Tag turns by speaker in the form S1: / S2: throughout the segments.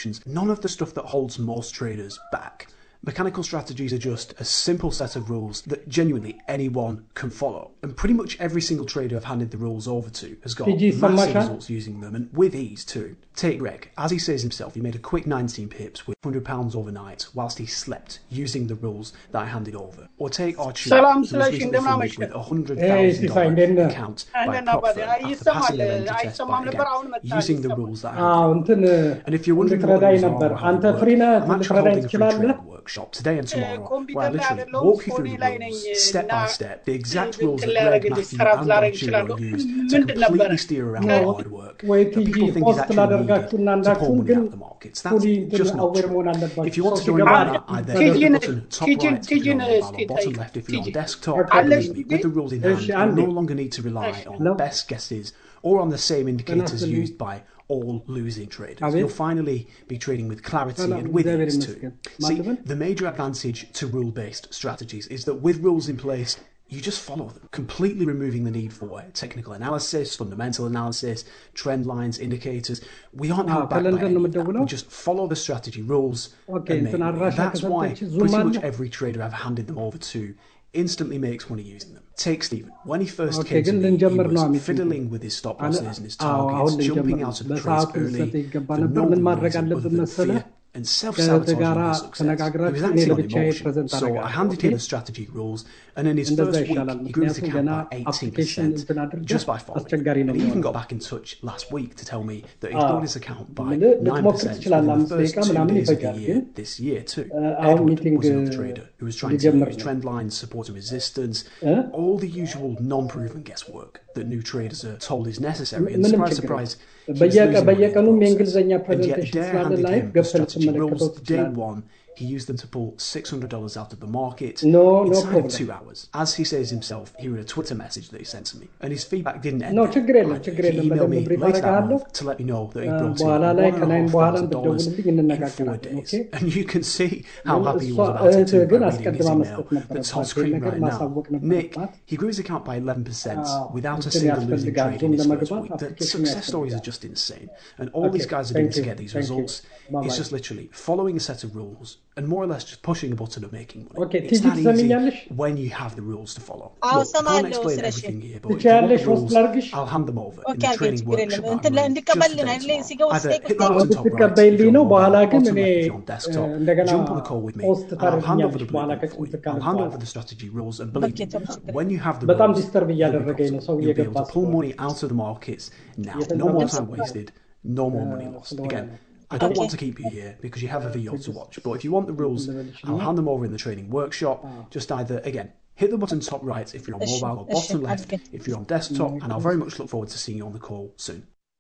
S1: none of the stuff that holds most traders back. Mechanical strategies are just a simple set of rules that genuinely anyone can follow. And pretty much every single trader I've handed the rules over to has got
S2: PG
S1: massive
S2: Samasha?
S1: results using them and with ease too. Take Greg. As he says himself, he made a quick 19 pips with £100 overnight whilst he slept using the rules that I handed over. Or take Archie,
S3: ሰላም
S1: who was
S3: ስለሽ
S1: recently
S3: እንደምን
S1: funded
S3: አመሸህ?
S1: with a
S2: Hey, ሲሳይ እንዴት
S1: $100,000
S2: ነህ?
S1: account by a
S3: እንደምን
S1: prop
S3: አባቴ?
S1: firm
S3: አይ፣
S1: after
S3: ይሰማል።
S1: passing their lender test
S3: አይሰማም
S1: by
S3: ነበር፣
S1: again
S3: አሁን መጣ።
S1: using the
S3: ይሰማል።
S1: rules that I
S2: አዎ
S1: handed over.
S2: እንትን
S1: And if you're wondering what
S2: እንድትረዳኝ
S1: those are
S2: ነበር
S1: or how
S2: አንተ
S1: they work,
S2: ፍሪ ነህ
S1: I'm actually
S2: ልትረዳኝ
S1: holding a free
S2: ትችላለህ
S1: trading workshop today and tomorrow where I
S3: ኮምፒውተር ላይ
S1: literally
S3: አይደለሁም
S1: walk you through
S3: ፎኔ
S1: the
S3: ላይ
S1: rules
S3: ነኝ
S1: step by
S3: እና
S1: step, the exact
S3: እንትን
S1: rules that Greg,
S3: ላደርግልህ
S1: Matthew,
S3: ሰራ
S1: and
S3: ላደርግ
S1: Archie
S3: እችላለሁ።
S1: will use to
S3: ምንድን ነበረ?
S1: completely steer around
S2: No.
S1: hard work
S2: ወይ
S1: that
S2: ቲጂ
S1: people think is
S2: ፖስት
S1: actually
S2: ላደርጋችሁና
S1: needed to pull
S2: እንዳችሁን
S1: money
S2: ግን
S1: out of the markets. That's
S2: ፉሊ እንትን
S1: just not
S2: አዌር
S1: true.
S2: መሆን አለባችሁ
S1: If you want
S2: ሰው
S1: to join
S2: ሲገባ
S1: me, either
S3: ቲጂ
S1: hit the
S3: ነ-
S1: button top
S3: ቲጂ-
S1: right if
S3: ቲጂ
S1: you're on
S3: ነ-
S1: mobile,
S3: እስኪ
S1: or bottom
S3: ጠይቅ።
S1: left if you're on
S3: ቲጂ።
S1: desktop.
S2: Okay.
S1: And
S3: አለሽ
S1: believe me,
S3: ጊዜ?
S1: with the rules in
S2: እሺ፣
S1: hand, you
S2: አንዴ።
S1: no longer need to rely on
S2: Hello?
S1: best guesses or on the same indicators
S2: ይስጥልኝ።
S1: used by all losing traders.
S2: አቤት።
S1: You'll finally be trading with clarity
S2: ሰላም፣
S1: and with
S2: እግዚአብሔር
S1: ease too.
S2: ይመስገን።
S1: See,
S2: ማን ልበል?
S1: the major advantage to rule-based strategies is that with rules in place, you just follow them, completely removing the need for technical analysis, fundamental analysis, trend lines, indicators. We aren't
S2: Ah,
S1: held back by
S2: ከለንደን
S1: any
S2: ነው
S1: of that.
S2: የምትደውለው?
S1: We just follow the strategy rules
S2: Okay,
S1: and make
S2: እንትን
S1: money.
S2: አድራሻ
S1: That's why
S2: ከሰጠች ዙም
S1: pretty
S2: አለ?
S1: much every trader I've handed them over to instantly makes money using them. Take Stephen. When he first
S2: Okay,
S1: came to
S2: ግን
S1: me, he
S2: ልንጀምር ነው
S1: was
S2: አሚት
S1: fiddling with his stop
S2: አለ-
S1: losses and his
S2: አዎ፣ አሁን
S1: targets,
S2: ልንጀምር
S1: jumping
S2: ነው።
S1: out of the trades
S2: በሰዓቱ
S1: early
S2: ልሰጥ ይገባ
S1: for
S2: ነበር።
S1: no
S2: ምን ማድረግ
S1: reason
S2: አለብን
S1: other than
S2: መሰለህ?
S1: fear and self-sabotaging
S2: ጋራ
S1: his success. He
S2: ተነጋግራችሁ
S1: was
S2: እኔ
S1: acting on
S2: ለብቻዬ
S1: emotion.
S2: ፕሬዘንት
S1: So I
S2: አደርጋለሁ።
S1: handed
S2: Okay?
S1: him the strategy rules, and in his
S2: እንደዛ
S1: first week,
S2: ይሻላል።
S1: he grew his
S2: ምክንያቱም
S1: account
S2: ገና
S1: by
S2: አፕሊኬሽን
S1: 18%
S2: እንትን አድርገህ
S1: just by following.
S2: አስቸጋሪ ነው
S1: And he even
S2: የሚሆነው።
S1: got back in touch last week to tell me that he
S2: Ah.
S1: grew his account by
S2: ምን ልትሞክር
S1: 9%
S2: ትችላለህ።
S1: within the
S2: አምስት
S1: first
S2: ደቂቃ
S1: two
S2: ምናምን
S1: days of the
S2: ይፈጃል።
S1: year
S2: ግን
S1: this year too.
S2: Uh, አሁን
S1: Edward
S2: meeting,
S1: was another
S2: uh,
S1: trader who was trying to
S2: ሊጀምር
S1: use
S2: ነው።
S1: trend lines, support and resistance,
S2: Eh?
S1: all the usual non-proven guesswork that new traders are told is necessary. And
S2: ምንም
S1: surprise,
S2: ችግር
S1: surprise, he was
S2: በየቀ-
S1: losing money in the
S2: በየቀኑም
S1: process.
S2: የእንግሊዝኛ
S1: And yet,
S2: ፕሬዘንቴሽን
S1: Dare
S2: ስላለ
S1: handed
S2: ላይ
S1: him the
S2: ገብተህ
S1: strategy
S2: ልትመለከተው
S1: rules. Day
S2: ትችላለህ።
S1: one, he used them to pull $600 out of the market
S2: No, no
S1: inside
S2: problem.
S1: of two hours. As he says himself, he read a Twitter message that he sent to me, and his feedback didn't end.
S2: No,
S1: there.
S2: ችግር የለም፣
S1: He
S2: ችግር የለም።
S1: emailed me
S2: በደንብ ብሪፍ
S1: later that
S2: አደርግሃለሁ።
S1: month to let me know that he
S2: Uh,
S1: brought in
S2: በኋላ ላይ ከናይን በኋላ
S1: $1,500
S2: ብትደውልልኝ
S1: in four
S2: እንነጋገራለን።
S1: days.
S2: Okay?
S1: And you can see how
S2: ግን
S1: happy he
S2: እሷ
S1: was about it
S2: እህትህ
S1: too by
S2: ግን
S1: reading his
S2: አስቀድማ
S1: email
S2: መስጠት
S1: that's on
S2: ነበረባት።
S1: screen
S2: ይህን ነገር
S1: right now.
S2: ማሳወቅ
S1: Nick,
S2: ነበረባት።
S1: he grew his account by 11%
S2: Ah,
S1: without a
S2: እንትን
S1: single losing
S2: ያስፈልጋል።
S1: trade
S2: ዙም
S1: in his first
S2: ለመግባት
S1: week. The
S2: application
S1: success stories are
S2: ያስፈልጋል።
S1: just insane. And all these
S2: Okay,
S1: guys are doing
S2: thank
S1: to
S2: you,
S1: get these
S2: thank you.
S1: results
S2: Bye-bye.
S1: is just literally following a set of rules and more or less just pushing a button and making money.
S2: Okay,
S1: it's
S2: ቲጂ
S1: that easy
S2: ትሰሚኛለሽ?
S1: when you have the rules to follow.
S4: አዎ፣
S1: Look, I can't
S4: እሰማለሁ
S1: explain
S4: ስለሽ።
S1: everything here, but if you want
S2: ትችያለሽ?
S1: the
S2: ሆስት
S1: rules,
S2: ላድርግሽ?
S1: I'll hand them over in
S4: ኦኬ
S1: the
S4: አልኩኝ፣
S1: training
S4: ችግር የለም።
S1: workshop
S4: እንትን
S1: I'm running
S4: እንዲቀበልን
S1: just
S4: አይደለ?
S1: today
S4: ሲገቡ
S1: tomorrow. Either
S4: ስጠይቅ
S1: hit the
S2: አሁን
S1: button top right if
S2: ብትቀበይልኝ
S1: you're
S2: ነው።
S1: on
S2: በኋላ
S1: mobile,
S2: ግን
S1: bottom
S2: እኔ
S1: left if you're on desktop.
S2: እንደገና
S1: Jump on the call with me
S2: ፖስት
S1: and I'll hand over
S2: ታደርግኛለሽ
S1: the
S2: በኋላ
S1: blueprint for
S2: ከጭንት
S1: you.
S2: ካለ
S1: I'll hand
S2: በኋላ
S1: over the strategy rules and believe
S4: Okay,
S1: me,
S4: ችግር የለም።
S1: when you have the
S2: በጣም
S1: rules,
S2: ዲስተርብ
S1: you'll be
S2: እያደረገኝ ነው ሰው
S1: profitable. You'll be able
S2: እየገባ
S1: to pull
S2: ስለሆነ
S1: money out of the markets now.
S2: Yes,
S1: No more
S2: yes.
S1: time wasted. No more money lost.
S2: ስለሆነ
S1: Again,
S2: ነው።
S1: I don't
S4: Okay.
S1: want to keep you here because you have a video to watch. But if you want the rules, I'll hand them over in the training workshop. Just either again hit the button top right if you're on
S4: Ish,
S1: mobile or
S4: ish,
S1: bottom left
S4: okay.
S1: if you're on desktop. And I'll very much look forward to seeing you on the call soon.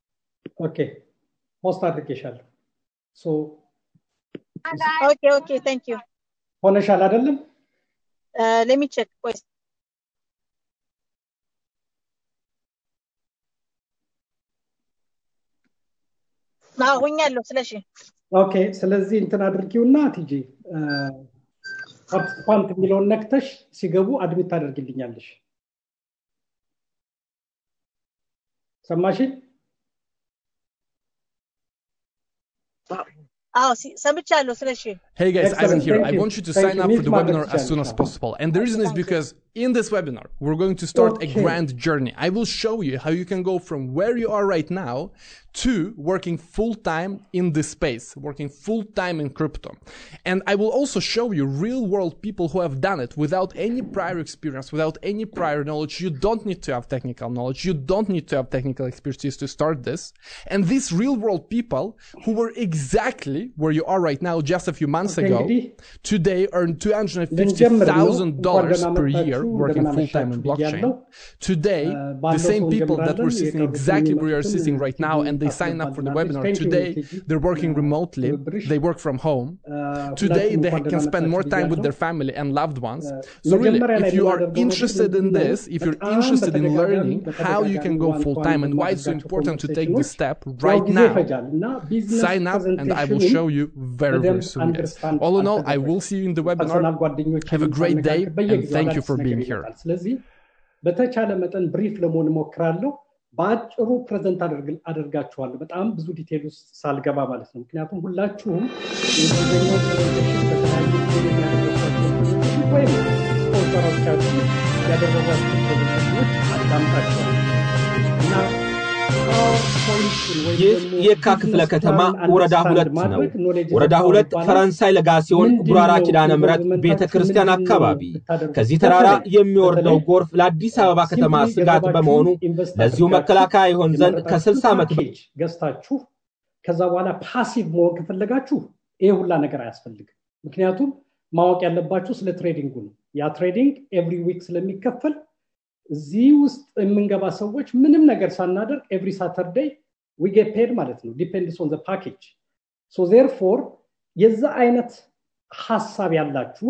S2: ኦኬ ፖስት አድርጌሻለሁ። ሶ
S4: ኦኬ ኦኬ ታንክ ዩ
S2: ሆነሻል አይደለም?
S4: ሌሚ ቼክ ቆይ አዎ ሆኛለሁ ስለሺ
S2: ኦኬ ስለዚህ እንትን አድርጊውና ቲጂ ፓርቲሲፓንት የሚለውን ነክተሽ ሲገቡ አድሚት ታደርግልኛለሽ። ሰማሽ?
S4: አዎ ሲ- ሰምቻለሁ ስለሺ
S5: Hey guys,
S2: Excellent.
S5: Ivan here.
S2: Thank
S5: I
S2: you.
S5: want you to
S2: Thank
S5: sign
S2: you.
S5: up for
S2: Meet
S5: the
S2: my
S5: webinar as soon as
S2: Challenge.
S5: possible. And the reason is because in this webinar, we're going to start a
S2: Okay.
S5: grand journey. I will show you how you can go from where you are right now to working full time in this space, working full time in crypto. And I will also show you real world people who have done it without any prior experience, without any prior knowledge. You don't need to have technical knowledge. You don't need to have technical expertise to start this. And these real world people who were exactly where you are right now just a few months
S2: Okay,
S5: ago
S2: እንግዲህ
S5: today earn
S2: ልንጀምር ነው።
S5: $250,000
S2: እንኳን ደህና
S5: per year
S2: መጣችሁ፣
S5: working
S2: እንደምን
S5: full time in
S2: አመሻችሁ
S5: blockchain.
S2: ብያለሁ።
S5: Today,
S2: Uh,
S5: the
S2: ባለው
S5: same
S2: ሰው
S5: people that were
S2: እንጀምራለን።
S5: sitting
S2: የቀሩትን
S5: exactly where you're
S2: የሚመጡትን
S5: sitting right now and they sign up for the webinar
S2: Thank you,
S5: today,
S2: Tiki.
S5: they're working remotely,
S2: ትብብርሽ።
S5: they work from home.
S2: Uh,
S5: Today,
S2: ሁላችሁም
S5: they
S2: እንኳን
S5: can
S2: ደህና
S5: spend more
S2: መጣችሁ
S5: time with
S2: ብያለሁ።
S5: their family and loved ones.
S2: Uh,
S5: So really,
S2: መጀመሪያ ላይ
S5: if you are
S2: የምናደርገው
S5: interested in
S2: ምንድን ነው?
S5: this, if you're
S2: በጣም
S5: interested in
S2: በተደጋጋሚ
S5: learning how you can go
S2: በተደጋጋሚ
S5: full time and why it's so
S2: ዋን-ቱ-ዋን
S5: important to take this step
S2: ያው
S5: right
S2: ጊዜ
S5: now,
S2: ይፈጃል እና ቢዝነስ
S5: sign up and I will
S2: ፕሬዘንቴሽኑን
S5: show you very, very
S2: በደንብ
S5: soon. Guys.
S2: understand
S5: All in all, I
S2: አልተደረገም።
S5: will see you in the
S2: ፐርሰናል
S5: webinar.
S2: ጓደኞች
S5: Have a great day
S2: በየጊዜው
S5: and thank you
S2: አዳዲስ
S5: for
S2: ነገር
S5: being here.
S2: ይመጣል። ስለዚህ በተቻለ መጠን ብሪፍ ለመሆን እሞክራለሁ። በአጭሩ ፕሬዘንት አደርጋችኋለሁ። በጣም ብዙ ዲቴል ውስጥ ሳልገባ ማለት ነው። ምክንያቱም ሁላችሁም የእንግሊዝኛው ፕሬዘንቴሽን በተለያዩ ጊዜ የሚያደርጓቸው ወይም ስፖንሰሮቻችሁ ያደረጓቸው ፕሬዘንቴሽኖች አዳምጣችኋል እና
S3: ይህ የካ ክፍለ ከተማ ወረዳ ሁለት ነው። ወረዳ ሁለት ፈረንሳይ ለጋ ሲሆን ጉራራ ኪዳነ ምሕረት ቤተ ክርስቲያን አካባቢ ከዚህ ተራራ የሚወርደው ጎርፍ ለአዲስ አበባ ከተማ ስጋት በመሆኑ ለዚሁ መከላከያ ይሆን ዘንድ ከ60 ዓመት
S2: ገዝታችሁ ከዛ በኋላ ፓሲቭ መሆን ከፈለጋችሁ ይሄ ሁላ ነገር አያስፈልግም። ምክንያቱም ማወቅ ያለባችሁ ስለ ትሬዲንጉ ነው። ያ ትሬዲንግ ኤቭሪ ዊክ ስለሚከፈል እዚህ ውስጥ የምንገባ ሰዎች ምንም ነገር ሳናደርግ ኤቭሪ ሳተርዴይ ዊ ጌት ፔድ ማለት ነው ዲፔንድስ ኦን ፓኬጅ ሶ ዜርፎር የዛ አይነት ሀሳብ ያላችሁ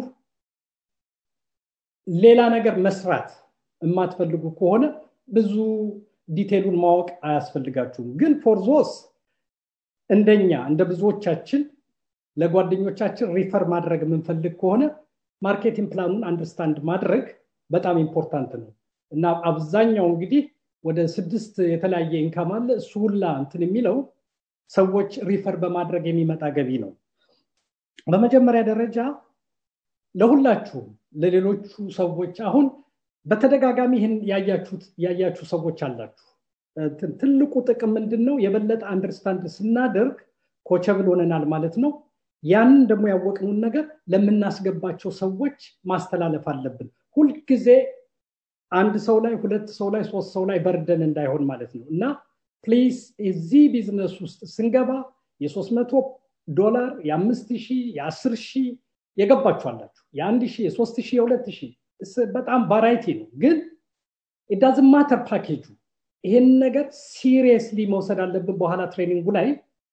S2: ሌላ ነገር መስራት የማትፈልጉ ከሆነ ብዙ ዲቴሉን ማወቅ አያስፈልጋችሁም ግን ፎርዞስ እንደኛ እንደ ብዙዎቻችን ለጓደኞቻችን ሪፈር ማድረግ የምንፈልግ ከሆነ ማርኬቲንግ ፕላኑን አንደርስታንድ ማድረግ በጣም ኢምፖርታንት ነው እና አብዛኛው እንግዲህ ወደ ስድስት የተለያየ ኢንካም አለ እሱ ሁላ እንትን የሚለው ሰዎች ሪፈር በማድረግ የሚመጣ ገቢ ነው በመጀመሪያ ደረጃ ለሁላችሁም ለሌሎቹ ሰዎች አሁን በተደጋጋሚ ይህን ያያችሁ ሰዎች አላችሁ ትልቁ ጥቅም ምንድን ነው የበለጠ አንደርስታንድ ስናደርግ ኮቸብል ሆነናል ማለት ነው ያንን ደግሞ ያወቅነውን ነገር ለምናስገባቸው ሰዎች ማስተላለፍ አለብን ሁልጊዜ አንድ ሰው ላይ ሁለት ሰው ላይ ሶስት ሰው ላይ በርደን እንዳይሆን ማለት ነው እና ፕሊዝ እዚህ ቢዝነስ ውስጥ ስንገባ የሶስት መቶ ዶላር የአምስት ሺህ የአስር ሺህ የገባችኋላችሁ የአንድ ሺህ የሶስት ሺህ የሁለት ሺህ በጣም ቫራይቲ ነው ግን ኢዳዝ ማተር ፓኬጁ ይሄን ነገር ሲሪየስሊ መውሰድ አለብን በኋላ ትሬኒንጉ ላይ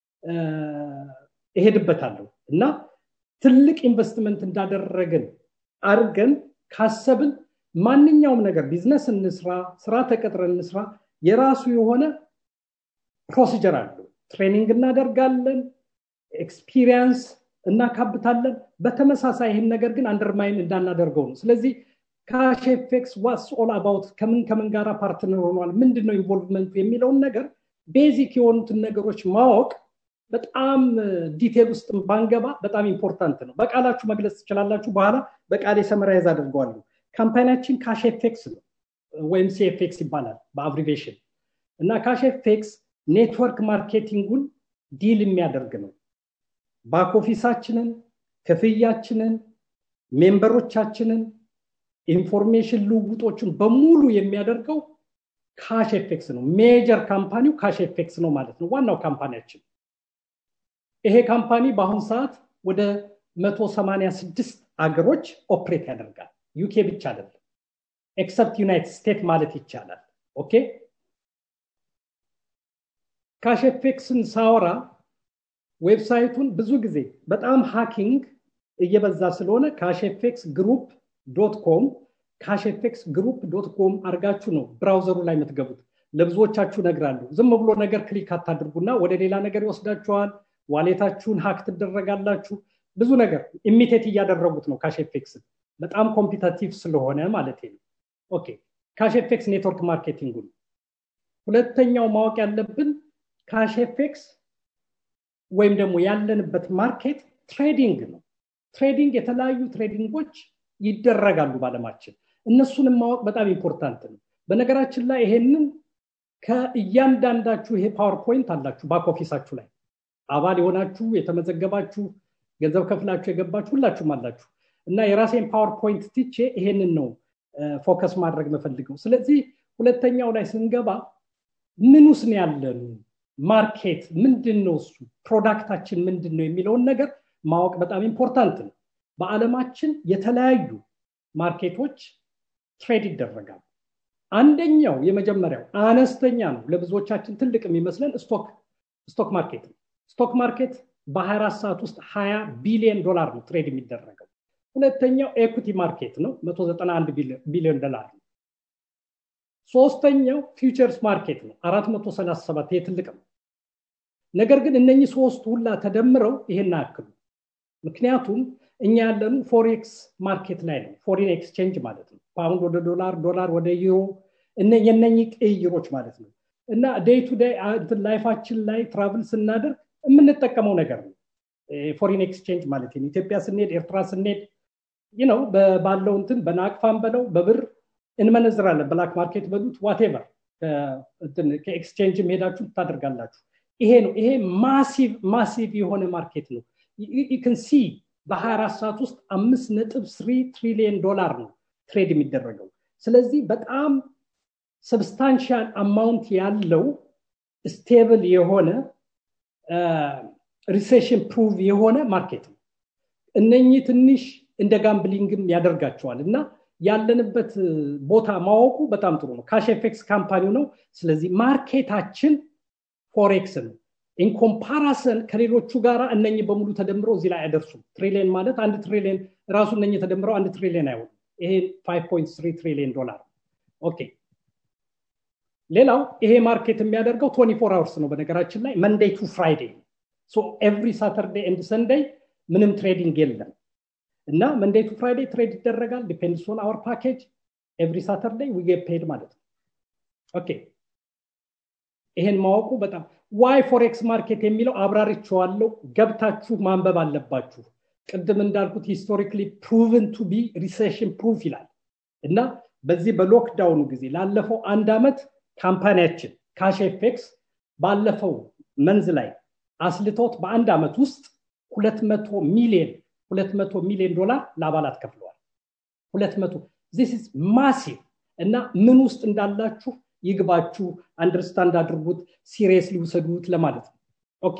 S2: እሄድበታለሁ እና ትልቅ ኢንቨስትመንት እንዳደረግን አድርገን ካሰብን ማንኛውም ነገር ቢዝነስ እንስራ ስራ ተቀጥረን እንስራ የራሱ የሆነ ፕሮሲጀር አለው ትሬኒንግ እናደርጋለን ኤክስፒሪየንስ እናካብታለን በተመሳሳይ ይህን ነገር ግን አንደርማይን እንዳናደርገው ነው ስለዚህ ካሽኤፌክስ ዋስ ኦል አባውት ከምን ከምን ጋራ ፓርትነር ሆኗል ምንድን ነው ኢንቮልቭመንቱ የሚለውን ነገር ቤዚክ የሆኑትን ነገሮች ማወቅ በጣም ዲቴል ውስጥ ባንገባ በጣም ኢምፖርታንት ነው በቃላችሁ መግለጽ ትችላላችሁ በኋላ በቃሌ ሰመራይዝ አድርገዋለሁ ካምፓኒያችን ካሽኤፌክስ ነው ወይም ሲኤፌክስ ይባላል በአብሪቬሽን እና ካሽኤፌክስ ኔትወርክ ማርኬቲንጉን ዲል የሚያደርግ ነው ባክ ኦፊሳችንን ክፍያችንን ሜምበሮቻችንን ኢንፎርሜሽን ልውውጦችን በሙሉ የሚያደርገው ካሽ ኤፌክስ ነው ሜጀር ካምፓኒው ካሽ ኤፌክስ ነው ማለት ነው ዋናው ካምፓኒያችን ይሄ ካምፓኒ በአሁኑ ሰዓት ወደ 186 አገሮች ኦፕሬት ያደርጋል ዩኬ ብቻ አይደለም ኤክሰፕት ዩናይትድ ስቴት ማለት ይቻላል ኦኬ ካሽኤፌክስን ሳወራ ዌብሳይቱን ብዙ ጊዜ በጣም ሃኪንግ እየበዛ ስለሆነ ካሽኤፌክስ ግሩፕ ዶት ኮም ካሽኤፌክስ ግሩፕ ዶት ኮም አድርጋችሁ ነው ብራውዘሩ ላይ የምትገቡት ለብዙዎቻችሁ ነግራለሁ ዝም ብሎ ነገር ክሊክ አታድርጉና ወደ ሌላ ነገር ይወስዳችኋል ዋሌታችሁን ሀክ ትደረጋላችሁ ብዙ ነገር ኢሚቴት እያደረጉት ነው ካሽኤፌክስን በጣም ኮምፒታቲቭ ስለሆነ ማለት ነው ኦኬ ካሽኤፌክስ ኔትወርክ ማርኬቲንጉ ሁለተኛው ማወቅ ያለብን ካሽኤፌክስ ወይም ደግሞ ያለንበት ማርኬት ትሬዲንግ ነው ትሬዲንግ የተለያዩ ትሬዲንጎች ይደረጋሉ ባለማችን እነሱንም ማወቅ በጣም ኢምፖርታንት ነው በነገራችን ላይ ይሄንን ከእያንዳንዳችሁ ይሄ ፓወርፖይንት አላችሁ ባክ ኦፊሳችሁ ላይ አባል የሆናችሁ የተመዘገባችሁ ገንዘብ ከፍላችሁ የገባችሁ ሁላችሁም አላችሁ እና የራሴን ፓወርፖይንት ትቼ ይሄንን ነው ፎከስ ማድረግ መፈልገው ስለዚህ ሁለተኛው ላይ ስንገባ ምን ውስጥ ነው ያለን ማርኬት ምንድን ነው እሱ ፕሮዳክታችን ምንድን ነው የሚለውን ነገር ማወቅ በጣም ኢምፖርታንት ነው በአለማችን የተለያዩ ማርኬቶች ትሬድ ይደረጋል አንደኛው የመጀመሪያው አነስተኛ ነው ለብዙዎቻችን ትልቅ የሚመስለን ስቶክ ስቶክ ማርኬት ነው ስቶክ ማርኬት በ24 ሰዓት ውስጥ 20 ቢሊዮን ዶላር ነው ትሬድ የሚደረገው ሁለተኛው ኤኩቲ ማርኬት ነው 191 ቢሊዮን ዶላር ነው ሶስተኛው ፊውቸርስ ማርኬት ነው 437 ይህ ትልቅ ነው ነገር ግን እነኚህ ሶስት ሁላ ተደምረው ይሄን አያክሉ ምክንያቱም እኛ ያለኑ ፎሬክስ ማርኬት ላይ ነው ፎሪን ኤክስቼንጅ ማለት ነው ፓውንድ ወደ ዶላር ዶላር ወደ ዩሮ የነኚህ ቅይሮች ማለት ነው እና ዴይ ቱ ዴይ ላይፋችን ላይ ትራቭል ስናደርግ የምንጠቀመው ነገር ነው ፎሪን ኤክስቼንጅ ማለት ነው ኢትዮጵያ ስንሄድ ኤርትራ ስንሄድ ነው ባለው እንትን በናቅፋን በለው በብር እንመነዝራለን ብላክ ማርኬት በሉት ዋቴቨር ከኤክስቼንጅ ሄዳችሁ ታደርጋላችሁ ይሄ ነው ይሄ ማሲቭ ማሲቭ የሆነ ማርኬት ነው ይክን ሲ በ24 ሰዓት ውስጥ አምስት ነጥብ ስሪ ትሪሊየን ዶላር ነው ትሬድ የሚደረገው ስለዚህ በጣም ሰብስታንሻል አማውንት ያለው ስቴብል የሆነ ሪሴሽን ፕሩቭ የሆነ ማርኬት ነው እነኚህ ትንሽ እንደ ጋምብሊንግም ያደርጋቸዋል እና ያለንበት ቦታ ማወቁ በጣም ጥሩ ነው ካሽ ኤፌክስ ካምፓኒው ነው ስለዚህ ማርኬታችን ፎሬክስ ነው ኢንኮምፓራሰን ከሌሎቹ ጋር እነኚህ በሙሉ ተደምረው እዚህ ላይ አይደርሱም ትሪሊየን ማለት አንድ ትሪሊየን ራሱ እነኚህ ተደምረው አንድ ትሪሊየን አይሆንም ይሄ 5.3 ትሪሊየን ዶላር ኦኬ ሌላው ይሄ ማርኬት የሚያደርገው 24 አወርስ ነው በነገራችን ላይ መንዴይ ቱ ፍራይዴ ኤቭሪ ሳተርዴ ኤንድ ሰንደይ ምንም ትሬዲንግ የለም እና መንዴይ ቱ ፍራይዴ ትሬድ ይደረጋል ዲፔንድስ ኦን አወር ፓኬጅ ኤቭሪ ሳተርዴይ ዊ ጌት ፔድ ማለት ነው ኦኬ ይሄን ማወቁ በጣም ዋይ ፎሬክስ ማርኬት የሚለው አብራሪቸዋለው ገብታችሁ ማንበብ አለባችሁ ቅድም እንዳልኩት ሂስቶሪክሊ ፕሩቭን ቱ ቢ ሪሴሽን ፕሩፍ ይላል እና በዚህ በሎክዳውኑ ጊዜ ላለፈው አንድ ዓመት ካምፓኒያችን ካሽ ኤፌክስ ባለፈው መንዝ ላይ አስልቶት በአንድ ዓመት ውስጥ ሁለት መቶ ሚሊዮን ሁለት መቶ ሚሊዮን ዶላር ለአባላት ከፍለዋል ሁለት መቶ ዚስ ኢዝ ማሲቭ እና ምን ውስጥ እንዳላችሁ ይግባችሁ አንደርስታንድ አድርጉት ሲሪየስ ሊውሰዱት ለማለት ነው ኦኬ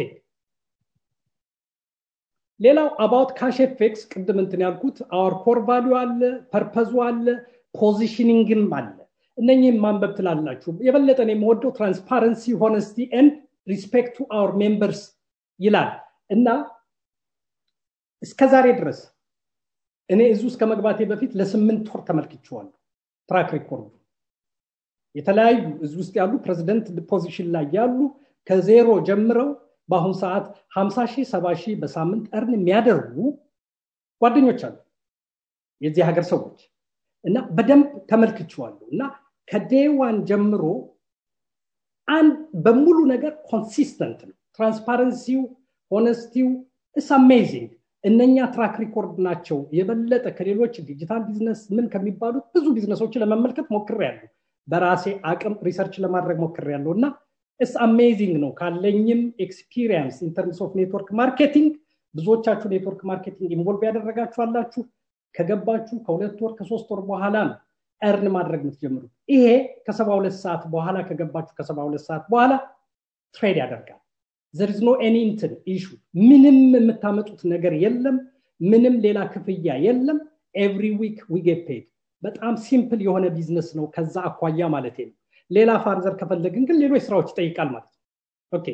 S2: ሌላው አባውት ካሽ ኤፌክስ ቅድም እንትን ያልኩት አወር ኮር ቫሊዩ አለ ፐርፐዙ አለ ፖዚሽኒንግም አለ እነኝህም ማንበብ ትላላችሁ የበለጠ የምወደው ትራንስፓረንሲ ሆነስቲ ኤንድ ሪስፔክት ቱ አወር ሜምበርስ ይላል እና እስከ ዛሬ ድረስ እኔ እዚ ውስጥ ከመግባቴ በፊት ለስምንት ወር ተመልክቼዋለሁ ትራክ ሪኮርዱ የተለያዩ እዚ ውስጥ ያሉ ፕሬዚደንት ፖዚሽን ላይ ያሉ ከዜሮ ጀምረው በአሁኑ ሰዓት 50 ሺህ 70 ሺህ በሳምንት እርን የሚያደርጉ ጓደኞች አሉ የዚህ ሀገር ሰዎች እና በደንብ ተመልክቼዋለሁ እና ከዴዋን ጀምሮ አንድ በሙሉ ነገር ኮንሲስተንት ነው ትራንስፓረንሲው ሆነስቲው እስ አሜዚንግ እነኛ ትራክ ሪኮርድ ናቸው የበለጠ ከሌሎች ዲጂታል ቢዝነስ ምን ከሚባሉት ብዙ ቢዝነሶች ለመመልከት ሞክር ያለው በራሴ አቅም ሪሰርች ለማድረግ ሞክር ያለው እና እስ አሜዚንግ ነው ካለኝም ኤክስፒሪየንስ ኢንተርምስ ኦፍ ኔትወርክ ማርኬቲንግ ብዙዎቻችሁ ኔትወርክ ማርኬቲንግ ኢንቮልቭ ያደረጋችሁ አላችሁ ከገባችሁ ከሁለት ወር ከሶስት ወር በኋላ ነው እርን ማድረግ የምትጀምሩት ይሄ ከሰባ ሁለት ሰዓት በኋላ ከገባችሁ ከሰባ ሁለት ሰዓት በኋላ ትሬድ ያደርጋል ዘርዝ ኖ ኤኒ እንትን ኢሹ ምንም የምታመጡት ነገር የለም ምንም ሌላ ክፍያ የለም ኤቭሪ ዊክ ዊ ፔድ በጣም ሲምፕል የሆነ ቢዝነስ ነው ከዛ አኳያ ማለት ነው ሌላ ፋርዘር ከፈለግን ግን ሌሎች ስራዎች ይጠይቃል ማለት ነው ኦኬ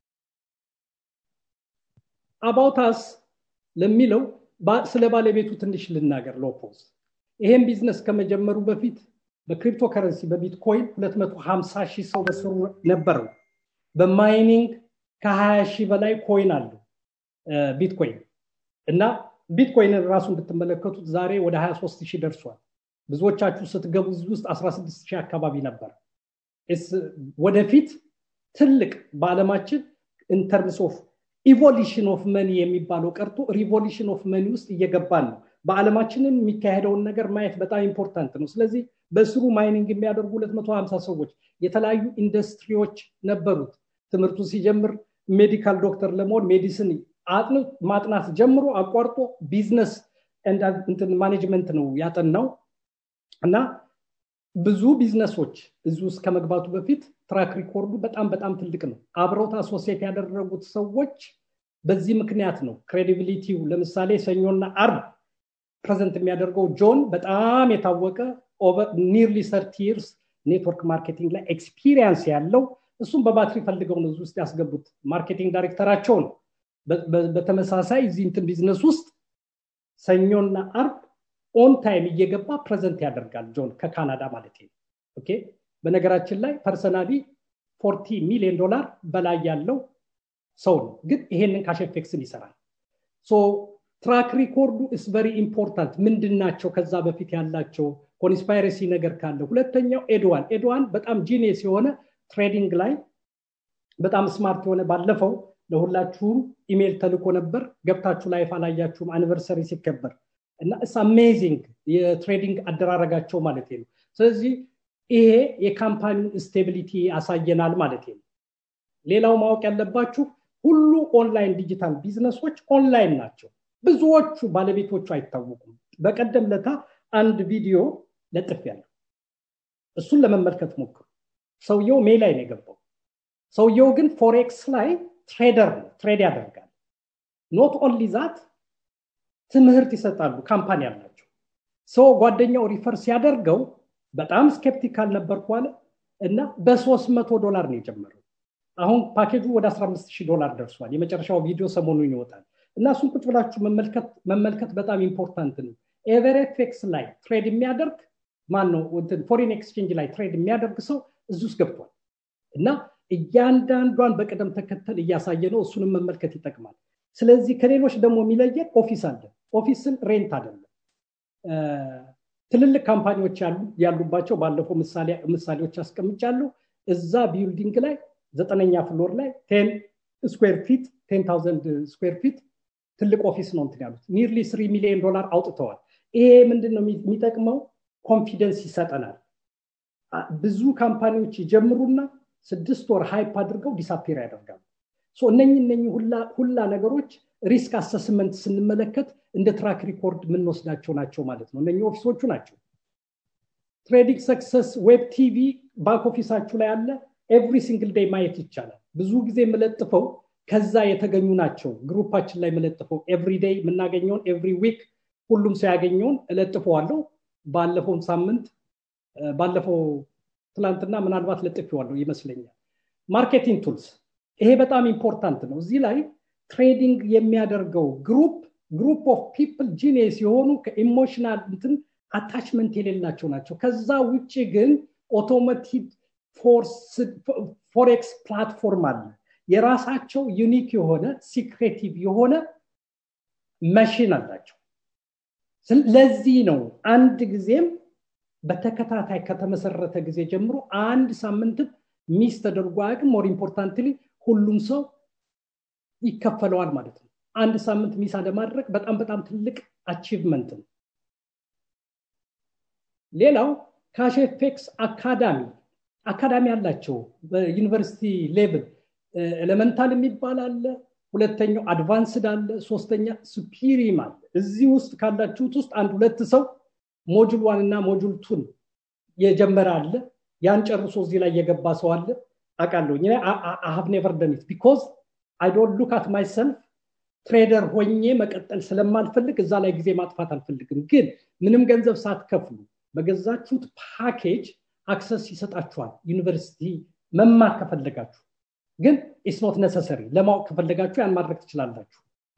S2: አባውታስ ለሚለው ስለ ባለቤቱ ትንሽ ልናገር ሎፖዝ ይሄን ቢዝነስ ከመጀመሩ በፊት በክሪፕቶ ከረንሲ በቢትኮይን 250 ሺህ ሰው በስሩ ነበረው በማይኒንግ ከ20 ሺህ በላይ ኮይን አሉ ቢትኮይን እና ቢትኮይንን ራሱን ብትመለከቱት ዛሬ ወደ 23 ሺህ ደርሷል ብዙዎቻችሁ ስትገቡ እዚህ ውስጥ 16 ሺህ አካባቢ ነበር ወደፊት ትልቅ በዓለማችን ኢንተርምስ ኦፍ ኢቮሉሽን ኦፍ መኒ የሚባለው ቀርቶ ሪቮሉሽን ኦፍ መኒ ውስጥ እየገባን ነው በዓለማችንም የሚካሄደውን ነገር ማየት በጣም ኢምፖርታንት ነው ስለዚህ በስሩ ማይኒንግ የሚያደርጉ 250 ሰዎች የተለያዩ ኢንዱስትሪዎች ነበሩት ትምህርቱ ሲጀምር ሜዲካል ዶክተር ለመሆን ሜዲሲን ማጥናት ጀምሮ አቋርጦ ቢዝነስ ማኔጅመንት ነው ያጠናው እና ብዙ ቢዝነሶች እዚህ ውስጥ ከመግባቱ በፊት ትራክ ሪኮርዱ በጣም በጣም ትልቅ ነው አብረውት አሶሴት ያደረጉት ሰዎች በዚህ ምክንያት ነው ክሬዲቢሊቲው ለምሳሌ ሰኞና አርብ ፕሬዘንት የሚያደርገው ጆን በጣም የታወቀ ኒርሊ ሰርቲ ይርስ ኔትወርክ ማርኬቲንግ ላይ ኤክስፒሪየንስ ያለው እሱም በባትሪ ፈልገው ነው ውስጥ ያስገቡት ማርኬቲንግ ዳይሬክተራቸው ነው በተመሳሳይ እዚህ እንትን ቢዝነስ ውስጥ ሰኞና አርብ ኦን ታይም እየገባ ፕሬዘንት ያደርጋል ጆን ከካናዳ ማለት ነው ኦኬ በነገራችን ላይ ፐርሰናሊ ፎርቲ ሚሊዮን ዶላር በላይ ያለው ሰው ነው ግን ይሄንን ካሽፌክስን ይሰራል ሶ ትራክ ሪኮርዱ ኢስ ቨሪ ኢምፖርታንት ምንድን ናቸው ከዛ በፊት ያላቸው ኮንስፓይረሲ ነገር ካለ ሁለተኛው ኤድዋን ኤድዋን በጣም ጂኒየስ የሆነ ትሬዲንግ ላይ በጣም ስማርት የሆነ ባለፈው ለሁላችሁም ኢሜል ተልኮ ነበር ገብታችሁ ላይፍ አላያችሁም አኒቨርሰሪ ሲከበር እና እስ አሜዚንግ የትሬዲንግ አደራረጋቸው ማለት ነው ስለዚህ ይሄ የካምፓኒውን ስቴቢሊቲ ያሳየናል ማለት ነው ሌላው ማወቅ ያለባችሁ ሁሉ ኦንላይን ዲጂታል ቢዝነሶች ኦንላይን ናቸው ብዙዎቹ ባለቤቶቹ አይታወቁም በቀደም ለታ አንድ ቪዲዮ ለጥፍ ያለው እሱን ለመመልከት ሞክሩ ሰውየው ሜ ላይ ነው የገባው ሰውየው ግን ፎሬክስ ላይ ትሬደር ነው ትሬድ ያደርጋል ኖት ኦንሊ ዛት ትምህርት ይሰጣሉ ካምፓኒ ያላቸው ሰው ጓደኛው ሪፈር ሲያደርገው በጣም ስኬፕቲካል ነበርኩ አለ እና በሶስት መቶ ዶላር ነው የጀመረው አሁን ፓኬጁ ወደ 15 ዶላር ደርሷል የመጨረሻው ቪዲዮ ሰሞኑን ይወጣል እና እሱን ቁጭ ብላችሁ መመልከት በጣም ኢምፖርታንት ነው ኤቨሬፌክስ ላይ ትሬድ የሚያደርግ ማን ነው ፎሪን ኤክስቼንጅ ላይ ትሬድ የሚያደርግ ሰው እዚህ ውስጥ ገብቷል እና እያንዳንዷን በቅደም ተከተል እያሳየ ነው እሱንም መመልከት ይጠቅማል ስለዚህ ከሌሎች ደግሞ የሚለየን ኦፊስ አለ ኦፊስን ሬንት አይደለም ትልልቅ ካምፓኒዎች ያሉባቸው ባለፈው ምሳሌዎች አስቀምጫለሁ እዛ ቢልዲንግ ላይ ዘጠነኛ ፍሎር ላይ ቴን ስኩዌር ፊት ቴን ታውዘንድ ስኩዌር ፊት ትልቅ ኦፊስ ነው እንትን ያሉት ኒርሊ ስሪ ሚሊዮን ዶላር አውጥተዋል ይሄ ምንድን ነው የሚጠቅመው ኮንፊደንስ ይሰጠናል ብዙ ካምፓኒዎች ይጀምሩና ስድስት ወር ሃይፕ አድርገው ዲሳፔር ያደርጋሉ እነኝ እነኝ ሁላ ነገሮች ሪስክ አሰስመንት ስንመለከት እንደ ትራክ ሪኮርድ የምንወስዳቸው ናቸው ማለት ነው እነ ኦፊሶቹ ናቸው ትሬዲንግ ሰክሰስ ዌብ ቲቪ ባክ ኦፊሳችሁ ላይ አለ ኤቭሪ ሲንግል ዴይ ማየት ይቻላል ብዙ ጊዜ የምለጥፈው ከዛ የተገኙ ናቸው ግሩፓችን ላይ የምለጥፈው ኤቭሪ ዴይ የምናገኘውን ኤቭሪ ዊክ ሁሉም ሰው ያገኘውን እለጥፈዋለሁ ባለፈውን ሳምንት ባለፈው ትላንትና ምናልባት ለጥፌዋለሁ ይመስለኛል ማርኬቲንግ ቱልስ ይሄ በጣም ኢምፖርታንት ነው እዚህ ላይ ትሬዲንግ የሚያደርገው ግሩፕ ግሩፕ ኦፍ ፒፕል ጂኔስ የሆኑ ከኢሞሽናል እንትን አታችመንት የሌላቸው ናቸው ከዛ ውጭ ግን ኦቶሞቲቭ ፎሬክስ ፕላትፎርም አለ የራሳቸው ዩኒክ የሆነ ሲክሬቲቭ የሆነ መሽን አላቸው ለዚህ ነው አንድ ጊዜም በተከታታይ ከተመሰረተ ጊዜ ጀምሮ አንድ ሳምንትም ሚስ ተደርጎ አያውቅም ሞር ኢምፖርታንትሊ ሁሉም ሰው ይከፈለዋል ማለት ነው አንድ ሳምንት ሚስ አለማድረግ በጣም በጣም ትልቅ አቺቭመንት ነው ሌላው ካሽፌክስ አካዳሚ አካዳሚ አላቸው በዩኒቨርሲቲ ሌቭል ኤሌመንታል የሚባል አለ ሁለተኛው አድቫንስድ አለ ሶስተኛ ሱፒሪም አለ እዚህ ውስጥ ካላችሁት ውስጥ አንድ ሁለት ሰው ሞጁል ዋን እና ሞጁል ቱን የጀመረ አለ ያን ጨርሶ እዚህ ላይ የገባ ሰው አለ አውቃለሁ አሀብ ኔቨር ደኒት ቢኮዝ አይ ዶንት ሉክ አት ማይሰልፍ ትሬደር ሆኜ መቀጠል ስለማልፈልግ እዛ ላይ ጊዜ ማጥፋት አልፈልግም ግን ምንም ገንዘብ ሳትከፍሉ በገዛችሁት ፓኬጅ አክሰስ ይሰጣችኋል ዩኒቨርሲቲ መማር ከፈለጋችሁ ግን ኢስኖት ነሰሰሪ ለማወቅ ከፈለጋችሁ ያን ማድረግ ትችላላችሁ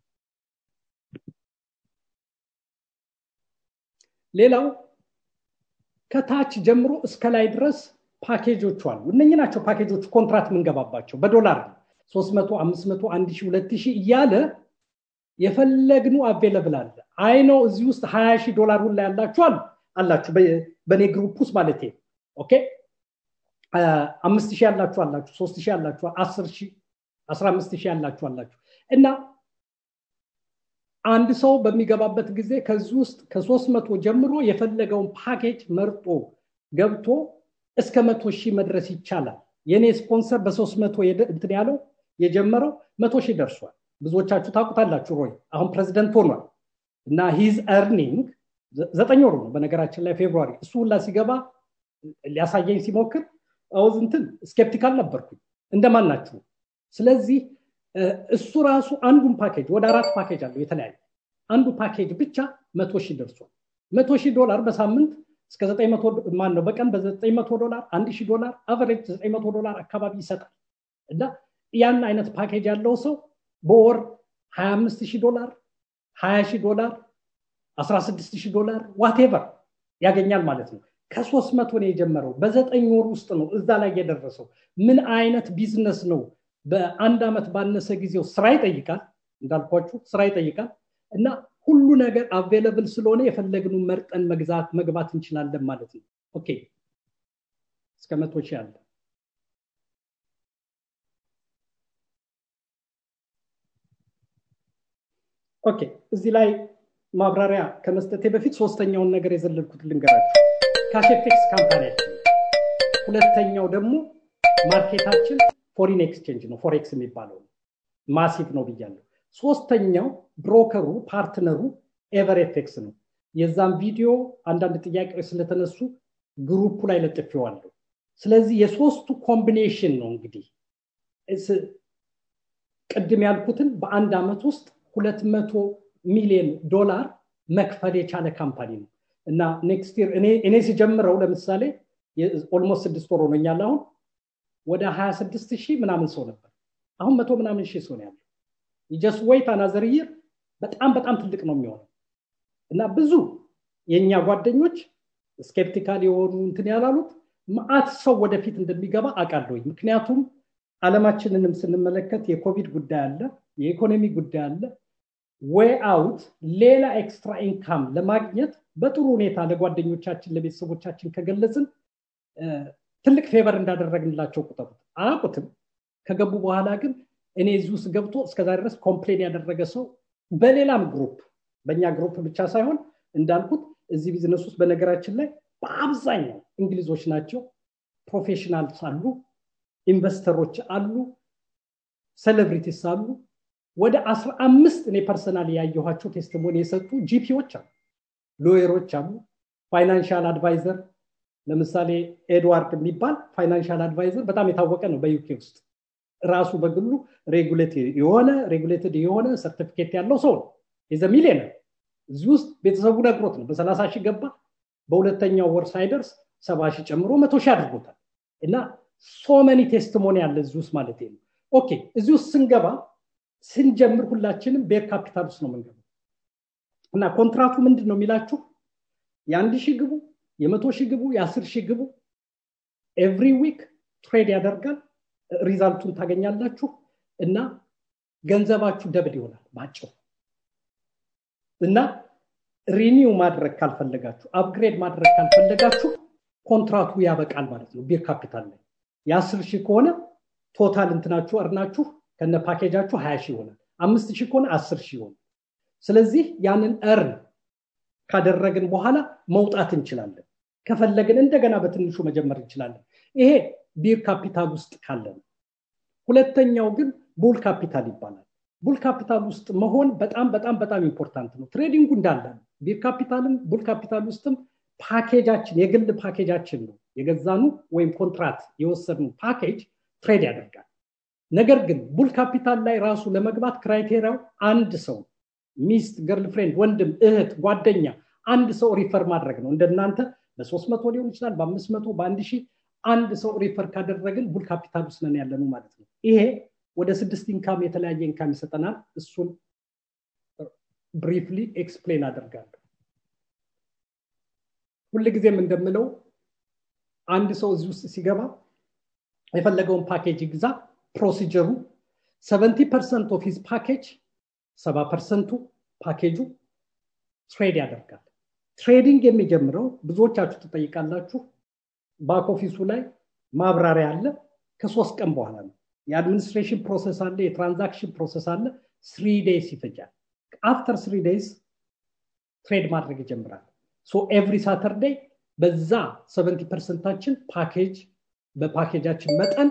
S2: ሌላው ከታች ጀምሮ እስከ ላይ ድረስ ፓኬጆቹ አሉ እነኚህ ናቸው ፓኬጆቹ ኮንትራት የምንገባባቸው በዶላር 300 500 1000 2000 እያለ የፈለግኑ አቬለብል አለ አይ ነው እዚህ ውስጥ 20 ሺህ ዶላር ሁላ ያላችኋል አላችሁ በእኔ ግሩፕ ውስጥ ማለት ኦኬ አምስት ሺህ ያላችሁ አላችሁ ሶስት ሺህ ያላችሁ አስር ሺህ አስራ አምስት ሺህ ያላችሁ አላችሁ እና አንድ ሰው በሚገባበት ጊዜ ከዚህ ውስጥ ከሶስት መቶ ጀምሮ የፈለገውን ፓኬጅ መርጦ ገብቶ እስከ መቶ ሺህ መድረስ ይቻላል የእኔ ስፖንሰር በሶስት መቶ እንትን ያለው የጀመረው መቶ ሺህ ደርሷል ብዙዎቻችሁ ታውቁታላችሁ ሮይ አሁን ፕሬዚደንት ሆኗል እና ሂዝ ኤርኒንግ ዘጠኝ ወሩ ነው በነገራችን ላይ ፌብሩዋሪ እሱ ሁላ ሲገባ ሊያሳየኝ ሲሞክር አውዝ እንትን ስኬፕቲካል ነበርኩኝ እንደማን ናችሁ ስለዚህ እሱ ራሱ አንዱን ፓኬጅ ወደ አራት ፓኬጅ አለው የተለያየ አንዱ ፓኬጅ ብቻ መቶ ሺህ ደርሷል መቶ ሺህ ዶላር በሳምንት እስከ ዘጠኝ መቶ ማን ነው በቀን በዘጠኝ መቶ ዶላር አንድ ሺህ ዶላር አቨሬጅ ዘጠኝ መቶ ዶላር አካባቢ ይሰጣል እና ያን አይነት ፓኬጅ ያለው ሰው በወር 25 ሺህ ዶላር 20 ሺህ ዶላር 16 ሺህ ዶላር ዋቴቨር ያገኛል ማለት ነው ከሶስት መቶ ነው የጀመረው በዘጠኝ ወር ውስጥ ነው እዛ ላይ የደረሰው ምን አይነት ቢዝነስ ነው በአንድ ዓመት ባነሰ ጊዜው ስራ ይጠይቃል እንዳልኳችሁ ስራ ይጠይቃል እና ሁሉ ነገር አቬለብል ስለሆነ የፈለግኑ መርጠን መግዛት መግባት እንችላለን ማለት ነው ኦኬ እስከ መቶ ሺህ አለ ኦኬ እዚህ ላይ ማብራሪያ ከመስጠቴ በፊት ሶስተኛውን ነገር የዘለልኩት ልንገራችሁ ካሽኤፍኤክስ ካምፓኒያችን ሁለተኛው ደግሞ ማርኬታችን ፎሪን ኤክስቼንጅ ነው ፎሬክስ የሚባለው ማሲቭ ነው ብያለሁ ሶስተኛው ብሮከሩ ፓርትነሩ ኤቨሬቴክስ ነው የዛም ቪዲዮ አንዳንድ ጥያቄዎች ስለተነሱ ግሩፑ ላይ ለጥፌዋለሁ ስለዚህ የሶስቱ ኮምቢኔሽን ነው እንግዲህ ቅድም ያልኩትን በአንድ ዓመት ውስጥ ሁለት መቶ ሚሊዮን ዶላር መክፈል የቻለ ካምፓኒ ነው እና ኔክስት ይር እኔ ሲጀምረው ለምሳሌ ኦልሞስት ስድስት ወር ሆኖኛል አሁን ወደ 26 ሺህ ምናምን ሰው ነበር አሁን መቶ ምናምን ሺህ ሰው ነው ያለው ጀስት ወይት አናዘር ይር በጣም በጣም ትልቅ ነው የሚሆነው እና ብዙ የእኛ ጓደኞች ስኬፕቲካል የሆኑ እንትን ያላሉት ማአት ሰው ወደፊት እንደሚገባ አውቃለሁ ምክንያቱም አለማችንንም ስንመለከት የኮቪድ ጉዳይ አለ የኢኮኖሚ ጉዳይ አለ ወይ አውት ሌላ ኤክስትራ ኢንካም ለማግኘት በጥሩ ሁኔታ ለጓደኞቻችን ለቤተሰቦቻችን ከገለጽን ትልቅ ፌቨር እንዳደረግንላቸው ቁጠሩት አያውቁትም ከገቡ በኋላ ግን እኔ እዚህ ውስጥ ገብቶ እስከዛ ድረስ ኮምፕሌን ያደረገ ሰው በሌላም ግሩፕ በእኛ ግሩፕ ብቻ ሳይሆን እንዳልኩት እዚህ ቢዝነስ ውስጥ በነገራችን ላይ በአብዛኛው እንግሊዞች ናቸው ፕሮፌሽናልስ አሉ ኢንቨስተሮች አሉ ሴሌብሪቲስ አሉ ወደ አስራ አምስት እኔ ፐርሰናል ያየኋቸው ቴስቲሞኒ የሰጡ ጂፒዎች አሉ ሎየሮች አሉ ፋይናንሻል አድቫይዘር ለምሳሌ ኤድዋርድ የሚባል ፋይናንሻል አድቫይዘር በጣም የታወቀ ነው በዩኬ ውስጥ ራሱ በግሉ የሆነ ሬጉሌትድ የሆነ ሰርቲፊኬት ያለው ሰው ነው የዘ ሚሊዮነር እዚህ ውስጥ ቤተሰቡ ነግሮት ነው በሰላሳ ሺህ ገባ በሁለተኛው ወር ሳይደርስ ሰባ ሺህ ጨምሮ መቶ ሺህ አድርጎታል እና ሶመኒ ቴስቲሞኒ አለ እዚህ ውስጥ ማለት ነው ኦኬ እዚህ ውስጥ ስንገባ ስንጀምር ሁላችንም ቤር ካፒታል ውስጥ ነው የምንገባው እና ኮንትራቱ ምንድን ነው የሚላችሁ የአንድ ሺህ ግቡ የመቶ ሺህ ግቡ የአስር ሺህ ግቡ ኤቭሪ ዊክ ትሬድ ያደርጋል ሪዛልቱን ታገኛላችሁ እና ገንዘባችሁ ደብል ይሆናል ባጭሩ እና ሪኒው ማድረግ ካልፈለጋችሁ አፕግሬድ ማድረግ ካልፈለጋችሁ ኮንትራቱ ያበቃል ማለት ነው ቢር ካፒታል ላይ የአስር ሺህ ከሆነ ቶታል እንትናችሁ እርናችሁ ከነ ፓኬጃችሁ ሀያ ሺህ ይሆናል አምስት ሺህ ከሆነ አስር ሺህ ይሆናል ስለዚህ ያንን እርን ካደረግን በኋላ መውጣት እንችላለን ከፈለግን እንደገና በትንሹ መጀመር እንችላለን ይሄ ቢር ካፒታል ውስጥ ካለ ነው ሁለተኛው ግን ቡል ካፒታል ይባላል ቡል ካፒታል ውስጥ መሆን በጣም በጣም በጣም ኢምፖርታንት ነው ትሬዲንጉ እንዳለ ነው ቢር ካፒታልም ቡል ካፒታል ውስጥም ፓኬጃችን የግል ፓኬጃችን ነው የገዛኑ ወይም ኮንትራት የወሰድኑ ፓኬጅ ትሬድ ያደርጋል ነገር ግን ቡል ካፒታል ላይ ራሱ ለመግባት ክራይቴሪያው አንድ ሰው ሚስት ገርልፍሬንድ ወንድም እህት ጓደኛ አንድ ሰው ሪፈር ማድረግ ነው እንደናንተ በሶስት መቶ ሊሆን ይችላል በአምስት መቶ በአንድ ሺህ አንድ ሰው ሪፈር ካደረግን ቡል ካፒታል ውስጥ ነን ያለኑ ማለት ነው ይሄ ወደ ስድስት ኢንካም የተለያየ ኢንካም ይሰጠናል እሱን ብሪፍሊ ኤክስፕሌን አደርጋለሁ ሁልጊዜም እንደምለው አንድ ሰው እዚህ ውስጥ ሲገባ የፈለገውን ፓኬጅ ይግዛ ፕሮሲጀሩ ሰቨንቲ ፐርሰንት ኦፍ ሂዝ ፓኬጅ ሰባ ፐርሰንቱ ፓኬጁ ትሬድ ያደርጋል ትሬዲንግ የሚጀምረው ብዙዎቻችሁ ትጠይቃላችሁ ባክ ኦፊሱ ላይ ማብራሪያ አለ ከሶስት ቀን በኋላ ነው የአድሚኒስትሬሽን ፕሮሰስ አለ የትራንዛክሽን ፕሮሰስ አለ ስሪ ዴይስ ይፈጃል አፍተር ስሪ ዴይስ ትሬድ ማድረግ ይጀምራል ሶ ኤቭሪ ሳተርዴይ በዛ ሰቨንቲ ፐርሰንታችን ፓኬጅ በፓኬጃችን መጠን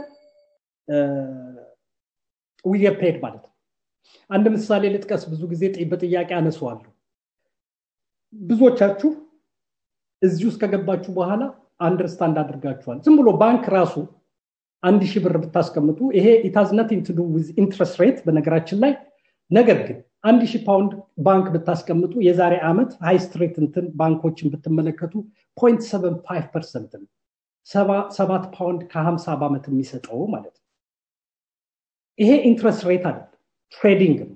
S2: ዊገፔድ ማለት ነው አንድ ምሳሌ ልጥቀስ ብዙ ጊዜ በጥያቄ አነሰዋለሁ ብዙዎቻችሁ እዚህ ውስጥ ከገባችሁ በኋላ አንደርስታንድ አድርጋችኋል ዝም ብሎ ባንክ ራሱ አንድ ሺህ ብር ብታስቀምጡ ይሄ ኢታዝ ነቲንግ ቱ ዱ ዊዝ ኢንትረስት ሬት በነገራችን ላይ ነገር ግን አንድ ሺህ ፓውንድ ባንክ ብታስቀምጡ የዛሬ ዓመት ሃይ ስትሬት እንትን ባንኮችን ብትመለከቱ ፖይንት ሰቨን ፋይቭ ፐርሰንት ነው ሰባት ፓውንድ ከሀምሳ በዓመት የሚሰጠው ማለት ነው ይሄ ኢንትረስት ሬት አይደለም ትሬዲንግ ነው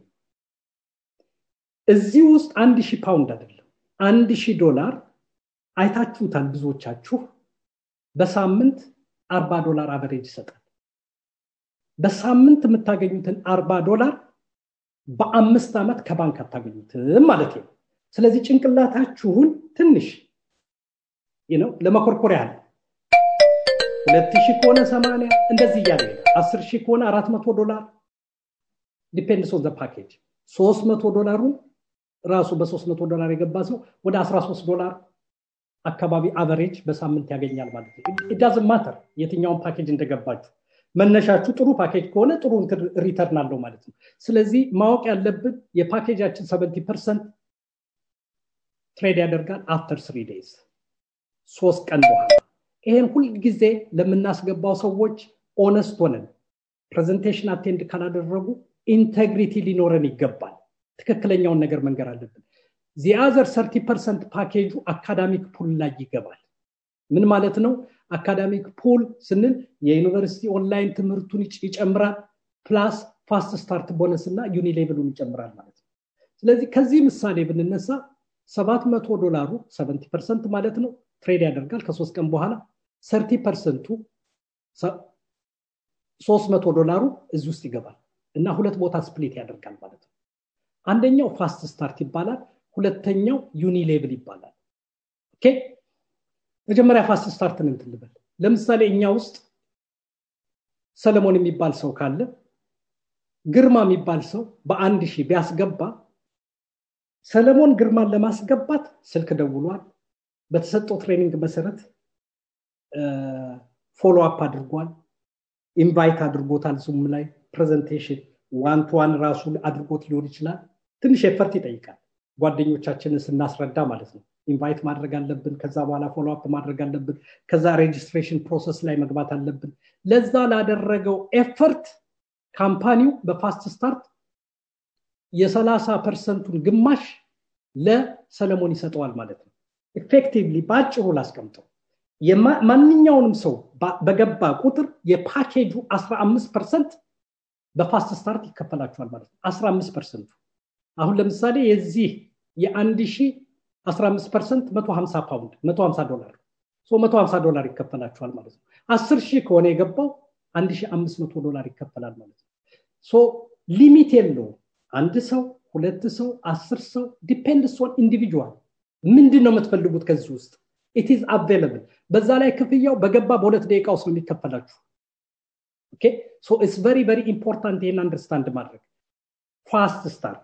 S2: እዚህ ውስጥ አንድ ሺህ ፓውንድ አይደለም አንድ ሺህ ዶላር አይታችሁታል ብዙዎቻችሁ በሳምንት አርባ ዶላር አቨሬጅ ይሰጣል በሳምንት የምታገኙትን አርባ ዶላር በአምስት ዓመት ከባንክ አታገኙትም ማለት ነው ስለዚህ ጭንቅላታችሁን ትንሽ ነው ለመኮርኮር ያህል ሁለት ሺህ ከሆነ ሰማንያ እንደዚህ እያለ አስር ሺህ ከሆነ አራት መቶ ዶላር ዲፔንድስ ኦን ፓኬጅ ሶስት መቶ ዶላሩ ራሱ በ300 ዶላር የገባ ሰው ወደ 13 ዶላር አካባቢ አቨሬጅ በሳምንት ያገኛል ማለት ነው ኢዳዝ ማተር የትኛውን ፓኬጅ እንደገባችሁ መነሻችሁ ጥሩ ፓኬጅ ከሆነ ጥሩ ሪተርን አለው ማለት ነው ስለዚህ ማወቅ ያለብን የፓኬጃችን 70 ፐርሰንት ትሬድ ያደርጋል አፍተር ስሪ ዴይዝ ሶስት ቀን በኋላ ይሄን ሁልጊዜ ለምናስገባው ሰዎች ኦነስት ሆነን ፕሬዘንቴሽን አቴንድ ካላደረጉ ኢንቴግሪቲ ሊኖረን ይገባል ትክክለኛውን ነገር መንገር አለብን ዚአዘር ሰርቲ ፐርሰንት ፓኬጁ አካዳሚክ ፑል ላይ ይገባል ምን ማለት ነው አካዳሚክ ፑል ስንል የዩኒቨርሲቲ ኦንላይን ትምህርቱን ይጨምራል ፕላስ ፋስት ስታርት ቦነስ እና ዩኒ ሌቭሉን ይጨምራል ማለት ነው ስለዚህ ከዚህ ምሳሌ ብንነሳ 700 ዶላሩ 70 ፐርሰንት ማለት ነው ትሬድ ያደርጋል ከሶስት ቀን በኋላ ሰርቲ ፐርሰንቱ 300 ዶላሩ እዚህ ውስጥ ይገባል እና ሁለት ቦታ ስፕሊት ያደርጋል ማለት ነው አንደኛው ፋስት ስታርት ይባላል ሁለተኛው ዩኒ ሌቭል ይባላል ኦኬ መጀመሪያ ፋስት ስታርትን እንትን ልበል ለምሳሌ እኛ ውስጥ ሰለሞን የሚባል ሰው ካለ ግርማ የሚባል ሰው በአንድ ሺህ ቢያስገባ ሰለሞን ግርማን ለማስገባት ስልክ ደውሏል በተሰጠው ትሬኒንግ መሰረት ፎሎ አፕ አድርጓል ኢንቫይት አድርጎታል ዙም ላይ ፕሬዘንቴሽን ዋን ቱ ዋን ራሱ አድርጎት ሊሆን ይችላል ትንሽ ኤፈርት ይጠይቃል ጓደኞቻችንን ስናስረዳ ማለት ነው ኢንቫይት ማድረግ አለብን ከዛ በኋላ ፎሎ አፕ ማድረግ አለብን ከዛ ሬጅስትሬሽን ፕሮሰስ ላይ መግባት አለብን ለዛ ላደረገው ኤፈርት ካምፓኒው በፋስት ስታርት የሰላሳ ፐርሰንቱን ግማሽ ለሰለሞን ይሰጠዋል ማለት ነው ኤፌክቲቭሊ በአጭሩ ላስቀምጠው ማንኛውንም ሰው በገባ ቁጥር የፓኬጁ 15 ፐርሰንት በፋስት ስታርት ይከፈላቸዋል ማለት ነው 15 ፐርሰንቱ አሁን ለምሳሌ የዚህ የአንድ ሺህ 15 ፐርሰንት 150 ፓውንድ 150 ዶላር 150 ዶላር ይከፈላቸዋል ማለት ነው 10 ሺህ ከሆነ የገባው 1500 ዶላር ይከፈላል ማለት ነው ሊሚት የለውም አንድ ሰው ሁለት ሰው አስር ሰው ዲፔንድስ ኦን ኢንዲቪጁዋል ምንድን ነው የምትፈልጉት ከዚህ ውስጥ ኢትዝ አቬለብል በዛ ላይ ክፍያው በገባ በሁለት ደቂቃ ውስጥ ነው የሚከፈላችሁ ኦኬ ሶ ኢትስ ቨሪ ቨሪ ኢምፖርታንት ይሄን አንደርስታንድ ማድረግ ፋስት ስታርት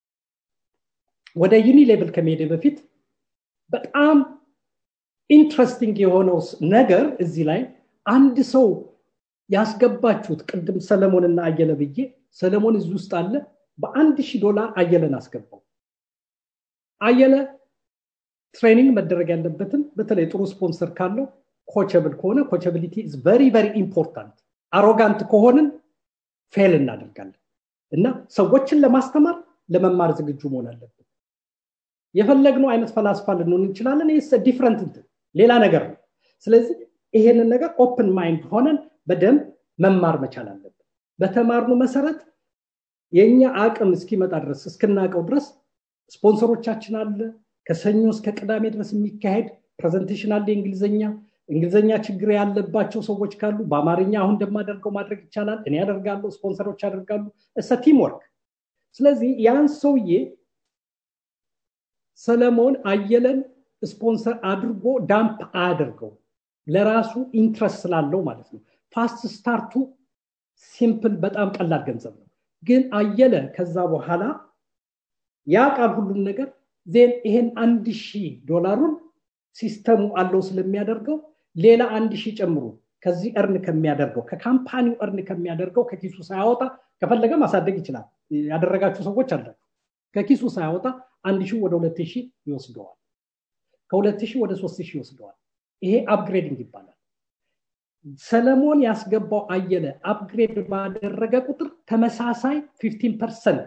S2: ወደ ዩኒ ሌቭል ከመሄደ በፊት በጣም ኢንትረስቲንግ የሆነው ነገር እዚህ ላይ አንድ ሰው ያስገባችሁት ቅድም ሰለሞንና አየለ ብዬ ሰለሞን እዚህ ውስጥ አለ በአንድ ሺህ ዶላር አየለን አስገባው አየለ ትሬኒንግ መደረግ ያለበትን በተለይ ጥሩ ስፖንሰር ካለው ኮቸብል ከሆነ ኮቸብሊቲ ኢዝ ቨሪ ቨሪ ኢምፖርታንት አሮጋንት ከሆንን ፌል እናደርጋለን እና ሰዎችን ለማስተማር ለመማር ዝግጁ መሆን አለብን የፈለግነው አይነት ፈላስፋ ልንሆን እንችላለን ይህ ዲፍረንት እንትን ሌላ ነገር ነው ስለዚህ ይሄንን ነገር ኦፕን ማይንድ ሆነን በደንብ መማር መቻል አለብን በተማርኑ መሰረት የእኛ አቅም እስኪመጣ ድረስ እስክናውቀው ድረስ ስፖንሰሮቻችን አለ ከሰኞ እስከ ቅዳሜ ድረስ የሚካሄድ ፕሬዘንቴሽን አለ እንግሊዝኛ እንግሊዝኛ ችግር ያለባቸው ሰዎች ካሉ በአማርኛ አሁን እንደማደርገው ማድረግ ይቻላል እኔ ያደርጋሉ ስፖንሰሮች ያደርጋሉ እሰ ቲም ወርክ ስለዚህ ያን ሰውዬ ሰለሞን አየለን ስፖንሰር አድርጎ ዳምፕ አያደርገው ለራሱ ኢንትረስት ስላለው ማለት ነው ፋስት ስታርቱ ሲምፕል በጣም ቀላል ገንዘብ ነው ግን አየለ ከዛ በኋላ ያ ቃል ሁሉም ነገር ዜን ይሄን አንድ ሺህ ዶላሩን ሲስተሙ አለው ስለሚያደርገው ሌላ አንድ ሺህ ጨምሮ ከዚህ እርን ከሚያደርገው ከካምፓኒው እርን ከሚያደርገው ከኪሱ ሳያወጣ ከፈለገ ማሳደግ ይችላል ያደረጋችሁ ሰዎች አላችሁ ከኪሱ ሳያወጣ አንድ ሺህ ወደ ሁለት ሺህ ይወስደዋል ከሁለት ሺህ ወደ ሶስት ሺህ ይወስደዋል ይሄ አፕግሬዲንግ ይባላል ሰለሞን ያስገባው አየለ አፕግሬድ ባደረገ ቁጥር ተመሳሳይ 15 ፐርሰንት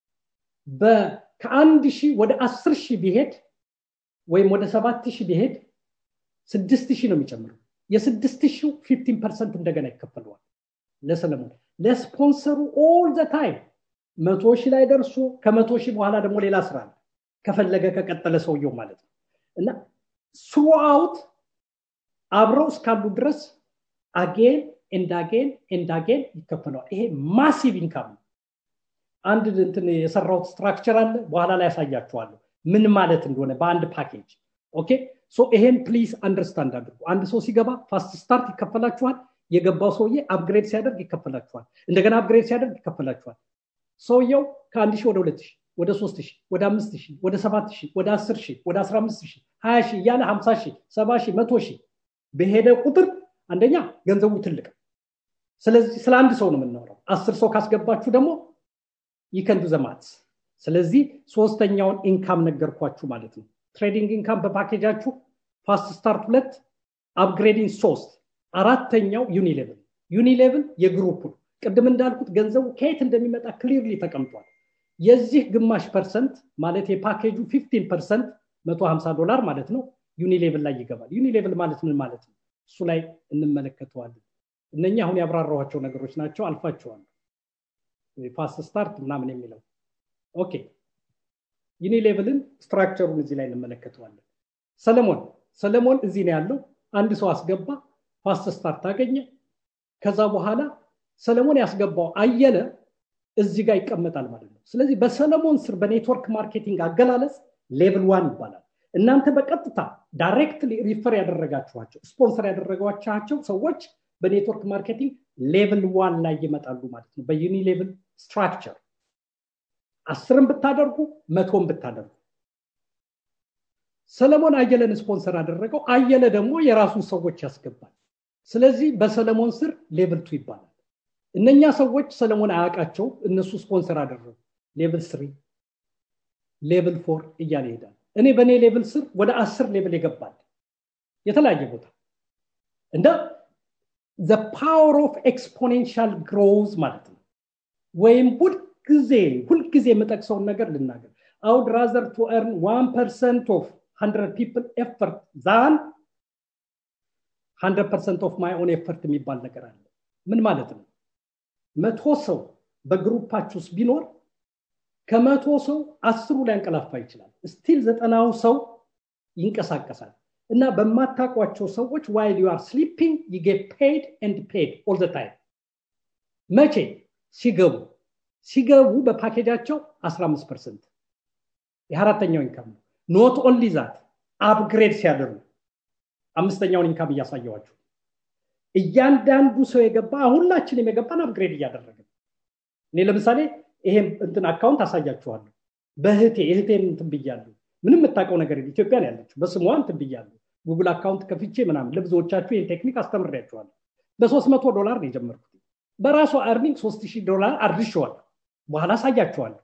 S2: ከአንድ ሺህ ወደ አስር ሺህ ቢሄድ ወይም ወደ ሰባት ሺህ ቢሄድ ስድስት ሺህ ነው የሚጨምረው የስድስት ሺው ፊፍቲን ፐርሰንት እንደገና ይከፈለዋል ለሰለሞን ለስፖንሰሩ ኦል ዘ ታይም መቶ ሺህ ላይ ደርሶ ከመቶ ሺህ በኋላ ደግሞ ሌላ ስራ አለ ከፈለገ ከቀጠለ ሰውየው ማለት ነው እና ስሩአውት አብረው እስካሉ ድረስ አጌን ኤንዳጌን ኤንዳጌን ይከፈለዋል ይሄ ማሲቭ ኢንካም ነው አንድ እንትን የሰራውት ስትራክቸር አለ በኋላ ላይ ያሳያችኋለሁ ምን ማለት እንደሆነ በአንድ ፓኬጅ ኦኬ ሶ ይሄን ፕሊዝ አንደርስታንድ አድርጉ አንድ ሰው ሲገባ ፋስት ስታርት ይከፈላችኋል የገባው ሰውዬ አፕግሬድ ሲያደርግ ይከፈላችኋል እንደገና አፕግሬድ ሲያደርግ ይከፈላችኋል ሰውየው ከአንድ ሺህ ወደ ሁለት ሺህ ወደ ሶስት ሺህ ወደ አምስት ሺህ ወደ ሰባት ሺህ ወደ አስር ሺህ ወደ አስራ አምስት ሺህ ሀያ ሺህ እያለ ሀምሳ ሺህ ሰባ ሺህ መቶ ሺህ በሄደ ቁጥር አንደኛ ገንዘቡ ትልቅ ስለዚህ ስለ አንድ ሰው ነው የምናወራው አስር ሰው ካስገባችሁ ደግሞ ይከንዱ ዘማት ስለዚህ ሶስተኛውን ኢንካም ነገርኳችሁ ማለት ነው ትሬዲንግ ኢንካም በፓኬጃችሁ ፋስት ስታርት ሁለት አፕግሬዲንግ ሶስት አራተኛው ዩኒሌቭል ዩኒሌቭል የግሩፕ ነው ቅድም እንዳልኩት ገንዘቡ ከየት እንደሚመጣ ክሊርሊ ተቀምጧል የዚህ ግማሽ ፐርሰንት ማለት የፓኬጁ ፊፍቲን ፐርሰንት 150 ዶላር ማለት ነው ዩኒሌቭል ላይ ይገባል ዩኒሌቭል ማለት ምን ማለት ነው እሱ ላይ እንመለከተዋለን እነኛ አሁን ያብራራኋቸው ነገሮች ናቸው አልፋቸዋለሁ ፋስት ስታርት ምናምን የሚለው ኦኬ ዩኒሌቭልን ስትራክቸሩን እዚህ ላይ እንመለከተዋለን ሰለሞን ሰለሞን እዚህ ነው ያለው አንድ ሰው አስገባ ፋስት ስታርት አገኘ ከዛ በኋላ ሰለሞን ያስገባው አየለ እዚህ ጋር ይቀመጣል ማለት ነው ስለዚህ በሰለሞን ስር በኔትወርክ ማርኬቲንግ አገላለጽ ሌቭል ዋን ይባላል እናንተ በቀጥታ ዳይሬክትሊ ሪፈር ያደረጋችኋቸው ስፖንሰር ያደረጓቻቸው ሰዎች በኔትወርክ ማርኬቲንግ ሌቭል ዋን ላይ ይመጣሉ ማለት ነው በዩኒ ሌቭል ስትራክቸር አስርም ብታደርጉ መቶም ብታደርጉ ሰለሞን አየለን ስፖንሰር አደረገው አየለ ደግሞ የራሱን ሰዎች ያስገባል ስለዚህ በሰለሞን ስር ሌቭል ቱ ይባላል እነኛ ሰዎች ሰለሞን አያውቃቸው እነሱ ስፖንሰር አደረጉ ሌቭል ስሪ ሌቭል ፎር እያለ ይሄዳል እኔ በእኔ ሌቭል ስር ወደ አስር ሌቭል ይገባል የተለያየ ቦታ እንደ ዘ ፓወር ኦፍ ኤክስፖኔንሻል ግሮዝ ማለት ነው ወይም ሁልጊዜ ሁልጊዜ የምጠቅሰውን ነገር ልናገር አውድ ራዘር ቱ ኤርን ዋን ፐርሰንት ኦፍ ሀንድረድ ፒፕል ኤፈርት ዛን ሀንድረድ ፐርሰንት ኦፍ ማይ ኦን ኤፈርት የሚባል ነገር አለ ምን ማለት ነው መቶ ሰው በግሩፓችሁ ውስጥ ቢኖር ከመቶ ሰው አስሩ ላይ አንቀላፋ ይችላል ስቲል ዘጠናው ሰው ይንቀሳቀሳል እና በማታቋቸው ሰዎች ዋይል ዩ አር ስሊፒንግ ዩ ጌት ፔድ ኤንድ ፔድ ኦል ዘ ታይም መቼ ሲገቡ ሲገቡ በፓኬጃቸው 15 ፐርሰንት የአራተኛው ኢንካም ነው ኖት ኦንሊ ዛት አፕግሬድ ሲያደርጉ አምስተኛውን ኢንካም እያሳየዋቸው እያንዳንዱ ሰው የገባ ሁላችንም የገባን አፕግሬድ እያደረግን እኔ ለምሳሌ ይሄን እንትን አካውንት አሳያችኋለሁ በእህቴ እህቴን እንትን ብያለሁ ምንም የምታውቀው ነገር ኢትዮጵያን ያለችው በስሟ እንትን ብያለሁ ጉግል አካውንት ከፍቼ ምናምን ለብዙዎቻችሁ ይህን ቴክኒክ አስተምሬያቸዋለሁ በሶስት መቶ ዶላር ነው የጀመርኩት በራሷ አርኒንግ ሶስት ሺህ ዶላር አድርሸዋል በኋላ አሳያቸዋለሁ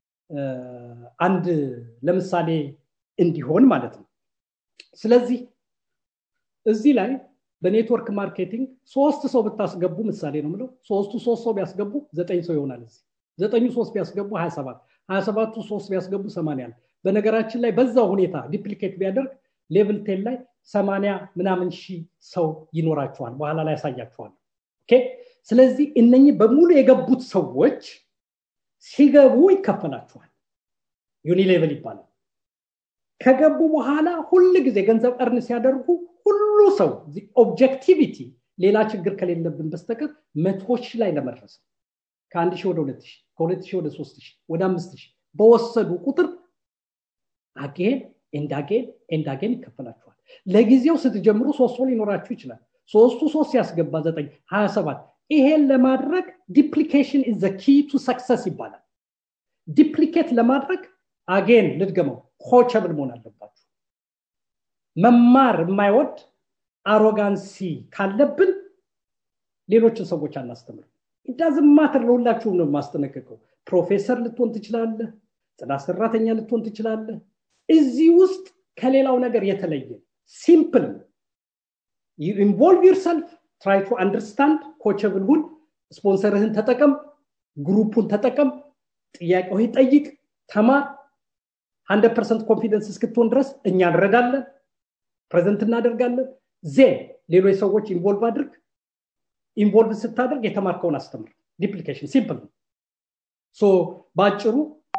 S2: አንድ ለምሳሌ እንዲሆን ማለት ነው ስለዚህ እዚህ ላይ በኔትወርክ ማርኬቲንግ ሶስት ሰው ብታስገቡ ምሳሌ ነው ምለው ሶስቱ ሶስት ሰው ቢያስገቡ ዘጠኝ ሰው ይሆናል እዚህ ዘጠኙ ሶስት ቢያስገቡ ሀያ ሰባት ሀያ ሰባቱ ሶስት ቢያስገቡ ሰማንያ በነገራችን ላይ በዛው ሁኔታ ዲፕሊኬት ቢያደርግ ሌቭል ቴን ላይ ሰማንያ ምናምን ሺህ ሰው ይኖራቸዋል በኋላ ላይ ያሳያቸዋል ስለዚህ እነኚህ በሙሉ የገቡት ሰዎች ሲገቡ ይከፈላቸዋል ዩኒ ሌቭል ይባላል ከገቡ በኋላ ሁል ጊዜ ገንዘብ እርን ሲያደርጉ ሁሉ ሰው ኦብጀክቲቪቲ ሌላ ችግር ከሌለብን በስተቀር መቶ ሺህ ላይ ለመድረስ ከአንድ ሺህ ወደ ሁለት ሺህ ከሁለት ሺህ ወደ ሶስት ሺህ ወደ አምስት ሺህ በወሰዱ ቁጥር አጌን ኤንዳጌን ኤንዳጌን ይከፈላችኋል ለጊዜው ስትጀምሩ ሶስት ሰው ሊኖራችሁ ይችላል ሶስቱ ሶስት ያስገባ ዘጠኝ ሀያ ሰባት ይሄን ለማድረግ ዲፕሊኬሽን ኢዝ ኪ ቱ ሰክሰስ ይባላል ዲፕሊኬት ለማድረግ አጌን ልድገመው ኮቸብል መሆን አለባችሁ መማር የማይወድ አሮጋንሲ ካለብን ሌሎችን ሰዎች አናስተምር ኢዳዝማትር ለሁላችሁም ነው የማስጠነቅቀው ፕሮፌሰር ልትሆን ትችላለህ ጽዳት ሰራተኛ ልትሆን ትችላለህ እዚህ ውስጥ ከሌላው ነገር የተለየ ሲምፕል ኢንቮልቭ ዩርሰልፍ ትራይ ቱ አንደርስታንድ ኮቸብል ሁን ስፖንሰርህን ተጠቀም ግሩፑን ተጠቀም ጥያቄው ጠይቅ ተማር ሀንድረድ ፐርሰንት ኮንፊደንስ እስክትሆን ድረስ እኛ እንረዳለን ፕሬዘንት እናደርጋለን ዜን ሌሎች ሰዎች ኢንቮልቭ አድርግ ኢንቮልቭ ስታደርግ የተማርከውን አስተምር ዲፕሊኬሽን ሲምፕል ነው ሶ በአጭሩ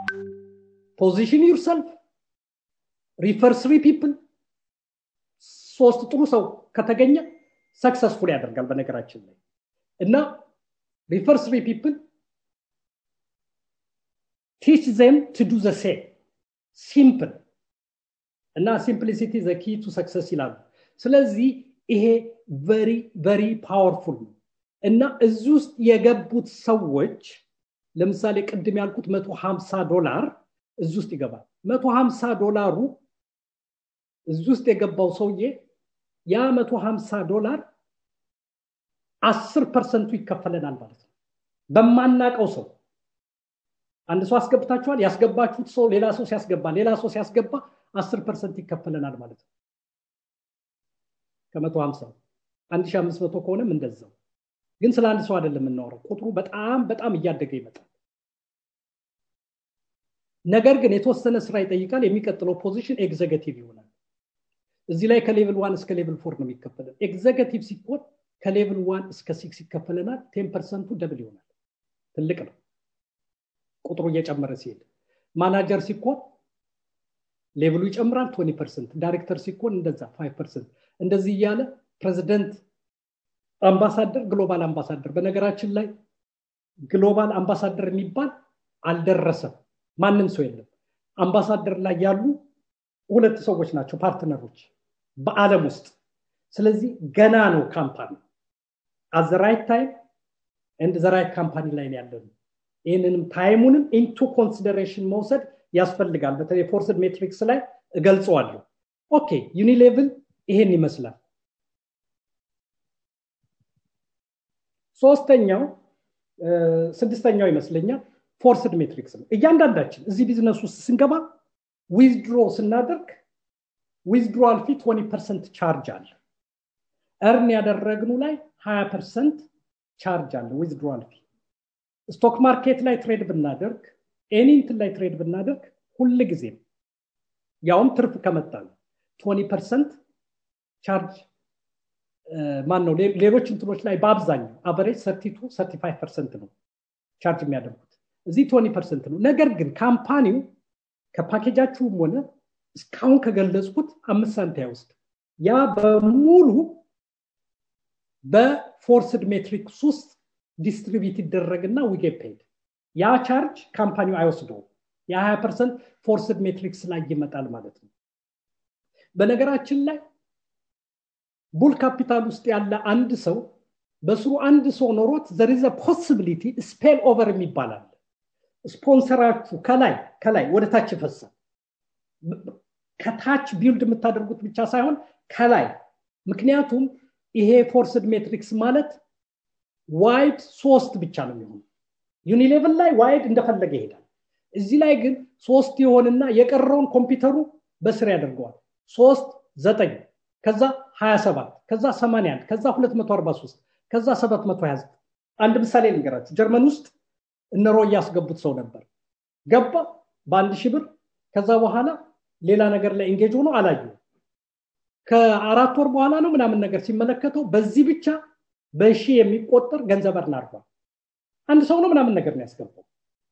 S2: ፖዚሽን ዩርሰልፍ ሪፈር ስሪ ፒፕል ሶስት ጥሩ ሰው ከተገኘ ሰክሰስፉል ያደርጋል በነገራችን ላይ እና ሪፈር ስሪ ፒፕል ቲች ዘም ቱ ዱ ዘ ሴም ሲምፕል እና ሲምፕሊሲቲ ዘ ኪ ቱ ሰክሰስ ይላሉ ስለዚህ ይሄ ቨሪ ቨሪ ፓወርፉል ነው እና እዚህ ውስጥ የገቡት ሰዎች ለምሳሌ ቅድም ያልኩት መቶ ሀምሳ ዶላር እዚህ ውስጥ ይገባል መቶ ሀምሳ ዶላሩ እዚህ ውስጥ የገባው ሰውዬ ያ መቶ ሀምሳ ዶላር አስር ፐርሰንቱ ይከፈለናል ማለት ነው በማናቀው ሰው አንድ ሰው አስገብታችኋል ያስገባችሁት ሰው ሌላ ሰው ሲያስገባ ሌላ ሰው ሲያስገባ አስር ፐርሰንት ይከፈለናል ማለት ነው ከመቶ ሀምሳ አንድ ሺ አምስት መቶ ከሆነም እንደዛው ግን ስለ አንድ ሰው አይደለም የምናወራው ቁጥሩ በጣም በጣም እያደገ ይመጣል ነገር ግን የተወሰነ ስራ ይጠይቃል የሚቀጥለው ፖዚሽን ኤግዘገቲቭ ይሆናል እዚህ ላይ ከሌቭል ዋን እስከ ሌቭል ፎር ነው የሚከፈለን ኤግዘገቲቭ ሲኮን ከሌቭል ዋን እስከ ሲክስ ይከፈለናል ቴን ፐርሰንቱ ደብል ይሆናል ትልቅ ነው ቁጥሩ እየጨመረ ሲሄድ ማናጀር ሲኮን ሌቭሉ ይጨምራል ቶኒ ፐርሰንት ዳይሬክተር ሲኮን እንደዛ ፋይቭ ፐርሰንት እንደዚህ እያለ ፕሬዚደንት አምባሳደር ግሎባል አምባሳደር በነገራችን ላይ ግሎባል አምባሳደር የሚባል አልደረሰም ማንም ሰው የለም አምባሳደር ላይ ያሉ ሁለት ሰዎች ናቸው ፓርትነሮች በአለም ውስጥ ስለዚህ ገና ነው ካምፓኒ አዘ ራይት ታይም ኤንድ ዘ ራይት ካምፓኒ ላይ ያለ ነው ይህንንም ታይሙንም ኢንቱ ኮንሲደሬሽን መውሰድ ያስፈልጋል በተለይ ፎርስድ ሜትሪክስ ላይ እገልጸዋለሁ ኦኬ ዩኒሌቭል ይሄን ይመስላል ሶስተኛው ስድስተኛው ይመስለኛል ፎርስድ ሜትሪክስ ነው እያንዳንዳችን እዚህ ቢዝነስ ውስጥ ስንገባ ዊዝድሮ ስናደርግ ዊዝድሮዋል ፊ 20 ፐርሰንት ቻርጅ አለ እርን ያደረግኑ ላይ 20 ፐርሰንት ቻርጅ አለ ዊዝድሮዋል ፊ ስቶክ ማርኬት ላይ ትሬድ ብናደርግ ኤኒንትን ላይ ትሬድ ብናደርግ ሁል ጊዜም ያውም ትርፍ ከመጣ ነው 20 ፐርሰንት ቻርጅ ማን ነው ሌሎች እንትኖች ላይ በአብዛኛው አቨሬጅ 32 35 ፐርሰንት ነው ቻርጅ የሚያደርጉት እዚህ 20 ፐርሰንት ነው ነገር ግን ካምፓኒው ከፓኬጃችሁም ሆነ እስካሁን ከገለጽኩት አምስት ሳንቲ አይወስድ ያ በሙሉ በፎርስድ ሜትሪክስ ውስጥ ዲስትሪቢዩት ይደረግና ዊጌ ፔድ ያ ቻርጅ ካምፓኒው አይወስደውም የ20 ፐርሰንት ፎርስድ ሜትሪክስ ላይ ይመጣል ማለት ነው በነገራችን ላይ ቡል ካፒታል ውስጥ ያለ አንድ ሰው በስሩ አንድ ሰው ኖሮት ዘሪዘ ፖሲቢሊቲ ስፔል ኦቨር የሚባላል ስፖንሰራችሁ ከላይ ከላይ ወደ ታች ይፈሳል ከታች ቢልድ የምታደርጉት ብቻ ሳይሆን ከላይ ምክንያቱም ይሄ ፎርስድ ሜትሪክስ ማለት ዋይድ ሶስት ብቻ ነው የሚሆኑ ዩኒሌቭል ላይ ዋይድ እንደፈለገ ይሄዳል እዚህ ላይ ግን ሶስት የሆንና የቀረውን ኮምፒውተሩ በስር ያደርገዋል ሶስት ዘጠኝ ከዛ 27 ከዛ 81 ከዛ 243 ከዛ 729 አንድ ምሳሌ ልንገራችሁ ጀርመን ውስጥ እነሮ እያስገቡት ሰው ነበር ገባ በአንድ ሺህ ብር ከዛ በኋላ ሌላ ነገር ላይ ኢንጌጅ ሆኖ አላዩ ከአራት ወር በኋላ ነው ምናምን ነገር ሲመለከተው በዚህ ብቻ በሺ የሚቆጠር ገንዘብ እርን አድርጓል አንድ ሰው ነው ምናምን ነገር ነው ያስገባው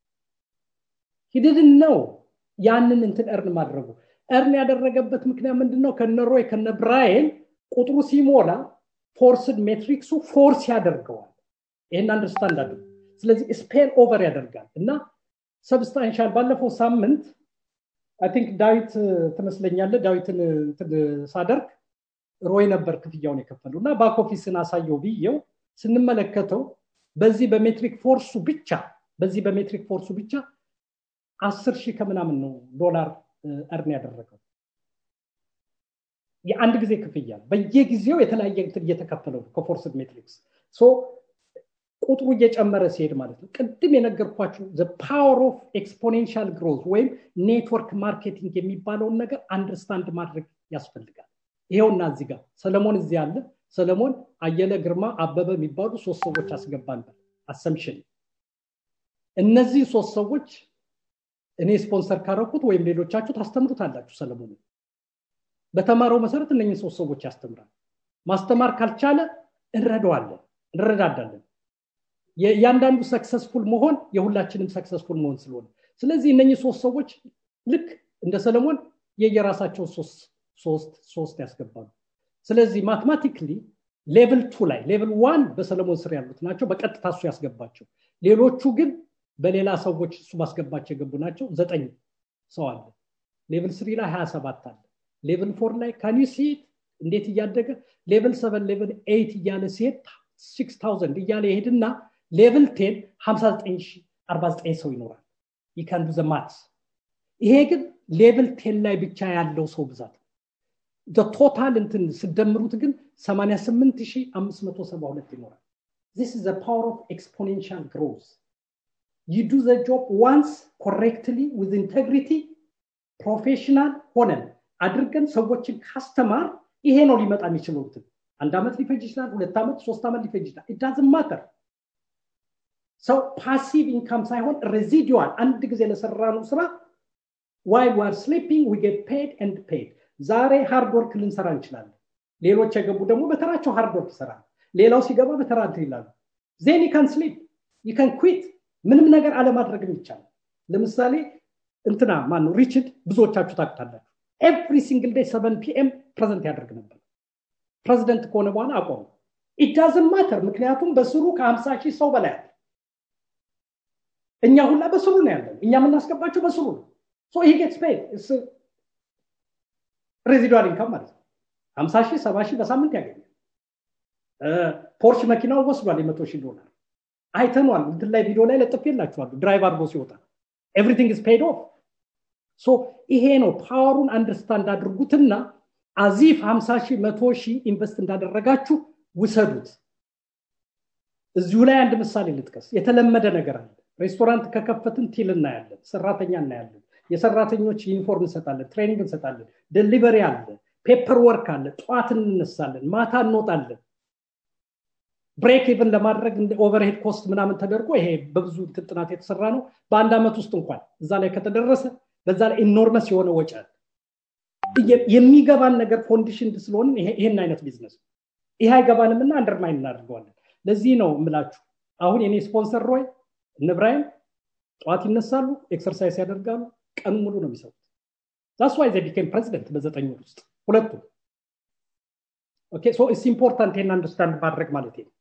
S2: ሂድድን ነው ያንን እንትን እርን ማድረጉ እርን ያደረገበት ምክንያት ምንድነው ከነሮይ ከነ ብራይን ቁጥሩ ሲሞላ ፎርስድ ሜትሪክሱ ፎርስ ያደርገዋል ይህን አንደርስታንድ አድርጉ ስለዚህ ስፔል ኦቨር ያደርጋል እና ሰብስታንሻል ባለፈው ሳምንት አይ ቲንክ ዳዊት ትመስለኛለ ዳዊትን ሳደርግ ሮይ ነበር ክፍያውን የከፈለው እና ባክ ኦፊስን አሳየው ብዬው ስንመለከተው በዚህ በሜትሪክ ፎርሱ ብቻ በዚህ በሜትሪክ ፎርሱ ብቻ አስር ሺህ ከምናምን ነው ዶላር እርን ያደረገው የአንድ ጊዜ ክፍያ በየጊዜው የተለያየ እንትን እየተከፈለው ነው ከፎርስድ ሜትሪክስ ቁጥሩ እየጨመረ ሲሄድ ማለት ነው ቅድም የነገርኳችሁ ፓወር ኦፍ ኤክስፖኔንሻል ግሮዝ ወይም ኔትወርክ ማርኬቲንግ የሚባለውን ነገር አንደርስታንድ ማድረግ ያስፈልጋል ይሄውና እዚህ ጋር ሰለሞን እዚህ አለ ሰለሞን አየለ ግርማ አበበ የሚባሉ ሶስት ሰዎች አስገባንበት አሰምሽን እነዚህ ሶስት ሰዎች እኔ ስፖንሰር ካረኩት ወይም ሌሎቻችሁ ታስተምሩታላችሁ ሰለሞን በተማረው መሰረት እነኝህ ሶስት ሰዎች ያስተምራል ማስተማር ካልቻለ እንረዳዋለን እንረዳዳለን የእያንዳንዱ ሰክሰስፉል መሆን የሁላችንም ሰክሰስፉል መሆን ስለሆነ ስለዚህ እነኚህ ሶስት ሰዎች ልክ እንደ ሰለሞን የየራሳቸው ሶስት ሶስት ያስገባሉ ስለዚህ ማትማቲክሊ ሌቭል ቱ ላይ ሌቭል ዋን በሰለሞን ስር ያሉት ናቸው በቀጥታ እሱ ያስገባቸው ሌሎቹ ግን በሌላ ሰዎች እሱ ማስገባቸው የገቡ ናቸው ዘጠኝ ሰው አለ ሌቭል ስሪ ላይ ሀያ ሰባት አለ ሌቭል ፎር ላይ ካን ሲት እንዴት እያደገ ሌቭል ሰቨን ሌቭል ኤይት እያለ ሲሄድ ሲክስ ታውዘንድ እያለ ይሄድና ሌቭል ቴን 59 ሰው ይኖራል ይካንዱ ዘማትስ ይሄ ግን ሌቭል ቴን ላይ ብቻ ያለው ሰው ብዛት ቶታል እንትን ስደምሩት ግን 88572 ይኖራል this is the power of exponential growth you do the job once correctly with integrity ፕሮፌሽናል ሆነን አድርገን ሰዎችን ካስተማር ይሄ ነው ሊመጣ የሚችለው እንትን አንድ ዓመት ሊፈጅ ይችላል ሁለት ዓመት ሶስት ዓመት ሊፈጅ ይችላል ኢዳዝን ማተር ሰው ፓሲቭ ኢንካም ሳይሆን ሬዚዲዋል አንድ ጊዜ ለሰራነው ስራ ዋይል ዋር ስሊፒንግ ዊ ጌት ፔድ ኤንድ ፔድ ዛሬ ሃርድ ወርክ ልንሰራ እንችላለን ሌሎች የገቡ ደግሞ በተራቸው ሃርድ ወርክ ይሰራል ሌላው ሲገባ በተራ እንትን ይላሉ ዜን ይከን ስሊፕ ይከን ኩዊት ምንም ነገር አለማድረግም ይቻላል ለምሳሌ እንትና ማን ነው ሪችድ ብዙዎቻችሁ ታቅታላችሁ ኤቭሪ ሲንግል ዴይ ሰቨን ፒኤም ፕሬዘንት ያደርግ ነበር ፕሬዚደንት ከሆነ በኋላ አቆሙ ኢዳዝን ማተር ምክንያቱም በስሩ ከሀምሳ ሺህ ሰው በላይ አለ እኛ ሁላ በስሩ ነው ያለን እኛ የምናስገባቸው በስሩ ነው ሶ ሂ ጌትስ ፔድ ሬዚዱዋል ኢንካም ማለት ነው ሀምሳ ሺህ ሰባ ሺህ በሳምንት ያገኛል ፖርሽ መኪናው ወስዷል የመቶ ሺህ ዶላር አይተኗል እንትን ላይ ቪዲዮ ላይ ለጥፌላችኋሉ ድራይቭ አድርጎ ሲወጣ ኤቭሪቲንግ ኢዝ ፔድ ኦፍ ሶ ይሄ ነው ፓወሩን አንደርስታንድ አድርጉትና አዚፍ 50 ሺህ መቶ ሺህ ኢንቨስት እንዳደረጋችሁ ውሰዱት እዚሁ ላይ አንድ ምሳሌ ልጥቀስ የተለመደ ነገር አለ ሬስቶራንት ከከፈትን ቲል እናያለን ሰራተኛ እናያለን የሰራተኞች ዩኒፎርም እንሰጣለን ትሬኒንግ እንሰጣለን ደሊቨሪ አለ ፔፐር ወርክ አለ ጠዋት እንነሳለን ማታ እንወጣለን ብሬክ ኢቨን ለማድረግ ኦቨርሄድ ኮስት ምናምን ተደርጎ ይሄ በብዙ ጥናት የተሰራ ነው በአንድ ዓመት ውስጥ እንኳን እዛ ላይ ከተደረሰ በዛ ላይ ኢኖርመስ የሆነ ወጪ አለ የሚገባን ነገር ኮንዲሽን ስለሆን ይሄን አይነት ቢዝነስ ይሄ አይገባንም እና አንደርማይን እናደርገዋለን ለዚህ ነው የምላችሁ አሁን የኔ ስፖንሰር ሮይ እነብራይም ጠዋት ይነሳሉ ኤክሰርሳይዝ ያደርጋሉ ቀን ሙሉ ነው የሚሰሩት ዛስ ዋይ ዘ ቢኬም ፕሬዚደንት በዘጠኝ ወር ውስጥ ሁለቱም ኦኬ ሶ ኢትስ ኢምፖርታንት ይሄን አንደርስታንድ ማድረግ ማለት ነው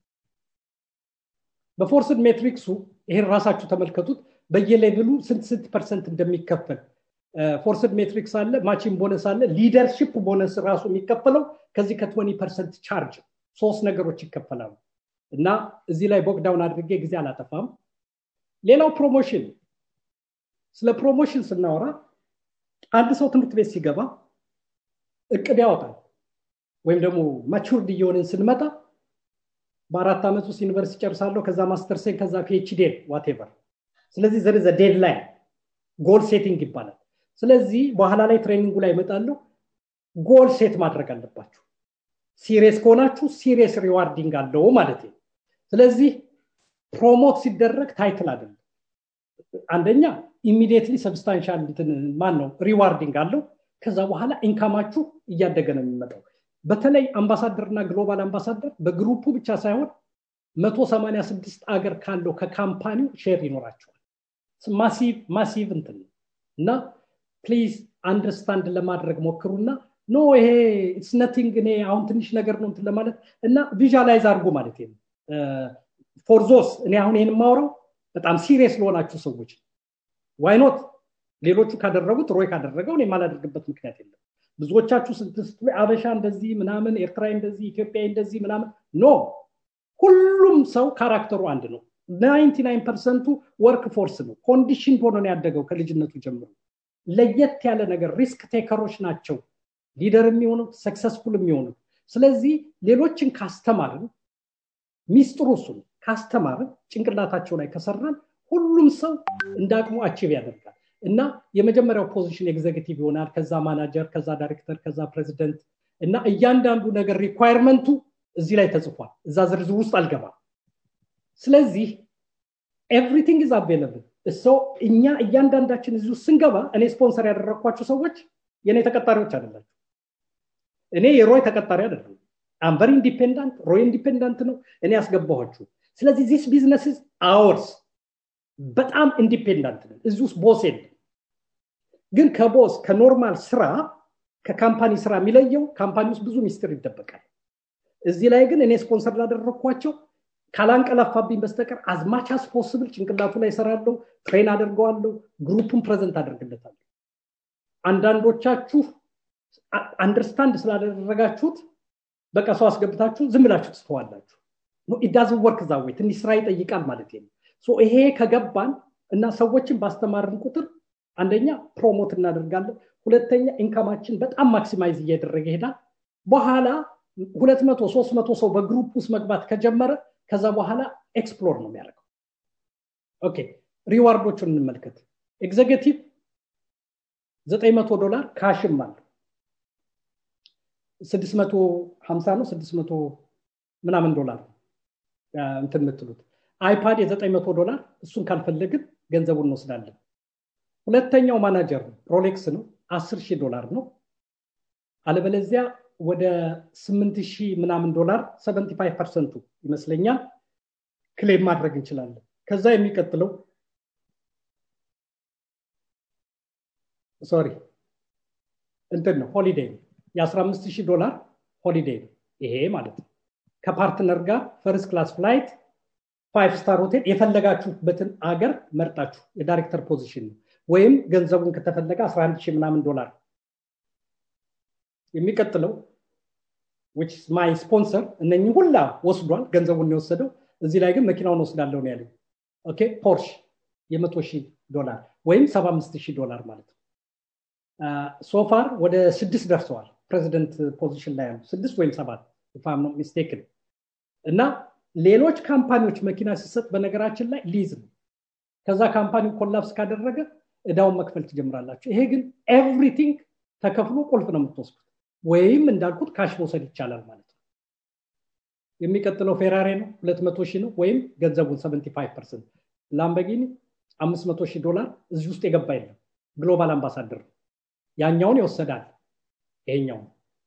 S2: በፎርስድ ሜትሪክሱ ይሄን ራሳችሁ ተመልከቱት በየሌቭሉ ስንት ስንት ፐርሰንት እንደሚከፈል ፎርስድ ሜትሪክስ አለ ማቺን ቦነስ አለ ሊደርሽፕ ቦነስ ራሱ የሚከፈለው ከዚህ ከ20 ፐርሰንት ቻርጅ ሶስት ነገሮች ይከፈላሉ እና እዚህ ላይ ቦክዳውን አድርጌ ጊዜ አላጠፋም ሌላው ፕሮሞሽን ስለ ፕሮሞሽን ስናወራ አንድ ሰው ትምህርት ቤት ሲገባ እቅድ ያወጣል ወይም ደግሞ ማቹርድ እየሆንን ስንመጣ በአራት ዓመት ውስጥ ዩኒቨርሲቲ ጨርሳለሁ ከዛ ማስተርሴን ከዛ ፒኤችዴን ዋቴቨር ስለዚህ ዘር ዘ ዴድላይን ጎል ሴቲንግ ይባላል ስለዚህ በኋላ ላይ ትሬኒንጉ ላይ ይመጣለሁ ጎል ሴት ማድረግ አለባችሁ ሲሪየስ ከሆናችሁ ሲሪየስ ሪዋርዲንግ አለው ማለት ነው ስለዚህ ፕሮሞት ሲደረግ ታይትል አይደለም አንደኛ ኢሚዲየትሊ ሰብስታንሻል ማን ነው ሪዋርዲንግ አለው ከዛ በኋላ ኢንካማችሁ እያደገ ነው የሚመጣው በተለይ አምባሳደርና ግሎባል አምባሳደር በግሩፑ ብቻ ሳይሆን 186 አገር ካለው ከካምፓኒው ሼር ይኖራቸዋል ማሲቭ ማሲቭ እንትን እና ፕሊዝ አንደርስታንድ ለማድረግ ሞክሩና ኖ ይሄ ኢትስ ነቲንግ እኔ አሁን ትንሽ ነገር ነው እንትን ለማለት እና ቪዥላይዝ አድርጎ ማለት ነው ፎርዞስ እኔ አሁን ይህን የማውረው በጣም ሲሪየስ ለሆናችሁ ሰዎች ዋይኖት ሌሎቹ ካደረጉት ሮይ ካደረገው እኔ የማላደርግበት ምክንያት የለም ብዙዎቻችሁ ስትስቱ አበሻ እንደዚህ ምናምን ኤርትራ እንደዚህ ኢትዮጵያ እንደዚህ ምናምን ኖ ሁሉም ሰው ካራክተሩ አንድ ነው ናይንቲ ናይን ፐርሰንቱ ወርክ ፎርስ ነው ኮንዲሽን ሆኖ ነው ያደገው ከልጅነቱ ጀምሮ ለየት ያለ ነገር ሪስክ ቴከሮች ናቸው ሊደር የሚሆኑት ሰክሰስፉል የሚሆኑት ስለዚህ ሌሎችን ካስተማርን ሚስጥሩ እሱ ነው ካስተማርን ጭንቅላታቸው ላይ ከሰራን ሁሉም ሰው እንደ አቅሙ አቺቭ ያደርጋል እና የመጀመሪያው ፖዚሽን ኤግዜኪቲቭ ይሆናል ከዛ ማናጀር ከዛ ዳይሬክተር ከዛ ፕሬዚደንት እና እያንዳንዱ ነገር ሪኳይርመንቱ እዚህ ላይ ተጽፏል እዛ ዝርዝር ውስጥ አልገባም ስለዚህ ኤቭሪቲንግ ኢዝ አቬለብል ሰው እኛ እያንዳንዳችን እዚህ ውስጥ ስንገባ እኔ ስፖንሰር ያደረግኳቸው ሰዎች የእኔ ተቀጣሪዎች አይደላቸው እኔ የሮይ ተቀጣሪ አይደለም አምቨሪ ኢንዲፔንዳንት ሮይ ኢንዲፔንዳንት ነው እኔ ያስገባኋችሁ ስለዚህ ዚስ ቢዝነስ አወርስ በጣም ኢንዲፔንዳንት ነን እዚህ ውስጥ ቦስ የለም ግን ከቦስ ከኖርማል ስራ ከካምፓኒ ስራ የሚለየው ካምፓኒ ውስጥ ብዙ ሚስጥር ይደበቃል እዚህ ላይ ግን እኔ ስፖንሰር ላደረግኳቸው ካላንቀላፋብኝ በስተቀር አዝማች አስ ፖስብል ጭንቅላቱ ላይ ሰራለሁ ትሬን አደርገዋለሁ ግሩፑን ፕሬዘንት አደርግለታለሁ አንዳንዶቻችሁ አንደርስታንድ ስላደረጋችሁት በቃ ሰው አስገብታችሁ ዝም ብላችሁ ትስተዋላችሁ ኢዳዝን ወርክ ዛ ወይ ትንሽ ስራ ይጠይቃል ማለት ነው ይሄ ከገባን እና ሰዎችን ባስተማርን ቁጥር አንደኛ ፕሮሞት እናደርጋለን ሁለተኛ ኢንካማችን በጣም ማክሲማይዝ እያደረገ ይሄዳል በኋላ ሁለት መቶ ሶስት መቶ ሰው በግሩፕ ውስጥ መግባት ከጀመረ ከዛ በኋላ ኤክስፕሎር ነው የሚያደርገው ኦኬ ሪዋርዶቹን እንመልከት ኤግዜኪቲቭ 900 ዶላር ካሽም አለ 650 ነው 600 ምናምን ዶላር እንትን የምትሉት አይፓድ የ900 ዶላር እሱን ካልፈለግን ገንዘቡን እንወስዳለን ሁለተኛው ማናጀር ነው ሮሌክስ ነው 10 ሺህ ዶላር ነው አለበለዚያ ወደ 8 ሺህ ምናምን ዶላር 75 ፐርሰንቱ ይመስለኛል ክሌም ማድረግ እንችላለን ከዛ የሚቀጥለው ሶሪ እንትን ነው ሆሊዴይ ነው የ15 ሺህ ዶላር ሆሊዴይ ነው ይሄ ማለት ነው ከፓርትነር ጋር ፈርስት ክላስ ፍላይት ፋይቭ ስታር ሆቴል የፈለጋችሁበትን አገር መርጣችሁ የዳይሬክተር ፖዚሽን ነው ወይም ገንዘቡን ከተፈለገ 11 ሺህ ምናምን ዶላር የሚቀጥለው ዊች ማይ ስፖንሰር እነኚህ ሁላ ወስዷል ገንዘቡን የወሰደው እዚህ ላይ ግን መኪናውን ወስዳለሁ ነው ያለኝ ኦኬ ፖርሽ የመቶ ሺህ ዶላር ወይም 75 ሺህ ዶላር ማለት ነው ሶፋር ወደ ስድስት ደርሰዋል ፕሬዚደንት ፖዚሽን ላይ ያሉ ስድስት ወይም ሰባት ፋም ነው ሚስቴክን እና ሌሎች ካምፓኒዎች መኪና ሲሰጥ በነገራችን ላይ ሊዝ ነው ከዛ ካምፓኒው ኮላፕስ ካደረገ እዳውን መክፈል ትጀምራላችሁ ይሄ ግን ኤቭሪቲንግ ተከፍሎ ቁልፍ ነው የምትወስዱት ወይም እንዳልኩት ካሽ መውሰድ ይቻላል ማለት ነው የሚቀጥለው ፌራሪ ነው 200 ሺህ ነው ወይም ገንዘቡን 75 ፐርሰንት ላምበጊኒ 500 ሺህ ዶላር እዚህ ውስጥ የገባ የለም ግሎባል አምባሳደር ነው ያኛውን ይወሰዳል ይሄኛው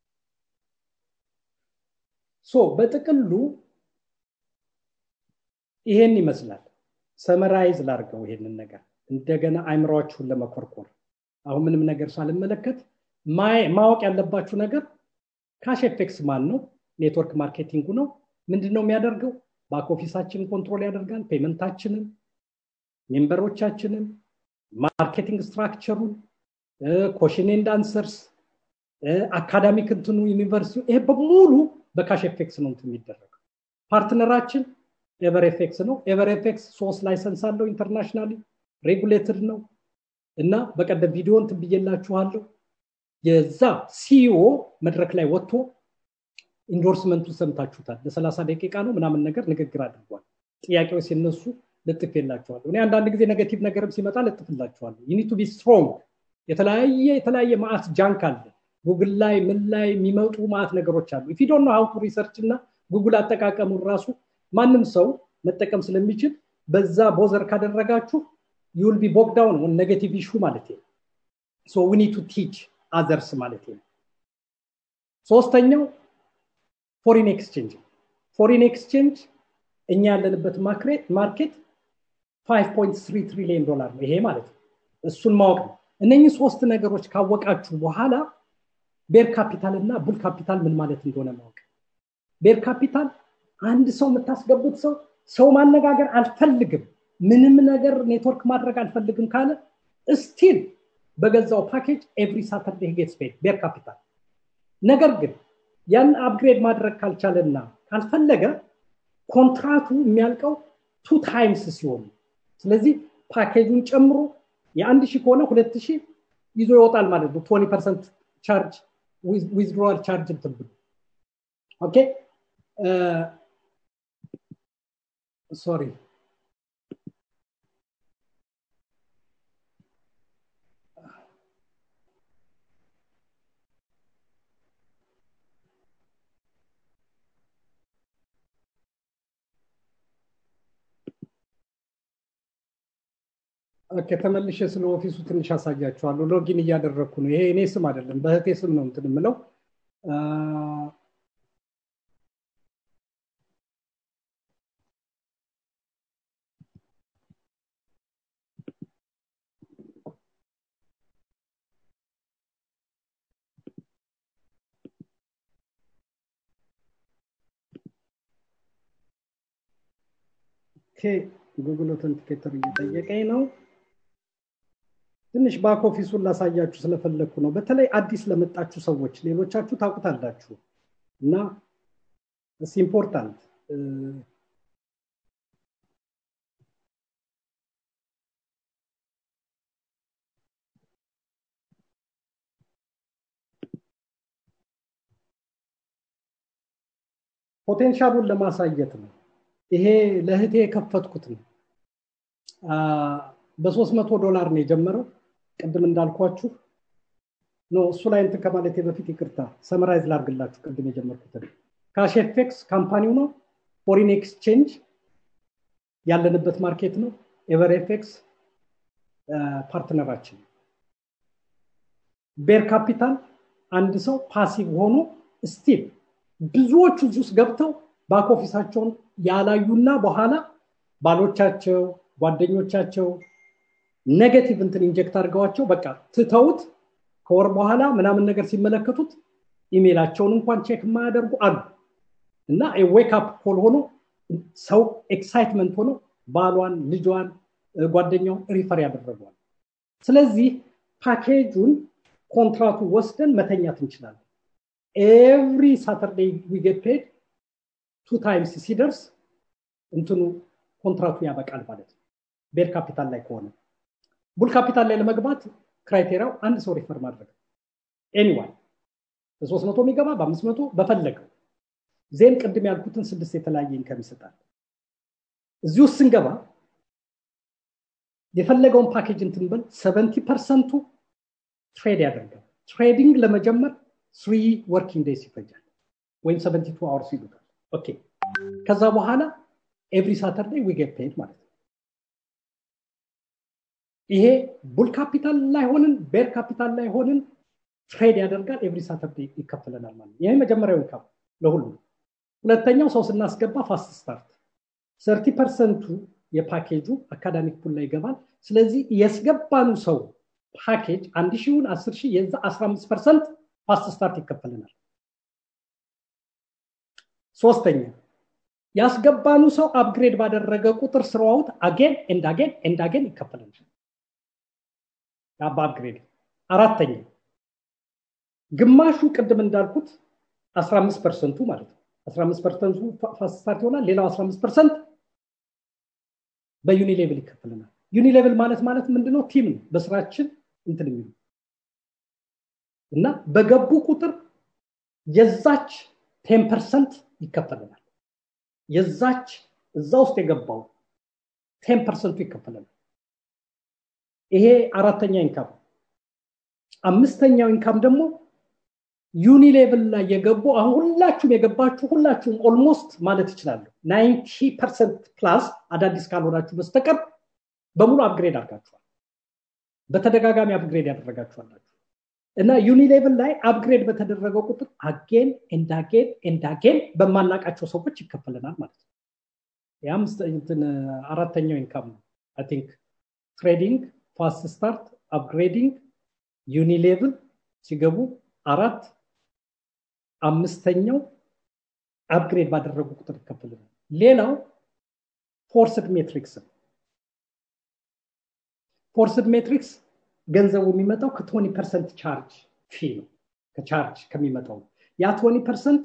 S2: ሶ በጥቅሉ ይሄን ይመስላል ሰመራይዝ ላርገው ይሄንን ነገር እንደገና አይምሯችሁን ለመኮርኮር አሁን ምንም ነገር ሳልመለከት ማወቅ ያለባችሁ ነገር ካሽ ኤፌክስ ማን ነው ኔትወርክ ማርኬቲንጉ ነው ምንድን ነው የሚያደርገው ባክ ኦፊሳችንን ኮንትሮል ያደርጋል ፔመንታችንን ሜምበሮቻችንን ማርኬቲንግ ስትራክቸሩን ኮሽን ኤንድ አንሰርስ አካዳሚክ እንትኑ ዩኒቨርሲቲ ይሄ በሙሉ በካሽ ኤፌክስ ነው የሚደረገው ፓርትነራችን ኤቨር ኤፌክስ ነው ኤቨር ኤፌክስ ሶስት ላይሰንስ አለው ኢንተርናሽናሊ ሬጉሌትድ ነው እና በቀደም ቪዲዮ እንትን ብዬላችኋለሁ የዛ ሲኦ መድረክ ላይ ወጥቶ ኢንዶርስመንቱ ሰምታችሁታል ለሰላሳ ደቂቃ ነው ምናምን ነገር ንግግር አድርጓል ጥያቄዎች ሲነሱ ልጥፍ የላቸዋለሁ እኔ አንዳንድ ጊዜ ኔጋቲቭ ነገርም ሲመጣ ልጥፍላቸዋለሁ ዩኒቱ ቢ ስትሮንግ የተለያየ የተለያየ ማአት ጃንክ አለ ጉግል ላይ ምን ላይ የሚመጡ ማአት ነገሮች አሉ ፊዶን ነው ሀውቱ ሪሰርች እና ጉግል አጠቃቀሙን ራሱ ማንም ሰው መጠቀም ስለሚችል በዛ ቦዘር ካደረጋችሁ ዩል ቢ ቦክዳውን ኦን ኔጌቲቭ ኢሹ ማለት ነው ሶ ዊ ኒድ ቱ ቲች አዘርስ ማለት ነው ሶስተኛው ፎሪን ኤክስቼንጅ ፎሪን ኤክስቼንጅ እኛ ያለንበት ማርኬት 5.3 ትሪሊዮን ዶላር ነው ይሄ ማለት ነው እሱን ማወቅ ነው እነኚህ ሶስት ነገሮች ካወቃችሁ በኋላ ቤር ካፒታል እና ቡል ካፒታል ምን ማለት እንደሆነ ማወቅ ቤር ካፒታል አንድ ሰው የምታስገቡት ሰው ሰው ማነጋገር አልፈልግም ምንም ነገር ኔትወርክ ማድረግ አልፈልግም ካለ ስቲል በገዛው ፓኬጅ ኤቭሪ ሳተርዴ ጌትስ ፔድ ቤር ካፒታል ነገር ግን ያን አፕግሬድ ማድረግ ካልቻለና ካልፈለገ ኮንትራቱ የሚያልቀው ቱ ታይምስ ሲሆን ስለዚህ ፓኬጁን ጨምሮ የአንድ ሺህ ከሆነ ሁለት ሺህ ይዞ ይወጣል ማለት ነው ቶኒ ፐርሰንት ቻርጅ ዊዝድሮዋል ቻርጅ ትብል ኦኬ ሶሪ ከተመልሼ ስለ ኦፊሱ ትንሽ አሳያችኋለሁ ሎጊን እያደረግኩ ነው ይሄ እኔ ስም አይደለም በህቴ ስም ነው እንትን የምለው ጉግል ኦተንቲኬተር እየጠየቀኝ ነው ትንሽ ባክ ኦፊሱን ላሳያችሁ ስለፈለግኩ ነው በተለይ አዲስ ለመጣችሁ ሰዎች ሌሎቻችሁ ታውቁታላችሁ እና እስ ኢምፖርታንት ፖቴንሻሉን ለማሳየት ነው ይሄ ለእህቴ የከፈትኩት ነው በሶስት መቶ ዶላር ነው የጀመረው ቅድም እንዳልኳችሁ ነው እሱ ላይ እንትን ከማለቴ በፊት ይቅርታ ሰመራይዝ ላርግላችሁ ቅድም የጀመርኩትን ካሽ ኤፌክስ ካምፓኒው ነው ፎሪን ኤክስቼንጅ ያለንበት ማርኬት ነው ኤቨር ኤፌክስ ፓርትነራችን ቤር ካፒታል አንድ ሰው ፓሲቭ ሆኖ ስቲል ብዙዎቹ እዚህ ውስጥ ገብተው ባክ ኦፊሳቸውን ያላዩና በኋላ ባሎቻቸው ጓደኞቻቸው ኔጌቲቭ እንትን ኢንጀክት አድርገዋቸው በቃ ትተውት ከወር በኋላ ምናምን ነገር ሲመለከቱት ኢሜይላቸውን እንኳን ቼክ የማያደርጉ አሉ እና ዌክ አፕ ኮል ሆኖ ሰው ኤክሳይትመንት ሆኖ ባሏን ልጇን ጓደኛውን ሪፈር ያደረገዋል ስለዚህ ፓኬጁን ኮንትራቱ ወስደን መተኛት እንችላለን ኤቭሪ ሳተርዴይ ዊጌት ፔድ ቱ ታይምስ ሲደርስ እንትኑ ኮንትራቱ ያበቃል ማለት ነው ቤር ካፒታል ላይ ከሆነ ቡል ካፒታል ላይ ለመግባት ክራይቴሪያው አንድ ሰው ሪፈር ማድረግ ኤኒዋን በሶስት መቶ የሚገባ በአምስት መቶ በፈለገው ዜን ቅድም ያልኩትን ስድስት የተለያየ ኢንከም ይሰጣል እዚህ ውስጥ ስንገባ የፈለገውን ፓኬጅ እንትንበል ሰቨንቲ ፐርሰንቱ ትሬድ ያደርጋል ትሬዲንግ ለመጀመር ስሪ ወርኪንግ ዴይስ ይፈጃል ወይም ሰቨንቲ ቱ አወርስ ይሉታል ኦኬ ከዛ በኋላ ኤቭሪ ሳተርዴይ ዊ ጌት ፔድ ማለት ነው ይሄ ቡል ካፒታል ላይ ሆንን ቤር ካፒታል ላይ ሆንን ትሬድ ያደርጋል ኤቭሪ ሳተርዴይ ይከፈለናል ማለት ይሄ መጀመሪያው ኢንካም ለሁሉም ሁለተኛው ሰው ስናስገባ ፋስት ስታርት ሰርቲ ፐርሰንቱ የፓኬጁ አካዳሚክ ፑል ላይ ይገባል ስለዚህ ያስገባኑ ሰው ፓኬጅ አንድ ሺውን አስር ሺህ የዛ አስራ አምስት ፐርሰንት ፋስት ስታርት ይከፈልናል ሶስተኛ ያስገባኑ ሰው አፕግሬድ ባደረገ ቁጥር ስራውት አጌን ኤንድ አጌን ኤንድ አጌን ይከፈልናል በአፕግሬድ አራተኛ ግማሹ ቅድም እንዳልኩት 15 ፐርሰንቱ ማለት ነው 15 ፐርሰንቱ ፋስት ስታርት ይሆናል ሌላው 15 ፐርሰንት በዩኒ ሌቭል ይከፈልናል ዩኒ ሌቭል ማለት ማለት ምንድነው ቲም ነው በስራችን እንትን የሚሉ እና በገቡ ቁጥር የዛች ቴን ፐርሰንት ይከፈልናል የዛች እዛ ውስጥ የገባው ቴን ፐርሰንቱ ይከፈለናል ይሄ አራተኛ ኢንካም አምስተኛው ኢንካም ደግሞ ዩኒ ሌቭል ላይ የገቡ አሁን ሁላችሁም የገባችሁ ሁላችሁም ኦልሞስት ማለት ይችላሉ ናይንቲ ፐርሰንት ፕላስ አዳዲስ ካልሆናችሁ በስተቀር በሙሉ አፕግሬድ አድርጋችኋል በተደጋጋሚ አፕግሬድ ያደረጋችኋላችሁ እና ዩኒ ሌቭል ላይ አፕግሬድ በተደረገው ቁጥር አጌን ኤንዳጌን ኤንዳጌን በማናቃቸው ሰዎች ይከፈለናል ማለት ነው የአምስትን አራተኛው ኢንካም ነው አይ ቲንክ ትሬዲንግ ፋስት ስታርት አፕግሬዲንግ ዩኒ ሌቭል ሲገቡ አራት አምስተኛው አፕግሬድ ባደረጉ ቁጥር ይከፈልናል ሌላው ፎርስድ ሜትሪክስ ነው ፎርስድ ሜትሪክስ ገንዘቡ የሚመጣው ከቶኒ ፐርሰንት ቻርጅ ፊ ነው ከቻርጅ ከሚመጣው ያ ቶኒ ፐርሰንት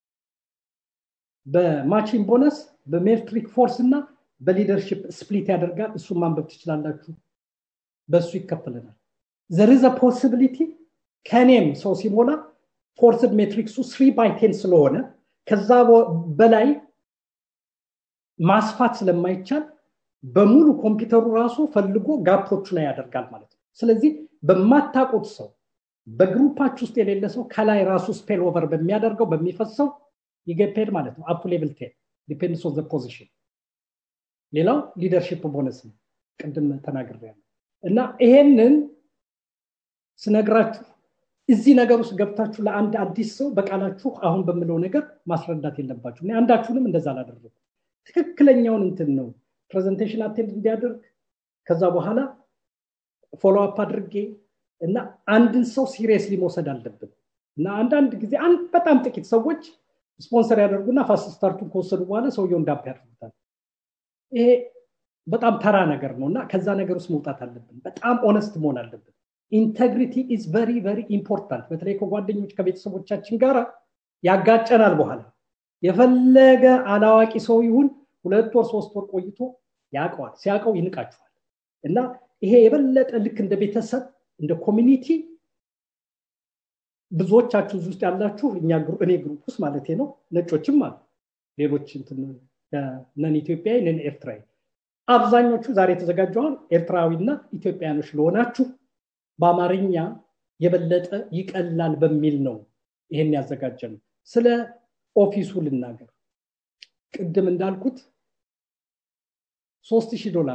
S2: በማቺን ቦነስ በሜትሪክ ፎርስ እና በሊደርሽፕ ስፕሊት ያደርጋል እሱን ማንበብ ትችላላችሁ በእሱ ይከፍልናል ዘርዘ ፖሲቢሊቲ ከኔም ሰው ሲሞላ ፎርስድ ሜትሪክሱ ስሪ ባይ ቴን ስለሆነ ከዛ በላይ ማስፋት ስለማይቻል በሙሉ ኮምፒውተሩ ራሱ ፈልጎ ጋፖቹ ላይ ያደርጋል ማለት ነው ስለዚህ በማታቁት ሰው በግሩፓች ውስጥ የሌለ ሰው ከላይ ራሱ ስፔል ኦቨር በሚያደርገው በሚፈሰው ይገፔድ ማለት ነው አፕ ሌቭል ቴን ዲፔንድስ ኦን ፖዚሽን ሌላው ሊደርሽፕ ቦነስ ነው ቅድም ተናግሬያለሁ እና ይሄንን ስነግራችሁ እዚህ ነገር ውስጥ ገብታችሁ ለአንድ አዲስ ሰው በቃላችሁ አሁን በምለው ነገር ማስረዳት የለባችሁ አንዳችሁንም እንደዛ አላደረጉ ትክክለኛውን እንትን ነው ፕሬዘንቴሽን አቴንድ እንዲያደርግ ከዛ በኋላ ፎሎ አፕ አድርጌ እና አንድን ሰው ሲሪየስሊ መውሰድ አለብን እና አንዳንድ ጊዜ አንድ በጣም ጥቂት ሰዎች ስፖንሰር ያደርጉና ፋስት ስታርቱን ከወሰዱ በኋላ ሰውየው እንዳፕ ያደርጉታል ይሄ በጣም ተራ ነገር ነው እና ከዛ ነገር ውስጥ መውጣት አለብን በጣም ኦነስት መሆን አለብን ኢንተግሪቲ ኢዝ ቨሪ ቨሪ ኢምፖርታንት በተለይ ከጓደኞች ከቤተሰቦቻችን ጋር ያጋጨናል በኋላ የፈለገ አላዋቂ ሰው ይሁን ሁለት ወር ሶስት ወር ቆይቶ ያውቀዋል ሲያውቀው ይንቃችኋል እና ይሄ የበለጠ ልክ እንደ ቤተሰብ እንደ ኮሚኒቲ ብዙዎቻችሁ ውስጥ ያላችሁ እኛ እኔ ግሩፕ ውስጥ ማለት ነው ነጮችም አሉ ሌሎች ነን ኢትዮጵያዊ ነን ኤርትራዊ አብዛኞቹ ዛሬ የተዘጋጀውን ኤርትራዊና ኢትዮጵያኖች ለሆናችሁ በአማርኛ የበለጠ ይቀላል በሚል ነው ይሄን ያዘጋጀ ነው ስለ ኦፊሱ ልናገር ቅድም እንዳልኩት ሶስት ሺህ ዶላር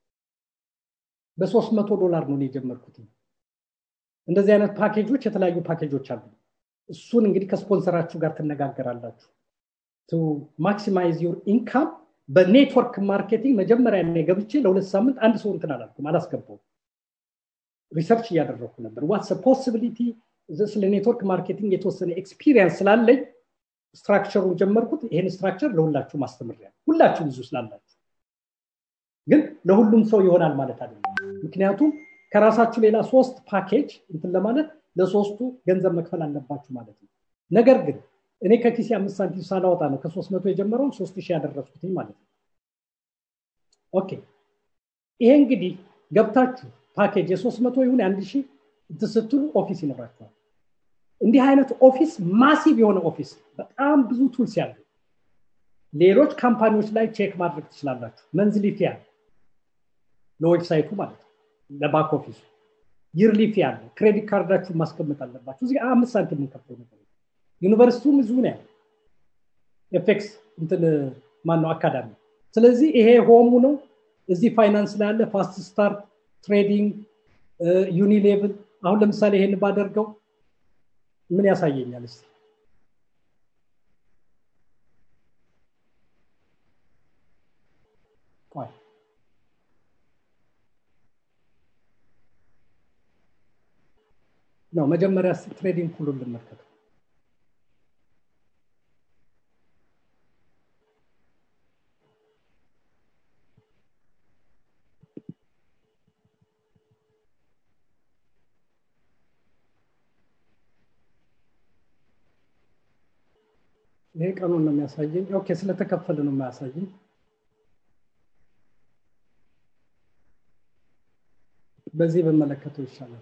S2: በሶስት መቶ ዶላር ነው የጀመርኩት እንደዚህ አይነት ፓኬጆች የተለያዩ ፓኬጆች አሉ እሱን እንግዲህ ከስፖንሰራችሁ ጋር ትነጋገራላችሁ ቱ ማክሲማይዝ ዩር ኢንካም በኔትወርክ ማርኬቲንግ መጀመሪያ ላይ ገብቼ ለሁለት ሳምንት አንድ ሰው እንትን አላልኩም አላስገባው ሪሰርች እያደረግኩ ነበር ዋትስ ፖሲቢሊቲ ስለ ኔትወርክ ማርኬቲንግ የተወሰነ ኤክስፒሪየንስ ስላለኝ ስትራክቸሩን ጀመርኩት ይሄን ስትራክቸር ለሁላችሁ ማስተምሪያ ሁላችሁ ብዙ ስላላችሁ ግን ለሁሉም ሰው ይሆናል ማለት አይደለም ምክንያቱም ከራሳችሁ ሌላ ሶስት ፓኬጅ እንትን ለማለት ለሶስቱ ገንዘብ መክፈል አለባችሁ ማለት ነው ነገር ግን እኔ ከኪሴ አምስት ሳንቲም ሳላወጣ ነው ከሶስት መቶ የጀመረውን ሶስት ሺህ ያደረስኩትኝ ማለት ነው ኦኬ ይሄ እንግዲህ ገብታችሁ ፓኬጅ የሶስት መቶ ይሁን የአንድ ሺህ ስትሉ ኦፊስ ይኖራቸዋል እንዲህ አይነት ኦፊስ ማሲቭ የሆነ ኦፊስ በጣም ብዙ ቱልስ ያሉ ሌሎች ካምፓኒዎች ላይ ቼክ ማድረግ ትችላላችሁ መንዝሊ ፊ አለ ለዌብሳይቱ ማለት ነው ለባክ ኦፊሱ ይርሊ ፊ አለ ክሬዲት ካርዳችሁን ማስቀመጥ አለባችሁ እዚህ አምስት ሳንቲም የምንከፍለው ነገር ዩኒቨርሲቲውም እዚሁ ነው ያለ ኤፌክስ እንትን ማነው አካዳሚ ስለዚህ ይሄ ሆሙ ነው እዚህ ፋይናንስ ላይ ያለ ፋስት ስታርት ትሬዲንግ ዩኒሌቭል አሁን ለምሳሌ ይሄን ባደርገው ምን ያሳየኛል እስቲ ነው መጀመሪያ ትሬዲንግ ሁሉን ልመልከተው ይሄ ቀኑን ነው የሚያሳየኝ ኦኬ ስለተከፈለ ነው የሚያሳየኝ በዚህ በመለከተው ይሻላል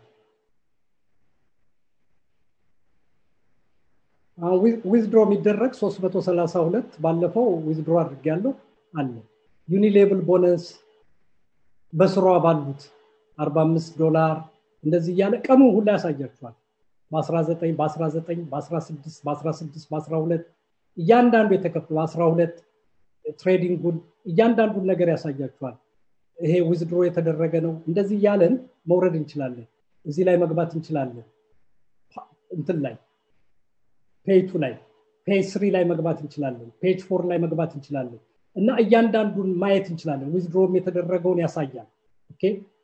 S2: ዊዝድሮ የሚደረግ 332 ባለፈው ዊዝድሮ አድርግ ያለው አለ ዩኒሌብል ቦነስ በስሯ ባሉት 45 ዶላር እንደዚህ እያለ ቀኑ ሁላ ያሳያችኋል በ19 በ19 በ16 በ16 በ12 እያንዳንዱ የተከፈሉ 12 ትሬዲንጉን እያንዳንዱን ነገር ያሳያችኋል ይሄ ዊዝድሮ የተደረገ ነው እንደዚህ እያለን መውረድ እንችላለን እዚህ ላይ መግባት እንችላለን እንትን ላይ ፔጅ ላይ ፔጅ ስሪ ላይ መግባት እንችላለን ፔጅ ፎር ላይ መግባት እንችላለን እና እያንዳንዱን ማየት እንችላለን ዊዝድሮም የተደረገውን ያሳያል ኦኬ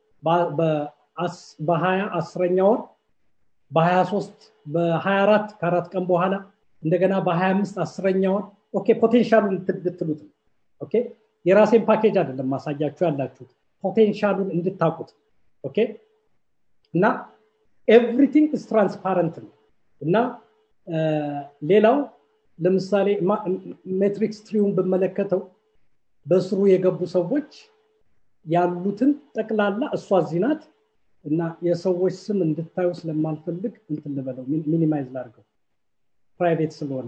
S2: በሀያ አስረኛ ወር በ23 በ24 ከአራት ቀን በኋላ እንደገና በ25 አስረኛ ወር ኦኬ ፖቴንሻሉን ልትሉት ኦኬ የራሴን ፓኬጅ አይደለም ማሳያችሁ ያላችሁት ፖቴንሻሉን እንድታቁት ኦኬ እና ኤቭሪቲንግ ስ ትራንስፓረንት ነው እና ሌላው ለምሳሌ ሜትሪክስ ትሪውን ብመለከተው በስሩ የገቡ ሰዎች ያሉትን ጠቅላላ እሷ ዚናት እና የሰዎች ስም እንድታዩ ስለማልፈልግ እንትን ልበለው ሚኒማይዝ ላድርገው ፕራይቬት ስለሆነ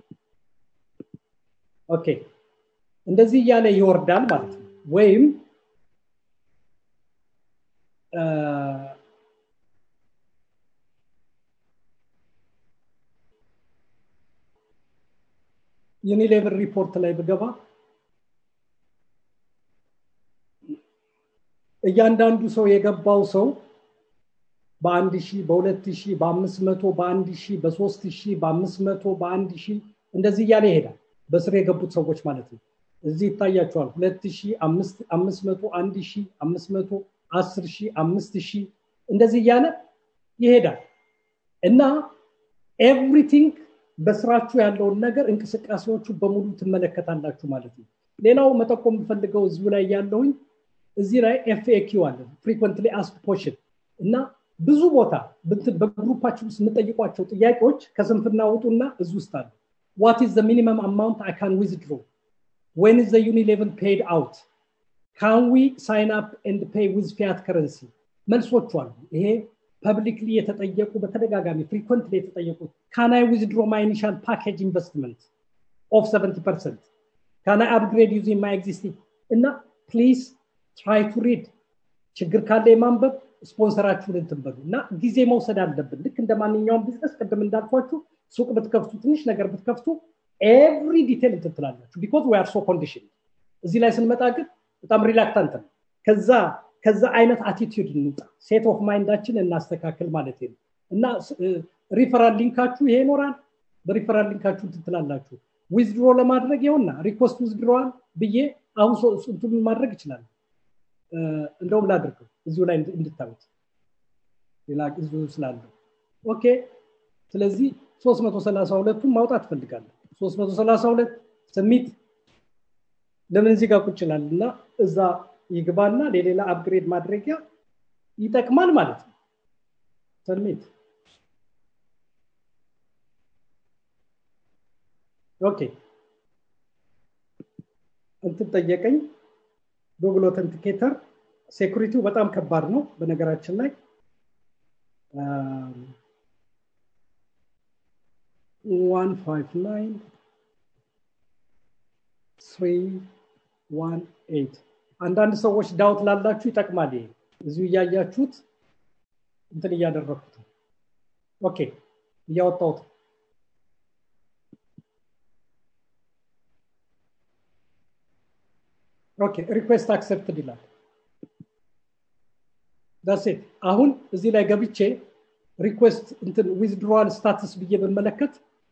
S2: ኦኬ እንደዚህ እያለ ይወርዳል ማለት ነው ወይም ዩኒሌቨር ሪፖርት ላይ ብገባ እያንዳንዱ ሰው የገባው ሰው በአንድ ሺህ በሁለት ሺህ በአምስት መቶ በአንድ ሺህ በሶስት ሺህ በአምስት መቶ በአንድ ሺህ እንደዚህ እያለ ይሄዳል በስር የገቡት ሰዎች ማለት ነው እዚህ ይታያቸዋል ሁለት ሺህ አምስት መቶ አንድ ሺህ አምስት መቶ አስር ሺህ አምስት ሺህ እንደዚህ እያለ ይሄዳል እና ኤቭሪቲንግ በስራችሁ ያለውን ነገር እንቅስቃሴዎቹ በሙሉ ትመለከታላችሁ ማለት ነው ሌላው መጠቆም የምፈልገው እዚሁ ላይ ያለውኝ እዚህ ላይ ኤፍኤኪው አለ ፍሪኮንትሊ አስክ ፖሽን እና ብዙ ቦታ በግሩፓችን ውስጥ የምጠይቋቸው ጥያቄዎች ከስንፍና ውጡና እዚ ውስጥ አሉ ዋት ኢዝ ሚኒመም አማውንት አይ ካን ዊዝድሮ ዌን ኢዝ ዩኒሌቭል ፔድ አውት ካን ዊ ሳይን አፕ ኤንድ ፔይ ዊዝ ፊያት ከረንሲ መልሶቹ አሉ ይሄ ፐብሊክሊ የተጠየቁ በተደጋጋሚ ፍሪኮንትሊ የተጠየቁት ካናይ ዊዝድሮ ማይ ኢኒሻል ፓኬጅ ኢንቨስትመንት ኦፍ 70 ፐርሰንት ካና አፕግሬድ ዩዚንግ ማይ ኤግዚስቲንግ እና ፕሊዝ ትራይ ቱ ሪድ ችግር ካለ የማንበብ ስፖንሰራችሁን እንትንበሉ እና ጊዜ መውሰድ አለብን ልክ እንደ ማንኛውም ቢዝነስ ቅድም እንዳልኳችሁ ሱቅ ብትከፍቱ ትንሽ ነገር ብትከፍቱ ኤቭሪ ዲቴል እንትን ትላላችሁ ቢኮዝ ዊ አር ሶ ኮንዲሽን እዚህ ላይ ስንመጣ ግን በጣም ሪላክታንት ነው ከዛ ከዛ አይነት አቲቲዩድ እንውጣ ሴት ኦፍ ማይንዳችን እናስተካክል ማለት ነው እና ሪፈራል ሊንካችሁ ይሄ ይኖራል በሪፈራል ሊንካችሁ እንትን ትላላችሁ ዊዝድሮ ለማድረግ ይኸውና ሪኮስት ዊዝድሮዋል ብዬ አሁን እንትኑን ማድረግ ይችላል እንደውም ላድርገው እዚሁ ላይ እንድታዩት ሌላ እዚሁ ስላለው ኦኬ ስለዚህ 332ቱን ማውጣት ፈልጋለሁ 332 ስሚት ለምን እዚህ ጋር ቁጭ ይላል እና እዛ ይግባና ለሌላ አፕግሬድ ማድረጊያ ይጠቅማል ማለት ነው ሰሚት ኦኬ እንትን ጠየቀኝ ጉግል ኦተንቲኬተር ሴኩሪቲው በጣም ከባድ ነው በነገራችን ላይ ዋን ፋይቭ ናይን ስሪ ዋን ኤይት አንዳንድ ሰዎች ዳውት ላላችሁ ይጠቅማል ይሄ እዚሁ እያያችሁት እንትን እያደረግኩት ኦኬ እያወጣሁት ኦኬ ሪኩዌስት አክሰፕትድ ይላል ዳሴት አሁን እዚህ ላይ ገብቼ ሪኩዌስት እንትን ዊዝድሮዋል ስታትስ ብዬ ብመለከት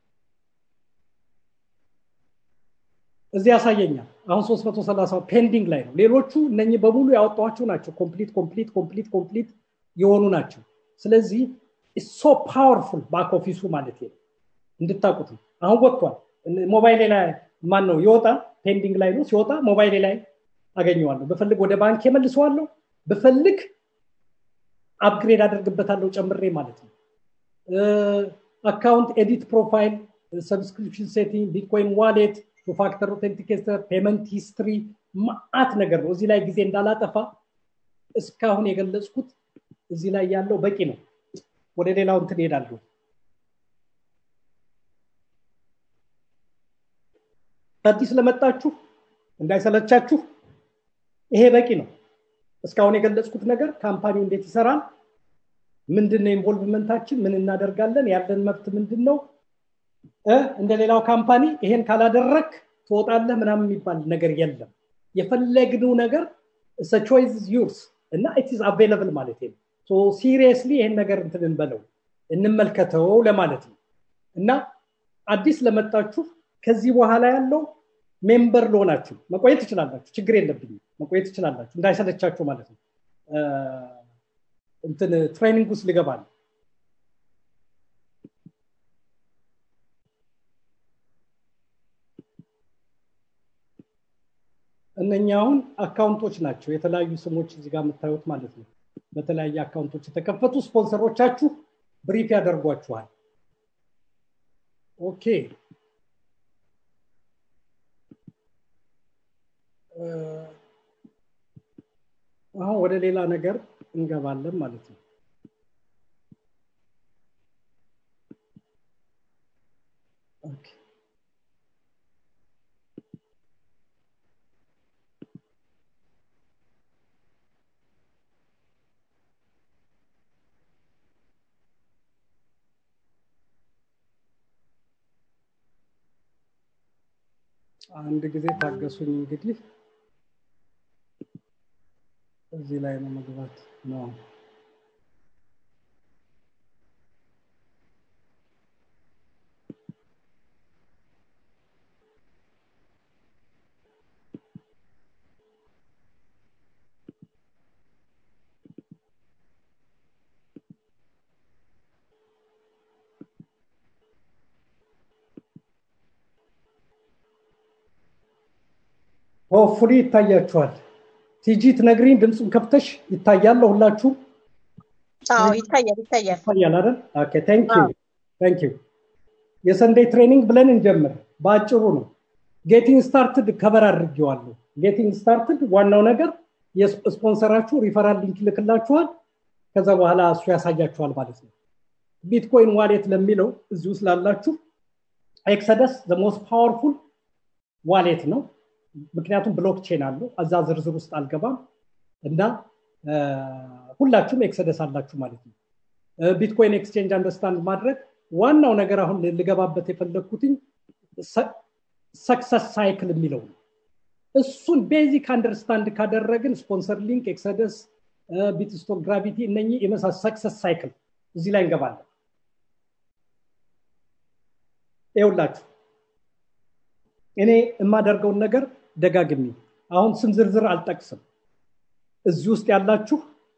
S2: እዚህ ያሳየኛል አሁን 330 ፔንዲንግ ላይ ነው ሌሎቹ እነኚህ በሙሉ ያወጣኋቸው ናቸው ኮምፕሊት ኮምፕሊት ኮምፕሊት ኮምፕሊት የሆኑ ናቸው ስለዚህ ሶ ፓወርፉል ባክ ኦፊሱ ማለት ነው እንድታቁት ነው አሁን ወጥቷል ሞባይሌ ላይ ማን ነው ይወጣ ፔንዲንግ ላይ ነው ሲወጣ ሞባይሌ ላይ አገኘዋለሁ ብፈልግ ወደ ባንክ መልሰዋለሁ ብፈልግ አፕግሬድ አደርግበታለሁ ጨምሬ ማለት ነው አካውንት ኤዲት ፕሮፋይል ሰብስክሪፕሽን ሴቲንግ ቢትኮይን ዋሌት ቱ ፋክተር ኦቴንቲኬተር ፔመንት ሂስትሪ ማአት ነገር ነው እዚህ ላይ ጊዜ እንዳላጠፋ እስካሁን የገለጽኩት እዚህ ላይ ያለው በቂ ነው ወደ ሌላው እንትን ሄዳለሁ አዲስ ለመጣችሁ እንዳይሰለቻችሁ ይሄ በቂ ነው እስካሁን የገለጽኩት ነገር ካምፓኒው እንዴት ይሰራል ምንድን ነው ኢንቮልቭመንታችን ምን እናደርጋለን ያለን መብት ምንድን ነው እንደ ሌላው ካምፓኒ ይሄን ካላደረግ ትወጣለህ ምናምን የሚባል ነገር የለም የፈለግነው ነገር ቾይዝ ዩርስ እና ኢትዝ አቬለብል ማለት ነው ሲሪየስሊ ይሄን ነገር እንትን እንበለው እንመልከተው ለማለት ነው እና አዲስ ለመጣችሁ ከዚህ በኋላ ያለው ሜምበር ለሆናችሁ መቆየት ትችላላችሁ ችግር የለብኝም መቆየት ትችላላችሁ እንዳይሰለቻችሁ ማለት ነው እንትን ትሬኒንግ ውስጥ ልገባል እነኛ አሁን አካውንቶች ናቸው የተለያዩ ስሞች እዚህ ጋር የምታዩት ማለት ነው በተለያየ አካውንቶች የተከፈቱ ስፖንሰሮቻችሁ ብሪፍ ያደርጓችኋል ኦኬ አሁን ወደ ሌላ ነገር እንገባለን ማለት ነው ኦኬ አንድ ጊዜ ታገሱኝ እንግዲህ እዚህ ላይ ነው መግባት ነው ሆፍሊ ይታያችኋል ቲጂ ትነግሪኝ ድምፁን ከፍተሽ ይታያል ሁላችሁም
S4: አዎ ይታያል ይታያል
S2: ይታያል አይደል ኦኬ ታንክ ዩ ታንክ ዩ የሰንዴይ ትሬኒንግ ብለን እንጀምር በአጭሩ ነው ጌቲንግ ስታርትድ ከበር አድርጌዋለሁ ጌቲንግ ስታርትድ ዋናው ነገር የስፖንሰራችሁ ሪፈራል ሊንክ ይልክላችኋል ከዛ በኋላ እሱ ያሳያችኋል ማለት ነው ቢትኮይን ዋሌት ለሚለው እዚህ ውስጥ ላላችሁ ኤክሰደስ ሞስት ፓወርፉል ዋሌት ነው ምክንያቱም ብሎክቼን አሉ እዛ ዝርዝር ውስጥ አልገባም እና ሁላችሁም ኤክሰደስ አላችሁ ማለት ነው ቢትኮይን ኤክስቼንጅ አንደርስታንድ ማድረግ ዋናው ነገር አሁን ልገባበት የፈለግኩትኝ ሰክሰስ ሳይክል የሚለው ነው እሱን ቤዚክ አንደርስታንድ ካደረግን ስፖንሰር ሊንክ ኤክሰደስ ቢትስቶክ ግራቪቲ እነኚህ የመሳሰ ሰክሰስ ሳይክል እዚህ ላይ እንገባለን ይውላችሁ እኔ የማደርገውን ነገር ደጋግሚ አሁን ስም ዝርዝር አልጠቅስም እዚህ ውስጥ ያላችሁ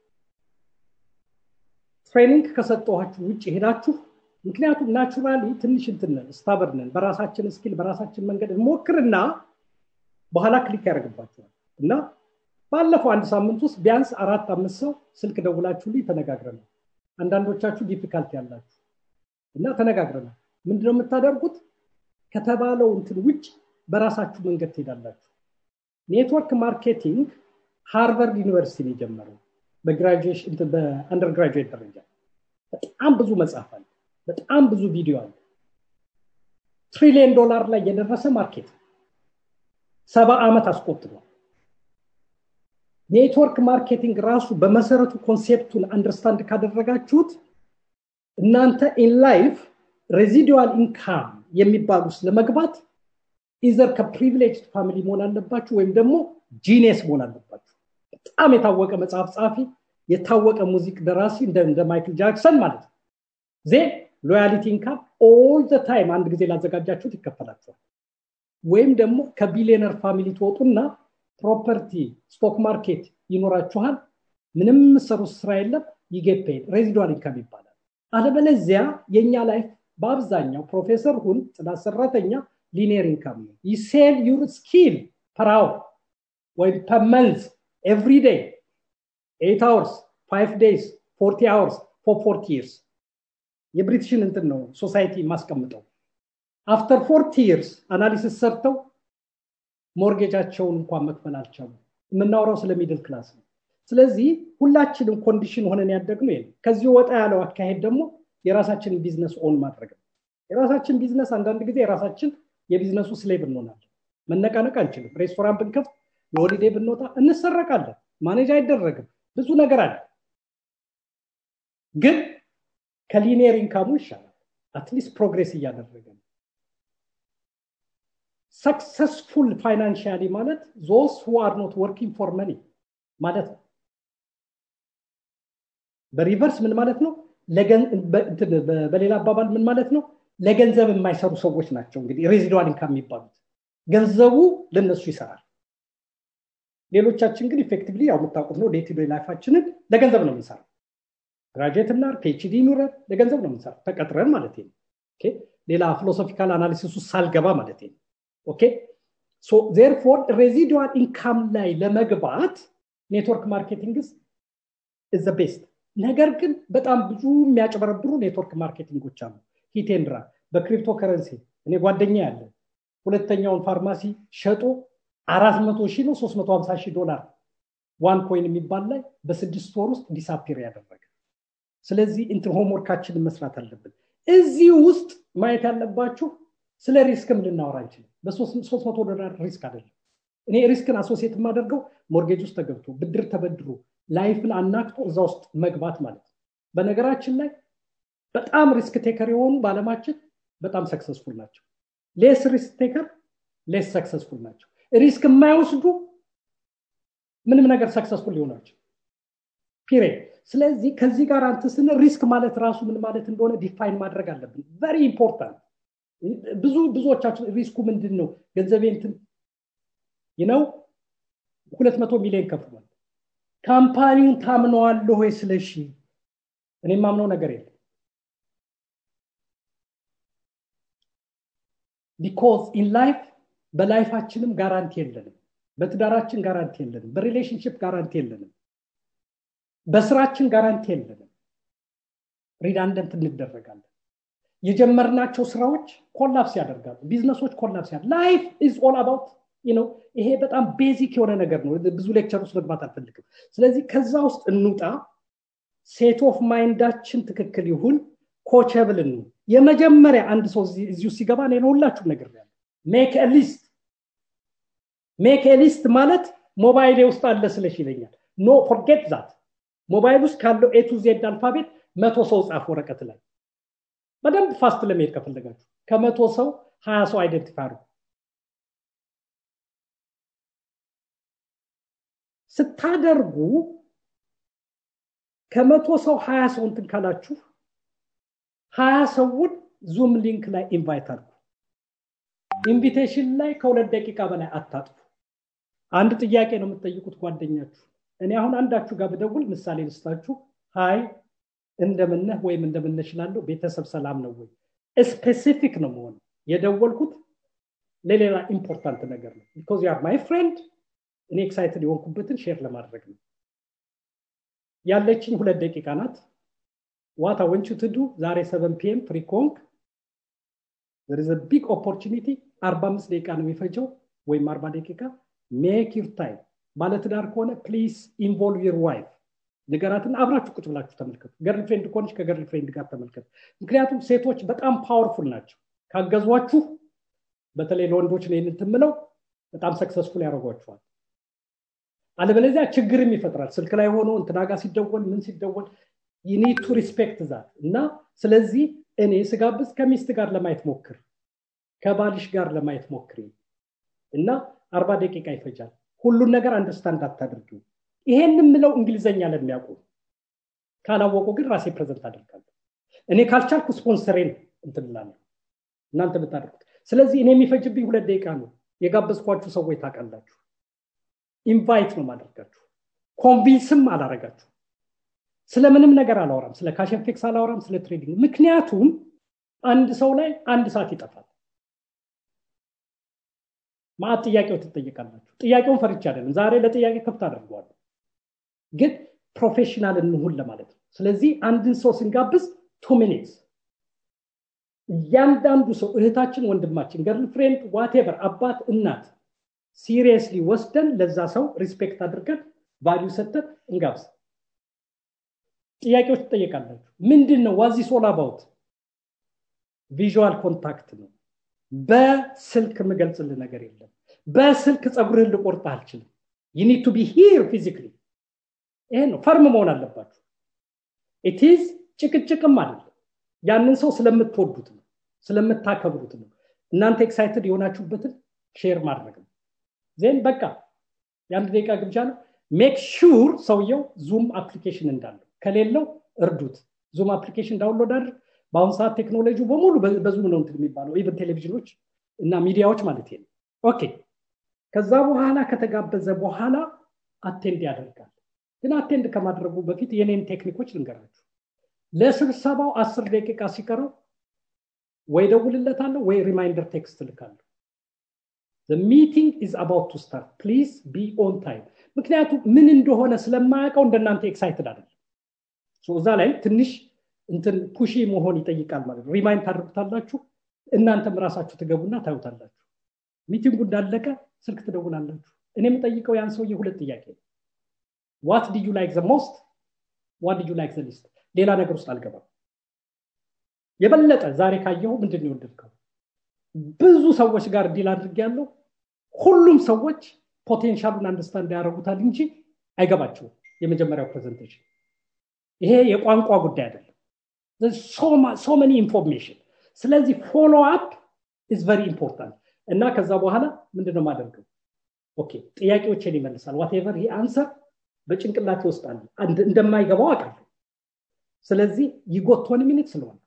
S2: ትሬኒንግ ከሰጠኋችሁ ውጭ ሄዳችሁ ምክንያቱም ናቹራሊ ትንሽ እንትነን ስታበርነን በራሳችን ስኪል በራሳችን መንገድ ሞክርና በኋላ ክሊክ ያደርግባቸዋል እና ባለፈው አንድ ሳምንት ውስጥ ቢያንስ አራት አምስት ሰው ስልክ ደውላችሁልኝ ተነጋግረናል አንዳንዶቻችሁ ዲፊካልቲ ያላችሁ እና ተነጋግረናል ምንድነው የምታደርጉት ከተባለው እንትን ውጭ በራሳችሁ መንገድ ትሄዳላችሁ ኔትወርክ ማርኬቲንግ ሃርቨርድ ዩኒቨርሲቲ ነው የጀመረው በአንደርግራጁዌት ደረጃ በጣም ብዙ መጽሐፍ አለ በጣም ብዙ ቪዲዮ አለ ትሪሊየን ዶላር ላይ የደረሰ ማርኬት ሰባ ዓመት አስቆጥሯል ኔትወርክ ማርኬቲንግ ራሱ በመሰረቱ ኮንሴፕቱን አንደርስታንድ ካደረጋችሁት እናንተ ኢን ላይፍ ሬዚዲዋል ኢንካም የሚባሉ ውስጥ ለመግባት ኢዘር ከፕሪቪሌጅ ፋሚሊ መሆን አለባችሁ ወይም ደግሞ ጂኔስ መሆን አለባችሁ በጣም የታወቀ መጽሐፍ ጸሐፊ የታወቀ ሙዚቅ ደራሲ እንደ ማይክል ጃክሰን ማለት ነው ዜ ሎያሊቲ ኢንካም ኦል ዘ ታይም አንድ ጊዜ ላዘጋጃችሁት ይከፈላቸዋል ወይም ደግሞ ከቢሊዮነር ፋሚሊ ትወጡና ፕሮፐርቲ ስቶክ ማርኬት ይኖራችኋል ምንም የምሰሩት ስራ የለም ይጌት ሬዚዷል ኢንካም ይባላል አለበለዚያ የእኛ ላይፍ በአብዛኛው ፕሮፌሰር ሁን ጽዳት ሰራተኛ ሊኒየር ኢንካም ነው ይሴል ዩር ስኪል ፐራው ወይም ፐመንዝ ኤቭሪ ዴይ ኤት አወርስ ፋይቭ ዴይስ ፎርቲ አወርስ ፎር ፎርቲ ይርስ የብሪቲሽን እንትን ነው ሶሳይቲ ማስቀምጠው አፍተር ፎርቲ ይርስ አናሊሲስ ሰርተው ሞርጌጃቸውን እንኳን መክፈል አልቻሉ የምናወራው ስለ ሚድል ክላስ ነው ስለዚህ ሁላችንም ኮንዲሽን ሆነን ያደግነው ይሄ ከዚህ ወጣ ያለው አካሄድ ደግሞ የራሳችንን ቢዝነስ ኦን ማድረግ ነው የራሳችን ቢዝነስ አንዳንድ ጊዜ የራሳችን የቢዝነሱ ስሌብ እንሆናለን መነቃነቅ አንችልም ሬስቶራንት ብንከፍት የሆሊዴ ብንወጣ እንሰረቃለን ማኔጅ አይደረግም ብዙ ነገር አለ ግን ከሊኒየር ኢንካሙ ይሻላል አትሊስት ፕሮግሬስ እያደረገ ነው ሰክሰስፉል ፋይናንሽያሊ ማለት ዞስ ሁ አር ኖት ወርኪንግ ፎር መኒ ማለት ነው በሪቨርስ ምን ማለት ነው በሌላ አባባል ምን ማለት ነው ለገንዘብ የማይሰሩ ሰዎች ናቸው እንግዲህ ሬዚዷል ኢንካም የሚባሉት ገንዘቡ ለነሱ ይሰራል ሌሎቻችን ግን ኢፌክቲቭሊ ያው የምታውቁት ነው ዴቲ ላይፋችንን ለገንዘብ ነው የምንሰራው ግራጁዌት እና ፒኤችዲ ኑረን ለገንዘብ ነው የምንሰራው ተቀጥረን ማለት ነው ሌላ ፊሎሶፊካል አናሊሲስ ውስጥ ሳልገባ ማለት ነው ኦኬ ሶ ዜርፎር ሬዚዲዋል ኢንካም ላይ ለመግባት ኔትወርክ ማርኬቲንግ ኢዝ ቤስት ነገር ግን በጣም ብዙ የሚያጭበረብሩ ኔትወርክ ማርኬቲንጎች አሉ ሂቴንድራ በክሪፕቶ ከረንሲ እኔ ጓደኛ ያለ ሁለተኛውን ፋርማሲ ሸጦ አራት መቶ ሺህ ነው ሶስት መቶ ሀምሳ ሺህ ዶላር ዋን ኮይን የሚባል ላይ በስድስት ወር ውስጥ ዲሳፒር ያደረገ ስለዚህ እንትን ሆምወርካችንን መስራት አለብን እዚህ ውስጥ ማየት ያለባችሁ ስለ ሪስክም ልናወራ አንችልም በሶስት መቶ ዶላር ሪስክ አይደለም እኔ ሪስክን አሶሲየት የማደርገው ሞርጌጅ ውስጥ ተገብቶ ብድር ተበድሮ ላይፍን አናክቶ እዛ ውስጥ መግባት ማለት ነው በነገራችን ላይ በጣም ሪስክ ቴከር የሆኑ በአለማችን በጣም ሰክሰስፉል ናቸው ሌስ ሪስክ ቴከር ሌስ ሰክሰስፉል ናቸው ሪስክ የማይወስዱ ምንም ነገር ሰክሰስፉል ሊሆናቸው ፒሪድ ስለዚህ ከዚህ ጋር አንተ ስን ሪስክ ማለት ራሱ ምን ማለት እንደሆነ ዲፋይን ማድረግ አለብን ቨሪ ኢምፖርታንት ብዙ ብዙዎቻችን ሪስኩ ምንድን ነው ገንዘቤ እንትን ነው ሁለት መቶ ሚሊዮን ከፍሏል ካምፓኒውን ታምነዋለሁ ወይ ስለሺ እኔ ማምነው ነገር የለም ቢኮዝ ኢን ላይፍ በላይፋችንም ጋራንቲ የለንም በትዳራችን ጋራንቲ የለንም በሪሌሽንሽፕ ጋራንቲ የለንም በስራችን ጋራንቲ የለንም ሪዳንደንት እንደረጋለን የጀመርናቸው ስራዎች ኮላፕስ ያደርጋሉ ቢዝነሶች ኮላፕስ ያደርጋሉ ላይፍ ኢዝ ኦል አባውት ነው ይሄ በጣም ቤዚክ የሆነ ነገር ነው ብዙ ሌክቸር ውስጥ መግባት አልፈልግም ስለዚህ ከዛ ውስጥ እንውጣ ሴት ኦፍ ማይንዳችን ትክክል ይሁን ኮቸብል ነው የመጀመሪያ አንድ ሰው እዚሁ ሲገባ እኔ ሁላችሁም ነገር ያለ ሜክ ሊስት ሜክ ሊስት ማለት ሞባይል ውስጥ አለ ስለሽ ይለኛል ኖ ፎርጌት ዛት ሞባይል ውስጥ ካለው ኤ ቱ ዜድ አልፋቤት መቶ ሰው ጻፍ ወረቀት ላይ በደንብ ፋስት ለመሄድ ከፈለጋችሁ ከመቶ ሰው ሀያ ሰው አይደንቲፋይ አድርጉ ስታደርጉ ከመቶ ሰው ሀያ ሰው እንትን ካላችሁ ሀያ ሰውን ዙም ሊንክ ላይ ኢንቫይት አድርጉ ኢንቪቴሽን ላይ ከሁለት ደቂቃ በላይ አታጥፉ አንድ ጥያቄ ነው የምትጠይቁት ጓደኛችሁ እኔ አሁን አንዳችሁ ጋር ብደውል ምሳሌ ልስጣችሁ ሀይ እንደምነህ ወይም እንደምነሽ ላለው ቤተሰብ ሰላም ነው ወይ ስፔሲፊክ ነው መሆን የደወልኩት ለሌላ ኢምፖርታንት ነገር ነው ቢኮዝ ያር ማይ ፍሬንድ እኔ ኤክሳይትድ የሆንኩበትን ሼር ለማድረግ ነው ያለችኝ ሁለት ደቂቃ ናት ዋታ ወንቹ ትዱ ዛሬ ሰቨን ፒኤም ፍሪ ኮንክ ዘርዘ ቢግ ኦፖርቹኒቲ አርባ አምስት ደቂቃ ነው የሚፈጀው ወይም አርባ ደቂቃ ሜክ ዩር ታይም ባለትዳር ከሆነ ፕሊዝ ኢንቮልቭ ዩር ዋይፍ ንገራትና አብራችሁ ቁጭ ብላችሁ ተመልከቱ ገርል ፍሬንድ ከሆነች ከገርል ፍሬንድ ጋር ተመልከቱ ምክንያቱም ሴቶች በጣም ፓወርፉል ናቸው ካገዟችሁ በተለይ ለወንዶች ነው የምትምለው በጣም ሰክሰስፉል ያደርጓችኋል አለበለዚያ ችግርም ይፈጥራል ስልክ ላይ ሆኖ እንትና ጋር ሲደወል ምን ሲደወል ዩኒድ ቱ ሪስፔክት ዛት እና ስለዚህ እኔ ስጋብዝ ከሚስት ጋር ለማየት ሞክር ከባልሽ ጋር ለማየት ሞክሪ እና አርባ ደቂቃ ይፈጃል ሁሉን ነገር አንደርስታንድ አታድርጊው ይሄን የምለው እንግሊዘኛ ለሚያውቁ ካላወቁ ግን ራሴ ፕሬዘንት አደርጋለሁ እኔ ካልቻልኩ ስፖንሰሬን እንትንላለሁ እናንተ ብታደርጉት ስለዚህ እኔ የሚፈጅብኝ ሁለት ደቂቃ ነው የጋበዝኳችሁ ሰዎች ታውቃላችሁ ኢንቫይት ነው ማደርጋችሁ ኮንቪንስም አላረጋችሁ ስለምንም ነገር አላወራም ስለ ካሸንፌክስ አላወራም ስለ ትሬዲንግ ምክንያቱም አንድ ሰው ላይ አንድ ሰዓት ይጠፋል ማአት ጥያቄው ትጠይቃላችሁ ጥያቄውን ፈርቻ አይደለም ዛሬ ለጥያቄ ክፍት አድርገዋለሁ ግን ፕሮፌሽናል እንሁን ለማለት ነው ስለዚህ አንድን ሰው ስንጋብዝ ቱ ሚኒትስ እያንዳንዱ ሰው እህታችን ወንድማችን ገርል ፍሬንድ ዋቴቨር አባት እናት ሲሪየስሊ ወስደን ለዛ ሰው ሪስፔክት አድርገን ቫሊዩ ሰጠን እንጋብዝ ጥያቄዎች ትጠየቃላችሁ ምንድን ነው ዋዚ ሶል አባውት ቪዥዋል ኮንታክት ነው በስልክ የምገልጽልህ ነገር የለም በስልክ ፀጉርህን ልቆርጥ አልችልም ዩኒድ ቱ ቢ ሂር ፊዚክሊ ይሄ ነው ፈርም መሆን አለባችሁ ኢቲዝ ጭቅጭቅም አይደለም ያንን ሰው ስለምትወዱት ነው ስለምታከብሩት ነው እናንተ ኤክሳይትድ የሆናችሁበትን ሼር ማድረግ ነው ዜን በቃ የአንድ ደቂቃ ግብዣ ነው ሜክ ሹር ሰውየው ዙም አፕሊኬሽን እንዳለው ከሌለው እርዱት ዙም አፕሊኬሽን ዳውንሎድ አድርግ በአሁኑ ሰዓት ቴክኖሎጂ በሙሉ በዙም ነው እንትን የሚባለው ኢቨን ቴሌቪዥኖች እና ሚዲያዎች ማለት ነው ኦኬ ከዛ በኋላ ከተጋበዘ በኋላ አቴንድ ያደርጋል ግን አቴንድ ከማድረጉ በፊት የኔን ቴክኒኮች ልንገራችሁ ለስብሰባው አስር ደቂቃ ሲቀረው ወይ ደውልለታለሁ ወይ ሪማይንደር ቴክስት ልካለሁ ሚቲንግ ኢዝ አባውት ቱ ስታርት ፕሊዝ ቢ ኦን ታይም ምክንያቱም ምን እንደሆነ ስለማያውቀው እንደናንተ ኤክሳይትድ አይደለም እዛ ላይ ትንሽ እንትን ፑሺ መሆን ይጠይቃል ማለት ነው ሪማይንድ ታደርጉታላችሁ እናንተም ራሳችሁ ትገቡና ታዩታላችሁ ሚቲንጉ እንዳለቀ ስልክ ትደውላላችሁ እኔ የምጠይቀው ያን ሰውዬ ሁለት ጥያቄ ነው ዋት ዲዩ ላይክ ዘ ሞስት ዋት ዲዩ ላይክ ዘ ሊስት ሌላ ነገር ውስጥ አልገባም የበለጠ ዛሬ ካየሁ ምንድን ነው የወደድከው ብዙ ሰዎች ጋር ዲል አድርግ ያለው ሁሉም ሰዎች ፖቴንሻሉን አንደርስታንድ ያደረጉታል እንጂ አይገባቸውም የመጀመሪያው ፕሬዘንቴሽን ይሄ የቋንቋ ጉዳይ አይደለም ሶ መኒ ኢንፎርሜሽን ስለዚህ ፎሎ አፕ ኢዝ ቨሪ ኢምፖርታንት እና ከዛ በኋላ ምንድነው ማደርገው ኦኬ ጥያቄዎችን ይመልሳል ዋቴቨር ይሄ አንሰር በጭንቅላት ይወስዳል እንደማይገባው አውቃለሁ ስለዚህ ይጎቶን ሚኒት ስለሆነ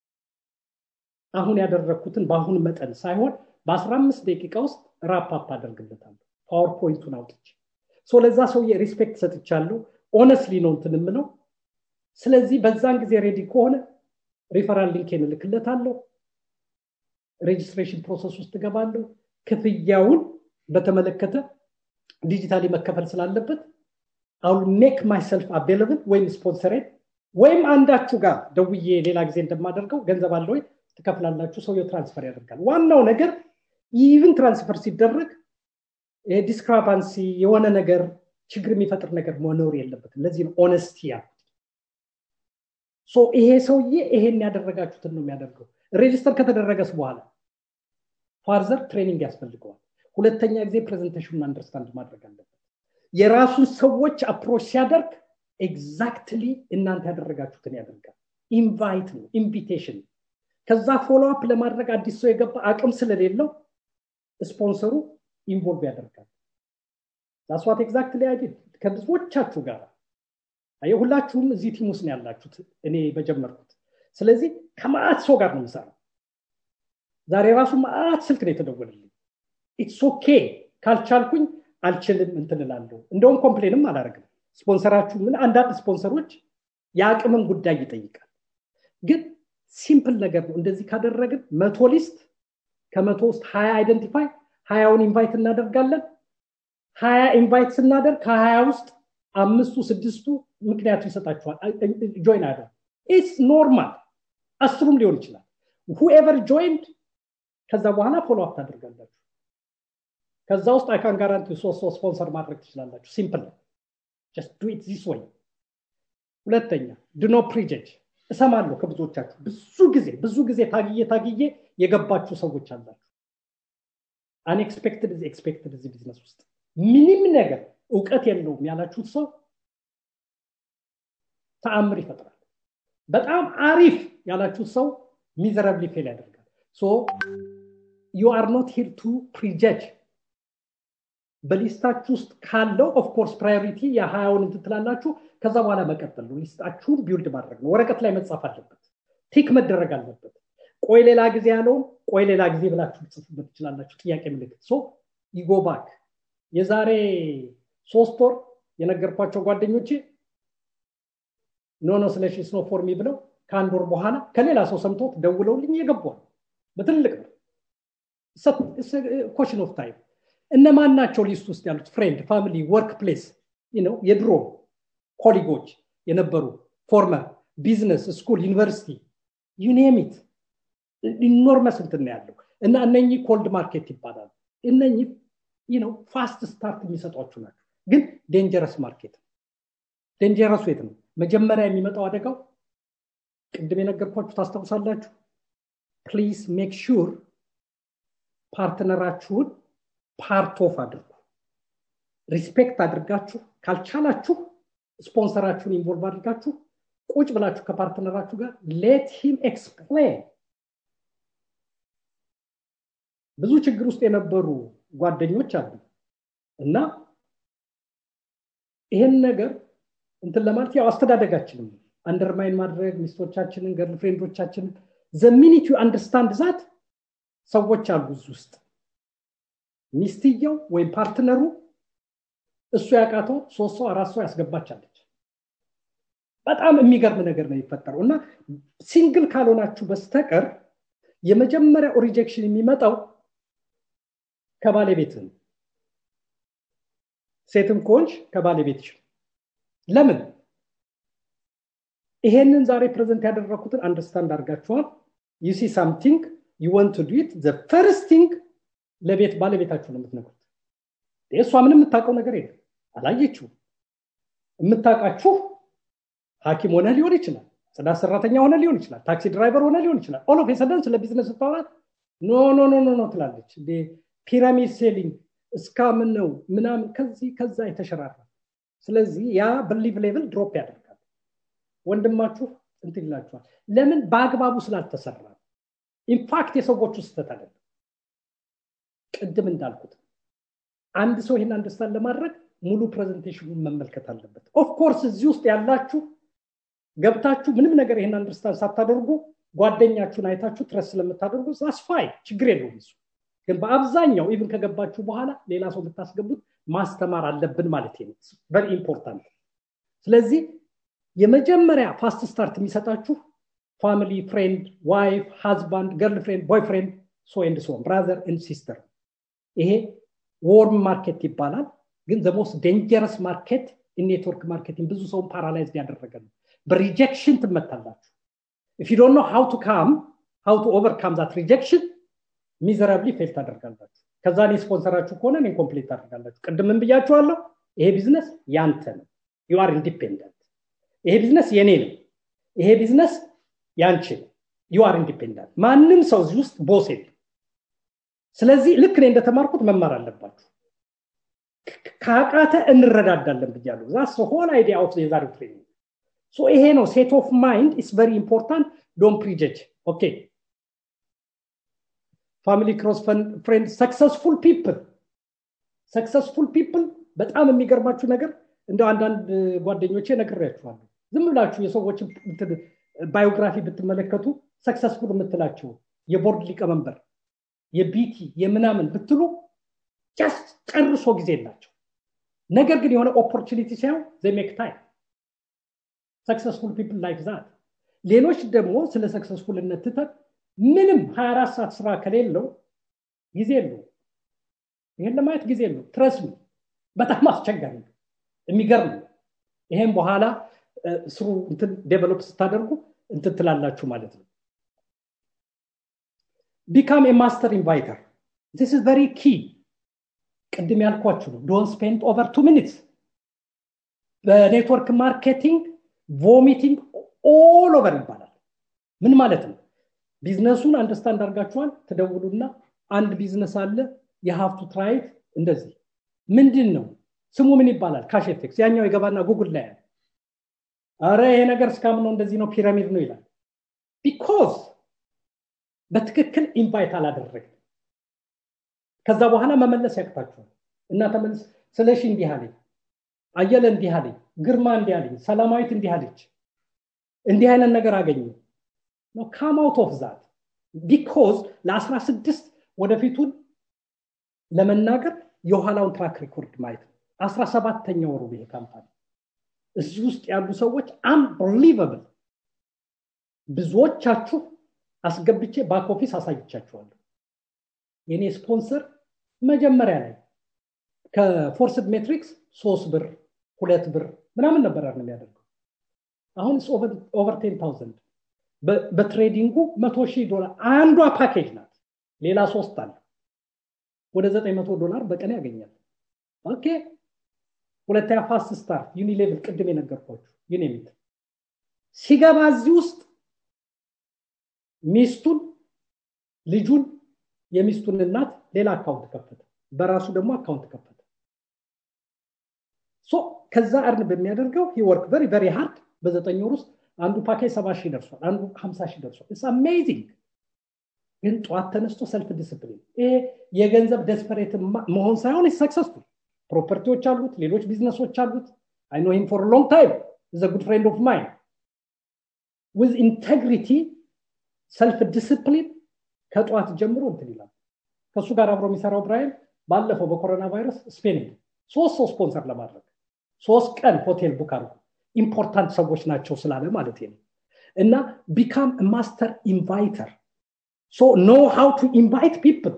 S2: አሁን ያደረግኩትን በአሁን መጠን ሳይሆን በ15 ደቂቃ ውስጥ ራፓፕ አደርግለታለሁ ፓወርፖይንቱን አውጥቼ ለዛ ሰውዬ ሪስፔክት ሰጥቻለሁ ኦነስሊ ነው እንትን የምለው ስለዚህ በዛን ጊዜ ሬዲ ከሆነ ሪፈራል ሊንኬን እልክለታለሁ ሬጅስትሬሽን ፕሮሰስ ውስጥ እገባለሁ ክፍያውን በተመለከተ ዲጂታሊ መከፈል ስላለበት አሁን ሜክ ማይሰልፍ አቬለብል ወይም ስፖንሰሬት ወይም አንዳችሁ ጋር ደውዬ ሌላ ጊዜ እንደማደርገው ገንዘብ አለ ወይ ትከፍላላችሁ ሰውየው ትራንስፈር ያደርጋል ዋናው ነገር ኢቭን ትራንስፈር ሲደረግ ዲስክራፓንሲ የሆነ ነገር ችግር የሚፈጥር ነገር መኖር የለበትም ለዚህ ነው ኦነስቲ ያልኩት ይሄ ሰውዬ ይሄን ያደረጋችሁትን ነው የሚያደርገው ሬጅስተር ከተደረገስ በኋላ ፋርዘር ትሬኒንግ ያስፈልገዋል ሁለተኛ ጊዜ ፕሬዘንቴሽኑን አንደርስታንድ ማድረግ አለበት የራሱን ሰዎች አፕሮች ሲያደርግ ኤግዛክትሊ እናንተ ያደረጋችሁትን ያደርጋል ኢንቫይት ነው ኢንቪቴሽን ከዛ ፎሎ አፕ ለማድረግ አዲስ ሰው የገባ አቅም ስለሌለው ስፖንሰሩ ኢንቮልቭ ያደርጋል ዛስዋት ኤግዛክትሊ አይዲድ ከብዙዎቻችሁ ጋር ሁላችሁም እዚህ ቲም ውስጥ ነው ያላችሁት እኔ በጀመርኩት ስለዚህ ከማአት ሰው ጋር ነው የምሰራው ዛሬ ራሱ ማአት ስልክ ነው የተደወልልኝ ኢትስ ኦኬ ካልቻልኩኝ አልችልም እንትንላለሁ እንደውም ኮምፕሌንም አላደርግም ስፖንሰራችሁ ምን አንዳንድ ስፖንሰሮች የአቅምን ጉዳይ ይጠይቃል ግን ሲምፕል ነገር ነው እንደዚህ ካደረግን መቶ ሊስት ከመቶ ውስጥ ሀያ አይደንቲፋይ ሀያውን ኢንቫይት እናደርጋለን ሀያ ኢንቫይት ስናደርግ ከሀያ ውስጥ አምስቱ ስድስቱ ምክንያቱ ይሰጣችኋል ጆይን አደር ኢትስ ኖርማል አስሩም ሊሆን ይችላል ሁኤቨር ጆይንድ ከዛ በኋላ ፎሎ አፕ ታደርጋላችሁ ከዛ ውስጥ አይካን ጋራንቲ ሶስት ሶስት ስፖንሰር ማድረግ ትችላላችሁ ሲምፕል ጀስት ዱ ኢት ዚስ ወይ ሁለተኛ ድኖ ፕሪጀጅ እሰማለሁ ከብዙዎቻችሁ ብዙ ጊዜ ብዙ ጊዜ ታግዬ ታግዬ የገባችሁ ሰዎች አላችሁ አንኤክስፔክትድ ኤክስፔክትድ እዚህ ቢዝነስ ውስጥ ምንም ነገር እውቀት የለውም ያላችሁት ሰው ተአምር ይፈጥራል በጣም አሪፍ ያላችሁት ሰው ሚዘረብሊ ፌል ያደርጋል ሶ ዩ አር ኖት ሂር ቱ ፕሪጀጅ በሊስታችሁ ውስጥ ካለው ኦፍኮርስ ፕራዮሪቲ የሀያውን እንትን ትላላችሁ ከዛ በኋላ መቀጠል ነው ሊስታችሁን ቢውልድ ማድረግ ነው ወረቀት ላይ መጻፍ አለበት ቲክ መደረግ አለበት ቆይ ሌላ ጊዜ ያለውም ቆይ ሌላ ጊዜ ብላችሁ ልጽፉበት ትችላላችሁ ጥያቄ ምልክት ሶ ይጎባክ የዛሬ ሶስት ወር የነገርኳቸው ጓደኞቼ ኖ ኖ ስለሺ ስኖ ፎርሚ ብለው ከአንድ ወር በኋላ ከሌላ ሰው ሰምቶት ደውለውልኝ የገቧል በትልቅ ነው ኮሽን ኦፍ ታይም እነማን ናቸው ሊስት ውስጥ ያሉት ፍሬንድ ፋሚሊ ወርክ ፕሌስ ነው የድሮ ኮሊጎች የነበሩ ፎርመር ቢዝነስ ስኩል ዩኒቨርሲቲ ዩኔሚት ኢኖርመስ እንትን ያለው እና እነኚህ ኮልድ ማርኬት ይባላሉ እነኚህ ነው ፋስት ስታርት የሚሰጧችሁ ናቸው ግን ዴንጀረስ ማርኬት ዴንጀረሱ የት ነው መጀመሪያ የሚመጣው አደጋው ቅድም የነገርኳችሁ ታስታውሳላችሁ ፕሊዝ ሜክ ሹር ፓርትነራችሁን ፓርት ኦፍ አድርጉ ሪስፔክት አድርጋችሁ ካልቻላችሁ ስፖንሰራችሁን ኢንቮልቭ አድርጋችሁ ቁጭ ብላችሁ ከፓርትነራችሁ ጋር ሌት ሂም ኤክስፕሌን ብዙ ችግር ውስጥ የነበሩ ጓደኞች አሉ እና ይሄን ነገር እንትን ለማለት ያው አስተዳደጋችንም አንደርማይን ማድረግ ሚስቶቻችንን ገርል ፍሬንዶቻችንን ዘሚኒት ዩ አንደርስታንድ ዛት ሰዎች አሉ እዚህ ውስጥ ሚስትየው ወይም ፓርትነሩ እሱ ያቃተው ሶስት ሰው አራት ሰው ያስገባቻለች በጣም የሚገርም ነገር ነው የሚፈጠረው እና ሲንግል ካልሆናችሁ በስተቀር የመጀመሪያው ሪጀክሽን የሚመጣው ከባለቤት ነው ሴትም ከሆንሽ ከባለቤትሽ ለምን ይሄንን ዛሬ ፕሬዘንት ያደረኩትን አንደርስታንድ አድርጋችኋል ዩሲ ሳምቲንግ ዩ ወንት ቱ ዱት ዘ ፈርስት ቲንግ ለቤት ባለቤታችሁ ነው የምትነግሩት እሷ ምንም የምታውቀው ነገር የለም አላየችው የምታውቃችሁ ሀኪም ሆነ ሊሆን ይችላል ጽዳት ሰራተኛ ሆነ ሊሆን ይችላል ታክሲ ድራይቨር ሆነ ሊሆን ይችላል ኦል ኦፍ ሰደን ስለ ቢዝነስ ስታወራት ኖ ኖ ኖ ኖ ኖ ትላለች ፒራሚድ ሴሊንግ እስካምን ነው ምናምን ከዚህ ከዛ የተሸራራ ስለዚህ ያ በሊቭ ሌቭል ድሮፕ ያደርጋል ወንድማችሁ እንትን ይላችኋል ለምን በአግባቡ ስላልተሰራ ኢንፋክት የሰዎቹ ስህተት አይደለም ቅድም እንዳልኩት አንድ ሰው ይህን አንደርስታንድ ለማድረግ ሙሉ ፕሬዘንቴሽኑን መመልከት አለበት ኦፍኮርስ እዚህ ውስጥ ያላችሁ ገብታችሁ ምንም ነገር ይህን አንደርስታንድ ሳታደርጉ ጓደኛችሁን አይታችሁ ትረስ ስለምታደርጉ አስፋይ ችግር የለውም እሱ ግን በአብዛኛው ኢቭን ከገባችሁ በኋላ ሌላ ሰው የምታስገቡት ማስተማር አለብን ማለት ነው ቨሪ ኢምፖርታንት ስለዚህ የመጀመሪያ ፋስት ስታርት የሚሰጣችሁ ፋሚሊ ፍሬንድ ዋይፍ ሃዝባንድ ገርል ፍሬንድ ቦይ ፍሬንድ ሶ ኤንድ ሶን ብራዘር ኤንድ ሲስተር ይሄ ዎርም ማርኬት ይባላል ግን ዘሞስት ዴንጀረስ ማርኬት ኔትወርክ ማርኬቲንግ ብዙ ሰውን ፓራላይዝድ ያደረገ ነው በሪጀክሽን ትመታላችሁ ኢፍ ዩ ኖ ሃው ቱ ካም ሃው ቱ ኦቨርካም ዛት ሪጀክሽን ሚዘራብሊ ፌል ታደርጋላችሁ ከዛ እኔ ስፖንሰራችሁ ከሆነ እኔ ኮምፕሊት ታደርጋላችሁ ቅድምን ብያችኋለሁ ይሄ ቢዝነስ ያንተ ነው ዩ አር ኢንዲፔንደንት ይሄ ቢዝነስ የኔ ነው ይሄ ቢዝነስ ያንቺ ነው ዩ አር ኢንዲፔንደንት ማንም ሰው እዚህ ውስጥ ቦስ የለም ስለዚህ ልክ እኔ እንደተማርኩት መማር አለባችሁ ካቃተ እንረዳዳለን ብያለሁ ዛስ ሆል አይዲያ ኦፍ የዛሬው ትሬኒንግ ሶ ይሄ ነው ሴት ኦፍ ማይንድ ኢስ ቨሪ ኢምፖርታንት ዶን ፕሪጀጅ ኦኬ ፋሚሊ ክሮስ ፍሬንድ ሰክሰስፉል ፒፕል ሰክሰስፉል ፒፕል በጣም የሚገርማችሁ ነገር እንደ አንዳንድ ጓደኞቼ ነግሬያችኋለሁ ዝም ብላችሁ የሰዎች ባዮግራፊ ብትመለከቱ ሰክሰስፉል የምትላቸው የቦርድ ሊቀመንበር የቢቲ የምናምን ብትሉ ጀስት ጨርሶ ጊዜ የላቸው ነገር ግን የሆነ ኦፖርቹኒቲ ሳይሆን ዘሜክ ታይም ሰክሰስፉል ፒፕል ላይክ ዛት ሌሎች ደግሞ ስለ ሰክሰስፉልነት ትተን ምንም 24 ሰዓት ስራ ከሌለው ጊዜ የለው ይህን ለማየት ጊዜ የለው ትረስ በጣም አስቸጋሪ ነው የሚገርም ነው ይሄም በኋላ ስሩ እንትን ዴቨሎፕ ስታደርጉ እንትን ትላላችሁ ማለት ነው ቢካም ማስተር ኢንቫይተር ዚስ ኢዝ ቨሪ ኪ ቅድም ያልኳችሁ ነው ዶን ስፔንድ ኦቨር ቱ ሚኒትስ በኔትወርክ ማርኬቲንግ ቮሚቲንግ ኦል ኦቨር ይባላል ምን ማለት ነው ቢዝነሱን አንደርስታንድ አድርጋችኋል ትደውሉና አንድ ቢዝነስ አለ የሀፍቱ ትራይት እንደዚህ ምንድን ነው ስሙ ምን ይባላል ካሽቴክስ ያኛው የገባና ጉግል ላይ ያለ አረ ይሄ ነገር እስካም ነው እንደዚህ ነው ፒራሚድ ነው ይላል ቢኮዝ በትክክል ኢንቫይት አላደረግም ከዛ በኋላ መመለስ ያቅታችኋል እና ተመልስ ስለሺ እንዲህ አለኝ አየለ እንዲህ አለኝ ግርማ እንዲህ አለኝ ሰላማዊት እንዲህ አለች እንዲህ አይነት ነገር አገኘ ነው ካም አውት ኦፍ ዛት ቢኮዝ ለ16 ወደፊቱን ለመናገር የኋላውን ትራክ ሪኮርድ ማየት ነው አስራ ሰባተኛ ወሩ ይሄ ካምፓኒ እዚህ ውስጥ ያሉ ሰዎች አንብሊቨብል ብዙዎቻችሁ አስገብቼ ባክ ኦፊስ አሳይቻችኋለሁ የኔ ስፖንሰር መጀመሪያ ላይ ከፎርስድ ሜትሪክስ ሶስት ብር ሁለት ብር ምናምን ነበር ነው የሚያደርገው አሁን ኦቨር ቴን ታውዘንድ በትሬዲንጉ መቶ ሺህ ዶላር አንዷ ፓኬጅ ናት ሌላ ሶስት አለ ወደ ዘጠኝ መቶ ዶላር በቀን ያገኛል ኦኬ ሁለተኛ ፋስት ስታር ዩኒሌቭል ቅድም የነገርኳችሁ ዩኒሚት ሲገባ እዚህ ውስጥ ሚስቱን ልጁን የሚስቱን እናት ሌላ አካውንት ከፈተ በራሱ ደግሞ አካውንት ከፈተ ሶ ከዛ እርን በሚያደርገው ሂወርክ ቨሪ ቨሪ ሃርድ በዘጠኝ ወር ውስጥ አንዱ ፓኬጅ ሰባ ሺህ ደርሷል አንዱ ሀምሳ ሺህ ደርሷል ኢትስ አሜዚንግ ግን ጠዋት ተነስቶ ሰልፍ ዲስፕሊን ይሄ የገንዘብ ደስፐሬት መሆን ሳይሆን ሰክሰስፉል ፕሮፐርቲዎች አሉት ሌሎች ቢዝነሶች አሉት አይ ኖ ሂም ፎር ሎንግ ታይም ዘ ጉድ ፍሬንድ ኦፍ ማይን ዊዝ ኢንቴግሪቲ ሰልፍ ዲስፕሊን ከጠዋት ጀምሮ እንትን ይላል ከእሱ ጋር አብሮ የሚሰራው ብራይል ባለፈው በኮሮና ቫይረስ ስፔን ሶስት ሰው ስፖንሰር ለማድረግ ሶስት ቀን ሆቴል ቡክ አድርጎ ኢምፖርታንት ሰዎች ናቸው ስላለ ማለት ነው እና ቢካም ማስተር ኢንቫይተር ሶ ኖ ሃው ቱ ኢንቫይት ፒፕል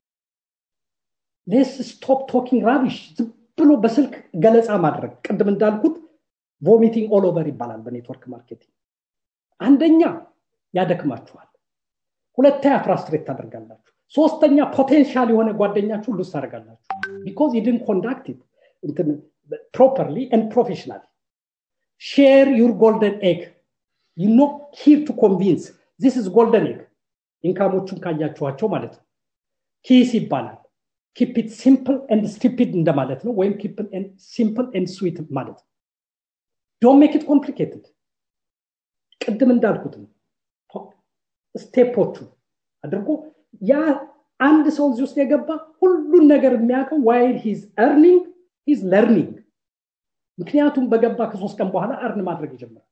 S2: ሌስ ስቶፕ ቶኪንግ ራቢሽ ዝም ብሎ በስልክ ገለጻ ማድረግ ቅድም እንዳልኩት ቮሚቲንግ ኦል ኦቨር ይባላል በኔትወርክ ማርኬቲንግ አንደኛ ያደክማችኋል ሁለተኛ ፍራስትሬት ታደርጋላችሁ ሶስተኛ ፖቴንሻል የሆነ ጓደኛችሁ ሉስ ታደርጋላችሁ ቢኮዝ ይድን ኮንዳክት ፕሮፐርሊ ኤንድ ፕሮፌሽናል ሼር ዩር ጎልደን ኤግ ዩ ኖ ሂር ቱ ኮንቪንስ ዚስ ኢዝ ጎልደን ኤግ ኢንካሞቹን ካያችኋቸው ማለት ነው ኪስ ይባላል ኪፕ ኢት ሲምፕል ኤንድ ስቲፒድ እንደማለት ነው ወይም ኪፕ ሲምፕል ኤንድ ስዊት ማለት ነው ዶን ሜክ ኢት ኮምፕሊኬትድ ቅድም እንዳልኩት ነው ስቴፖቹ አድርጎ ያ አንድ ሰው እዚህ ውስጥ የገባ ሁሉን ነገር የሚያውቀው ዋይል ሂዝ ኤርኒንግ ሂዝ ለርኒንግ ምክንያቱም በገባ ከሶስት ቀን በኋላ እርን ማድረግ ይጀምራል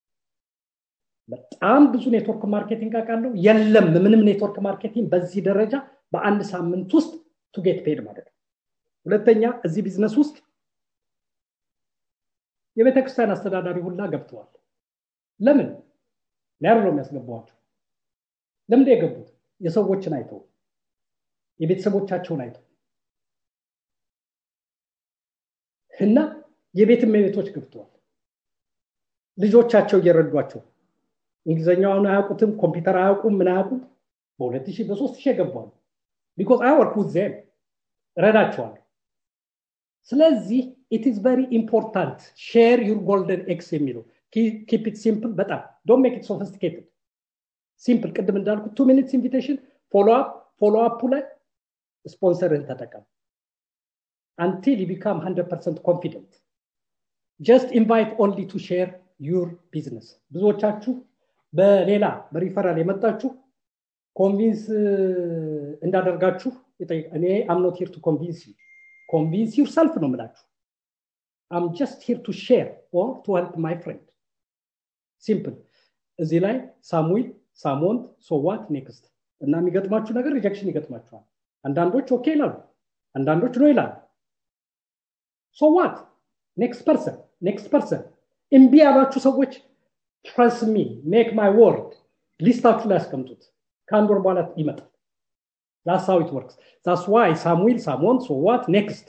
S2: በጣም ብዙ ኔትወርክ ማርኬቲንግ አውቃለሁ የለም ምንም ኔትወርክ ማርኬቲንግ በዚህ ደረጃ በአንድ ሳምንት ውስጥ ቱጌት ፔድ ማለት ነው ሁለተኛ እዚህ ቢዝነስ ውስጥ የቤተክርስቲያን አስተዳዳሪ ሁላ ገብተዋል ለምን ሊያር ነው የሚያስገባዋቸው ለምንድ የገቡት የሰዎችን አይተው የቤተሰቦቻቸውን አይተው እና የቤት እመቤቶች ገብተዋል ልጆቻቸው እየረዷቸው እንግሊዝኛውን አያውቁትም ኮምፒውተር አያውቁም ምን አያውቁም በሁለት ሺህ በሶስት ሺህ የገባሉ ቢኮዝ አይ ወርክ ውዝ ዜም ረዳቸዋል ስለዚህ ኢት ኢዝ ቨሪ ኢምፖርታንት ሼር ዩር ጎልደን ኤክስ የሚለው ኪፕ ኢት ሲምፕል በጣም ዶን ሜክ ኢት ሶፊስቲኬትድ ሲምፕል ቅድም እንዳልኩት ቱ ሚኒትስ ኢንቪቴሽን ፎሎ አፕ ፎሎ አፑ ላይ ስፖንሰርህን ተጠቀም until you become 100% confident just invite only to share your business ብዙዎቻችሁ በሌላ በሪፈራል የመጣችሁ ኮንቪንስ እንዳደርጋችሁ እኔ አም ኖት ሂር ቱ ኮንቪንስ ዩ ኮንቪንስ ዩር ሰልፍ ነው ምላችሁ አም ጀስት ሂር ቱ ሼር ኦር ቱ ሄልፕ ማይ ፍሬንድ ሲምፕል እዚህ ላይ ሳሙኤል ሳሞንት ሶዋት ኔክስት እና የሚገጥማችሁ ነገር ሪጀክሽን ይገጥማችኋል አንዳንዶች ኦኬ ይላሉ አንዳንዶች ነው ይላሉ ሶዋት ኔክስት ፐርሰን ኔክስት ፐርሰን እምቢ ያሏችሁ ሰዎች ትረስ ሚ ሜክ ማይ ወርድ ሊስታችሁ ላይ ያስቀምጡት ከአንድ ወር በኋላ ይመጣል ዛስ ሃው ኢት ወርክስ ዛስ ዋይ ሳሙኤል ሳሞን ሶዋት ኔክስት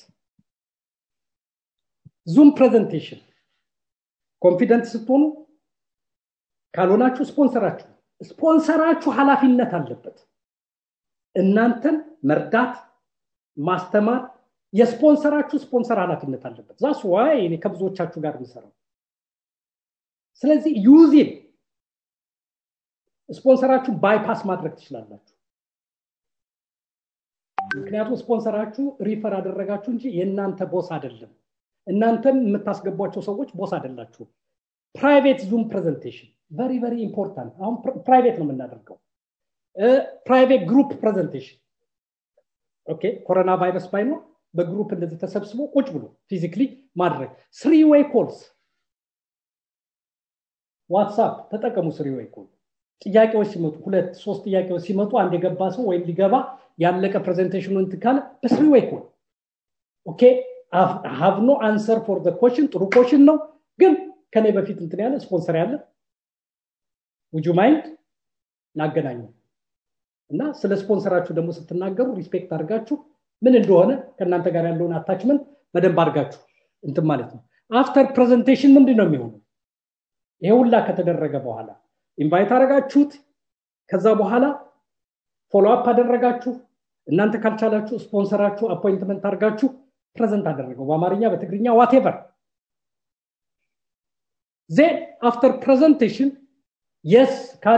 S2: ዙም ፕሬዘንቴሽን ኮንፊደንት ስትሆኑ ካልሆናችሁ ስፖንሰራችሁ ስፖንሰራችሁ ኃላፊነት አለበት እናንተን መርዳት ማስተማር የስፖንሰራችሁ ስፖንሰር ኃላፊነት አለበት ዛስ ዋይ እኔ ከብዙዎቻችሁ ጋር የምሰራው ስለዚህ ዩዚን ስፖንሰራችሁ ባይፓስ ማድረግ ትችላላችሁ ምክንያቱም ስፖንሰራችሁ ሪፈር አደረጋችሁ እንጂ የእናንተ ቦስ አይደለም እናንተም የምታስገቧቸው ሰዎች ቦስ አይደላችሁም ፕራይቬት ዙም ፕሬዘንቴሽን ቨሪ ቨሪ ኢምፖርታንት አሁን ፕራይቬት ነው የምናደርገው ፕራይቬት ግሩፕ ፕሬዘንቴሽን ኦኬ ኮሮና ቫይረስ ባይኖር በግሩፕ እንደዚህ ተሰብስቦ ቁጭ ብሎ ፊዚክሊ ማድረግ ስሪ ዌይ ኮልስ ዋትሳፕ ተጠቀሙ ስሪ ዌይ ኮል ጥያቄዎች ሲመጡ ሁለት ሶስት ጥያቄዎች ሲመጡ አንድ የገባ ሰው ወይም ሊገባ ያለቀ ፕሬዘንቴሽኑ እንትን ካለ በስሪ ዌይ ኮል ኦኬ ሀቭ ኖ አንሰር ፎር ኮሽን ጥሩ ኮሽን ነው ግን ከኔ በፊት እንትን ያለ ስፖንሰር ያለ ውጁ ማይንድ ላገናኙ እና ስለ ስፖንሰራችሁ ደግሞ ስትናገሩ ሪስፔክት አድርጋችሁ ምን እንደሆነ ከእናንተ ጋር ያለውን አታችመንት በደንብ አድርጋችሁ እንትን ማለት ነው አፍተር ፕሬዘንቴሽን ምንድን ነው የሚሆነው ይሄ ሁላ ከተደረገ በኋላ ኢንቫይት አደረጋችሁት ከዛ በኋላ ፎሎ አፕ አደረጋችሁ እናንተ ካልቻላችሁ ስፖንሰራችሁ አፖይንትመንት አድርጋችሁ ፕሬዘንት አደረገው በአማርኛ በትግርኛ ዋቴቨር ዜን አፍተር ፕሬዘንቴሽን የስ ካለ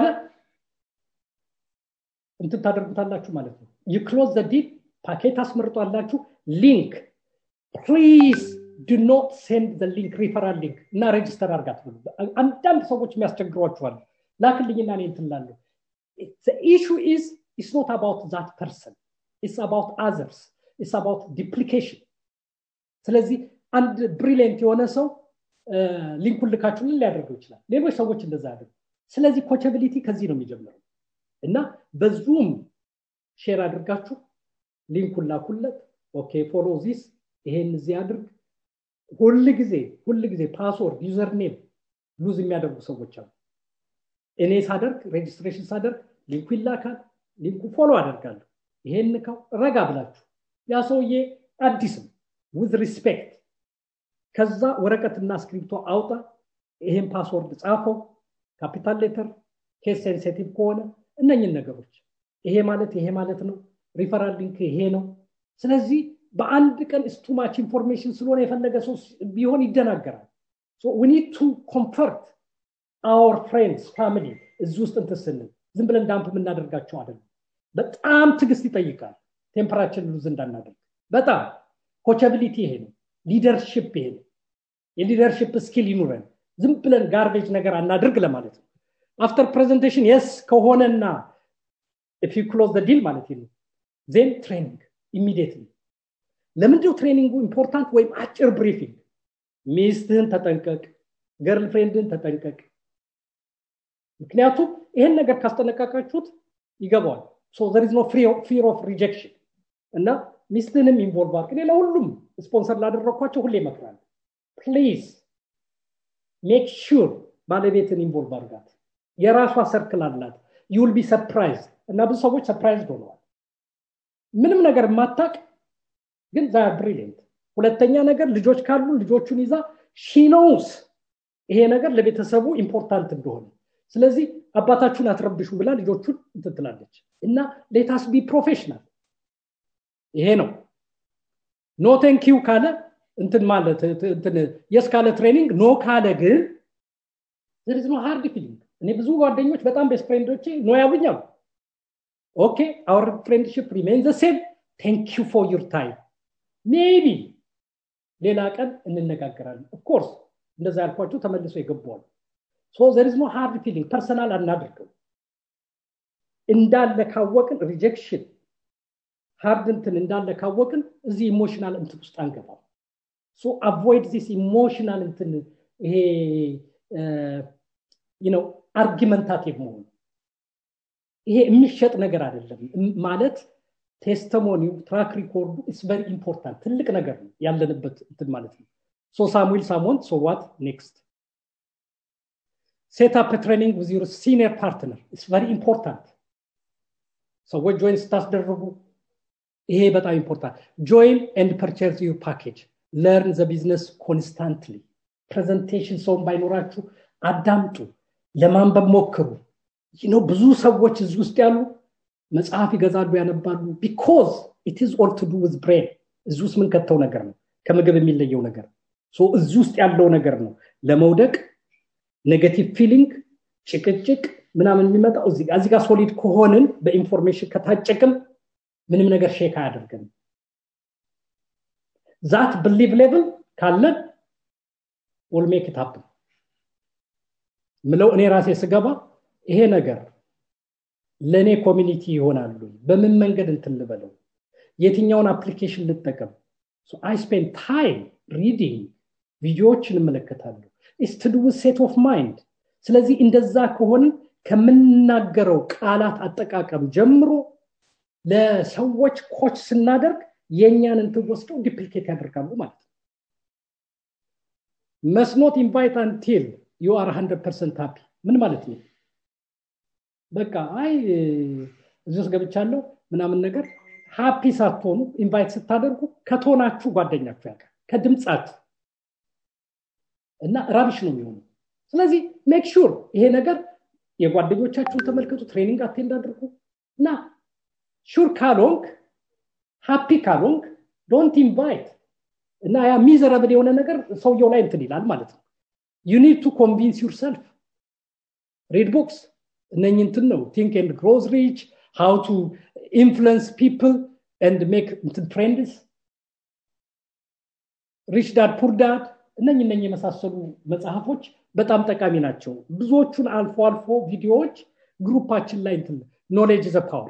S2: እንትን ታደርጉታላችሁ ማለት ነው ዩ ክሎዝ ዘ ዲል ፓኬት አስመርጧላችሁ ሊንክ ፕሊዝ ዱ ኖት ሴንድ ዘ ሊንክ ሪፈራል ሊንክ እና ሬጅስተር አርጋት ብሉ አንዳንድ ሰዎች የሚያስቸግሯችኋል ላክልኝና እኔ እንትላለሁ ኢሹ ኢዝ ኢስ ኖት አባውት ዛት ፐርሰን ኢስ አባውት አዘርስ ኢስ አባውት ዲፕሊኬሽን ስለዚህ አንድ ብሪሊየንት የሆነ ሰው ሊንኩን ልካችሁልን ሊያደርገው ይችላል ሌሎች ሰዎች እንደዛ ያደርጉ ስለዚህ ኮቸቢሊቲ ከዚህ ነው የሚጀምረው እና በዙም ሼር አድርጋችሁ ሊንኩን ላኩለት ኦኬ ፎሎ ዚስ ይሄን እዚህ አድርግ ሁል ጊዜ ሁል ጊዜ ፓስወርድ ዩዘር ኔም ሉዝ የሚያደርጉ ሰዎች አሉ እኔ ሳደርግ ሬጅስትሬሽን ሳደርግ ሊንኩ ይላካል ሊንኩ ፎሎ አደርጋለሁ ይሄን ንካው ረጋ ብላችሁ ያ ሰውዬ አዲስም ዊዝ ሪስፔክት ከዛ ወረቀትና ስክሪፕቶ አውጣ ይሄን ፓስወርድ ጻፈው ካፒታል ሌተር ኬስ ሴንሲቲቭ ከሆነ እነኝን ነገሮች ይሄ ማለት ይሄ ማለት ነው ሪፈራል ሊንክ ይሄ ነው ስለዚህ በአንድ ቀን ስቱማች ኢንፎርሜሽን ስለሆነ የፈለገ ሰው ቢሆን ይደናገራል ኒድ ቱ ኮንፈርት አወር ፍሬንድስ ፋሚሊ እዚህ ውስጥ እንትን ስንል ዝም ብለን ዳምፕ የምናደርጋቸው አይደለም በጣም ትግስት ይጠይቃል ቴምፐራችን ሉዝ እንዳናደርግ በጣም ኮቻቢሊቲ ይሄ ነው ሊደርሽፕ ይሄ ነው የሊደርሽፕ ስኪል ይኑረን ዝም ብለን ጋርቤጅ ነገር አናድርግ ለማለት ነው አፍተር ፕሬዘንቴሽን የስ ከሆነና ኢፍ ዩ ክሎዝ ዲል ማለት ነው ዜን ትሬኒንግ ኢሚዲየትሊ ለምንድነው ትሬኒንጉ ኢምፖርታንት ወይም አጭር ብሪፊንግ ሚስትህን ተጠንቀቅ ገርል ፍሬንድህን ተጠንቀቅ ምክንያቱም ይህን ነገር ካስጠነቀቃችሁት ይገባዋል ሶ ዘር ኢዝ ኖ ፊር ኦፍ ሪጀክሽን እና ሚስትህንም ኢንቮልቭ አድርግ እኔ ለሁሉም ስፖንሰር ላደረግኳቸው ሁሌ ይመክራል ፕሊዝ ሜክ ሹር ባለቤትን ኢንቮልቭ አድርጋት የራሷ ሰርክል አላት ዩል ቢ ሰርፕራይዝ እና ብዙ ሰዎች ሰርፕራይዝ ሆነዋል ምንም ነገር የማታቅ ግን ዛ ብሪሊየንት ሁለተኛ ነገር ልጆች ካሉ ልጆቹን ይዛ ሺኖውስ ይሄ ነገር ለቤተሰቡ ኢምፖርታንት እንደሆነ ስለዚህ አባታችሁን አትረብሹ ብላ ልጆቹን እንትትላለች እና ሌታስ ቢ ፕሮፌሽናል ይሄ ነው ኖ ቴንኪው ካለ እንትን ማለት የስ ካለ ትሬኒንግ ኖ ካለ ግን ዘርዝ ኖ ሃርድ ፊሊንግ እኔ ብዙ ጓደኞች በጣም ቤስት ፍሬንዶቼ ኖ ያሉኛሉ ኦኬ አወር ፍሬንድሽፕ ሪሜን ዘ ሴም ቴንክ ዩ ፎር ዩር ታይም ሜቢ ሌላ ቀን እንነጋገራለን ኦፍኮርስ እንደዛ ያልኳቸው ተመልሶ የገባዋል ሶ ዘር ኖ ሃርድ ፊሊንግ ፐርሰናል አናድርገው እንዳለ ካወቅን ሪጀክሽን ሃርድ እንትን እንዳለ ካወቅን እዚህ ኢሞሽናል እንትን ውስጥ አንገባም ሶ አቮይድ ዚስ ኢሞሽናል እንትን ይሄ ነው አርጊመንታቲቭ መሆኑ ይሄ የሚሸጥ ነገር አይደለም ማለት ቴስተሞኒው ትራክ ሪኮርዱ ኢስ ቨሪ ኢምፖርታንት ትልቅ ነገር ነው ያለንበት እንትን ማለት ነው ሶ ሳሙኤል ሳሞንት ሶ ዋት ኔክስት ሴት አፕ ትሬኒንግ ዊዝ ዩር ሲኒየር ፓርትነር ኢስ ቨሪ ኢምፖርታንት ሰዎች ጆይን ስታስደርጉ ይሄ በጣም ኢምፖርታንት ጆይን ኤንድ ፐርቸርስ ዩር ፓኬጅ ለርን ዘ ቢዝነስ ኮንስታንትሊ ፕሬዘንቴሽን ሰውን ባይኖራችሁ አዳምጡ ለማንበብ ሞክሩ ነው ብዙ ሰዎች እዚህ ውስጥ ያሉ መጽሐፍ ይገዛሉ ያነባሉ ቢኮዝ ኢት ኢዝ ኦል ቱ ዱ ዊዝ ብሬን እዚህ ውስጥ ምን ከተው ነገር ነው ከምግብ የሚለየው ነገር እዚህ ውስጥ ያለው ነገር ነው ለመውደቅ ኔጋቲቭ ፊሊንግ ጭቅጭቅ ምናምን የሚመጣው እዚህ ጋር ሶሊድ ከሆንን በኢንፎርሜሽን ከታጨቅም ምንም ነገር ሼክ አያደርገንም ዛት ብሊቭ ሌቭል ካለን ኦልሜክ ታፕ ምለው እኔ ራሴ ስገባ ይሄ ነገር ለእኔ ኮሚኒቲ ይሆናሉ በምን መንገድ እንትን ልበለው የትኛውን አፕሊኬሽን ልጠቀም አይ ስፔንድ ታይም ሪዲንግ ቪዲዮዎችን እመለከታለሁ ስትዱ ሴት ኦፍ ማይንድ ስለዚህ እንደዛ ከሆንን ከምናገረው ቃላት አጠቃቀም ጀምሮ ለሰዎች ኮች ስናደርግ የእኛን እንትን ወስደው ዲፕሊኬት ያደርጋሉ ማለት ነው መስኖት ኢንቫይት አንቲል ዩ አር 100 ፐርሰንት ሃፒ ምን ማለት ነው በቃ አይ እዚህ ውስጥ ገብቻለሁ ምናምን ነገር ሃፒ ሳትሆኑ ኢንቫይት ስታደርጉ ከቶናችሁ ጓደኛችሁ ያውቃል ከድምፃችሁ እና ራቢሽ ነው የሚሆኑ ስለዚህ ሜክ ሹር ይሄ ነገር የጓደኞቻችሁን ተመልከቱ ትሬኒንግ አቴንድ አድርጉ እና ሹር ካልሆንክ ሃፒ ካልሆንክ ዶንት ኢንቫይት እና ያ ሚዘረብል የሆነ ነገር ሰውየው ላይ እንትን ይላል ማለት ነው ዩ ኒድ ቱ ኮንቪንስ ዩርሰልፍ ሬድ ቦክስ እነኝ እንትን ነው ቲንክ ኤንድ ግሮዝ ሪች ሃው ቱ ኢንፍሉንስ ፒፕል ኤንድ ሜክ እንትን ትሬንድስ ሪች ዳድ ፑር ዳድ እነኝ እነኝ የመሳሰሉ መጽሐፎች በጣም ጠቃሚ ናቸው ብዙዎቹን አልፎ አልፎ ቪዲዮዎች ግሩፓችን ላይ እንትን ኖሌጅ ዘ ፓወር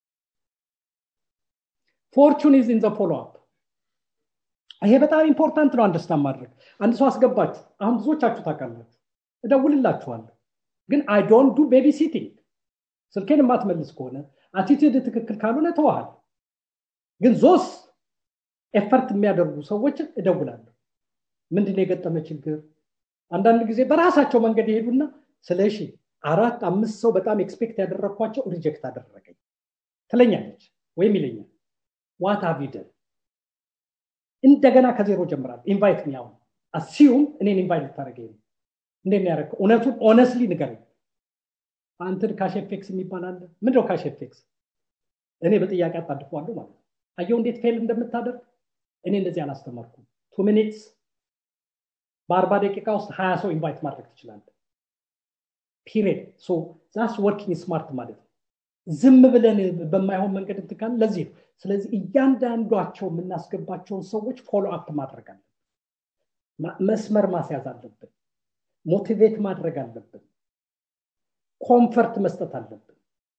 S2: ፎርቹን ኢዝ ኢን ዘ ፎሎ አፕ ይሄ በጣም ኢምፖርታንት ነው አንደርስታንድ ማድረግ አንድ ሰው አስገባችሁ አሁን ብዙዎቻችሁ ታውቃላችሁ እደውልላችኋለሁ ግን አይ ዶንት ዱ ቤቢ ሲቲንግ ስልኬን የማትመልስ ከሆነ አቲቲዩድ ትክክል ካልሆነ ተዋሃል ግን ዞስ ኤፈርት የሚያደርጉ ሰዎችን እደውላለሁ ምንድን የገጠመ ችግር አንዳንድ ጊዜ በራሳቸው መንገድ ይሄዱና ስለ እሺ አራት አምስት ሰው በጣም ኤክስፔክት ያደረግኳቸው ሪጀክት አደረገኝ ትለኛለች ወይም ይለኛል ዋት አቪደን እንደገና ከዜሮ ጀምራል ኢንቫይት ሚያው አሲዩም እኔን ኢንቫይት ልታደረገኝ ነው እንዴት ያደረግከው እውነቱን ኦነስትሊ ንገረኝ አንትን ካሽፌክስ የሚባል አለ ምንድነው ካሽፌክስ እኔ በጥያቄ አጣድፈዋለሁ ማለት ነው አየው እንዴት ፌል እንደምታደርግ እኔ እንደዚህ አላስተማርኩም ቱ ሚኒትስ በአርባ ደቂቃ ውስጥ ሀያ ሰው ኢንቫይት ማድረግ ትችላለ ፒሪድ ሶ ዛስ ወርኪንግ ስማርት ማለት ነው ዝም ብለን በማይሆን መንገድ እንትካል ለዚህ ነው ስለዚህ እያንዳንዷቸው የምናስገባቸውን ሰዎች ፎሎ አፕ ማድረግ አለብን መስመር ማስያዝ አለብን ሞቲቬት ማድረግ አለብን ኮንፈርት መስጠት አለብን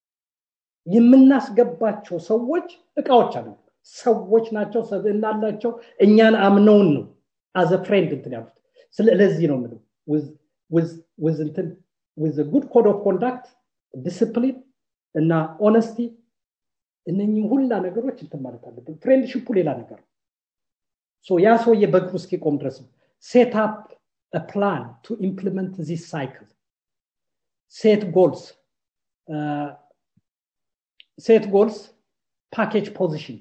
S2: የምናስገባቸው ሰዎች እቃዎች አሉ ሰዎች ናቸው ሰብዕና አላቸው እኛን አምነውን ነው አዘ ፍሬንድ እንትን ያሉት ስለዚህ ነው ምለው ውዝ እንትን ውዝ ጉድ ኮድ ኦፍ ኮንዳክት ዲስፕሊን እና ኦነስቲ እነኚህ ሁላ ነገሮች እንትን ማለት አለብን ፍሬንድሽፑ ሌላ ነገር ነው ያ ሰውዬ በእግሩ እስኪቆም ድረስ ነው ሴት አፕ ፕላን ቱ ኢምፕሊመንት ዚስ ሳይክል ሴት ጎልስ ሴት ጎልስ ፓኬጅ ፖዚሽን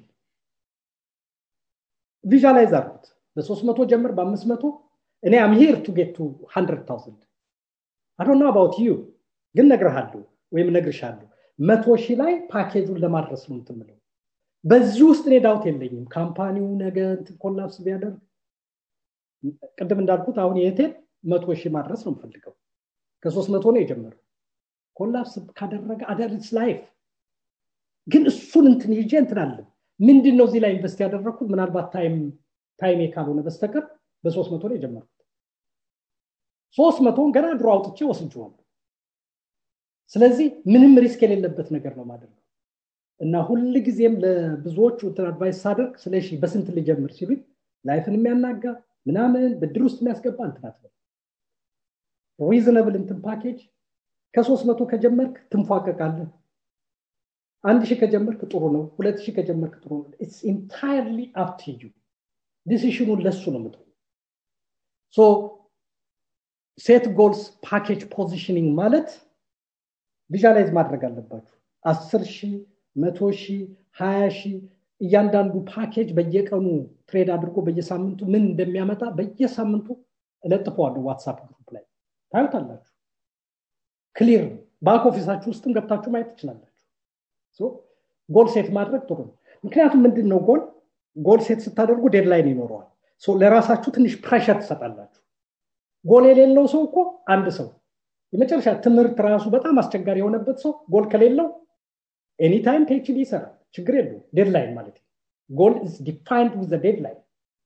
S2: ቪዥላይዝ አድርጉት በሶስት መቶ ጀምር በአምስት መቶ እኔ አም ሂር ቱ ጌት ቱ ሀንድረድ ታውዘንድ አዶና አባውት ዩ ግን ነግርሃለሁ ወይም ነግርሻለሁ መቶ ሺህ ላይ ፓኬጁን ለማድረስ ነው ምትምለው በዚህ ውስጥ እኔ ዳውት የለኝም ካምፓኒው ነገ ኮላፕስ ቢያደርግ ቅድም እንዳልኩት አሁን የቴል መቶ ሺህ ማድረስ ነው የምፈልገው ከሶስት መቶ ነው የጀመረው ኮላፕስ ካደረገ አደርስ ላይፍ ግን እሱን እንትን ይዤ እንትን አለን ምንድን ነው እዚህ ላይ ኢንቨስት ያደረግኩት ምናልባት ታይም ታይሜ ካልሆነ በስተቀር በሶስት መቶ ነው የጀመርኩት ሶስት መቶን ገና ድሮ አውጥቼ ወስጄዋለሁ ስለዚህ ምንም ሪስክ የሌለበት ነገር ነው ማድረግ እና ሁል ጊዜም ለብዙዎቹ አድቫይስ ሳደርግ ስለ በስንት ልጀምር ሲሉኝ ላይፍን የሚያናጋ ምናምን ብድር ውስጥ የሚያስገባ እንትናት ሪዝነብል እንትን ፓኬጅ ከሶስት መቶ ከጀመርክ ትንፏቀቃለህ አንድ ሺህ ከጀመርክ ጥሩ ነው ሁለት ሺህ ከጀመርክ ጥሩ ነው ኢትስ ኢንታይርሊ አፕ ቱ ዩ ዲሲሽኑን ለሱ ነው ምጥ ሶ ሴት ጎልስ ፓኬጅ ፖዚሽኒንግ ማለት ቪዥላይዝ ማድረግ አለባችሁ አስር ሺህ መቶ ሺህ ሀያ ሺህ እያንዳንዱ ፓኬጅ በየቀኑ ትሬድ አድርጎ በየሳምንቱ ምን እንደሚያመጣ በየሳምንቱ እለጥፈዋለሁ ዋትሳፕ ግሩፕ ላይ ታዩታላችሁ ክሊር ባክ ኦፊሳችሁ ውስጥም ገብታችሁ ማየት ትችላላችሁ ጎል ሴት ማድረግ ጥሩ ነው ምክንያቱም ምንድን ነው ጎል ጎል ሴት ስታደርጉ ዴድላይን ይኖረዋል ለራሳችሁ ትንሽ ፕሬሸር ትሰጣላችሁ ጎል የሌለው ሰው እኮ አንድ ሰው የመጨረሻ ትምህርት ራሱ በጣም አስቸጋሪ የሆነበት ሰው ጎል ከሌለው ኤኒታይም ፒኤችዲ ይሰራል ችግር የለው ዴድላይን ማለት ጎል ኢዝ ዲፋይንድ ዊዝ ዴድላይን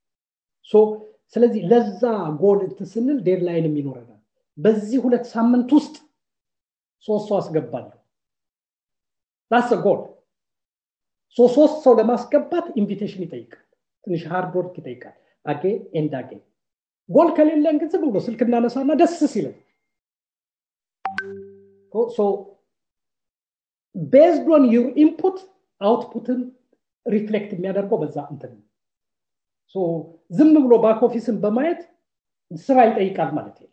S2: ስለዚህ ለዛ ጎል ስንል ዴድላይንም ይኖረናል በዚህ ሁለት ሳምንት ውስጥ ሶስት ሰው አስገባለሁ ዳስ ጎል ሶስት ሰው ለማስገባት ኢንቪቴሽን ይጠይቃል ትንሽ ሃርድ ወርክ ይጠይቃል አጌ ኤንድ አጌ ጎል ከሌለን ግን ዝም ብሎ ስልክ እናነሳና ደስ ሲለን ቤዝድ ኦን ዩር ኢንፑት አውትፑትን ሪፍሌክት የሚያደርገው በዛ እንትን ዝም ብሎ ባክ ኦፊስን በማየት ስራ ይጠይቃል ማለት ነው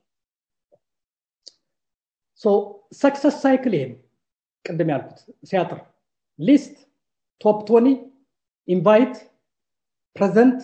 S2: ሰክሰስ ሳይክል ይሄ ነው ቅድም ያልኩት ሲያጥር ሊስት ቶፕ ቶኒ ኢንቫይት ፕሬዘንት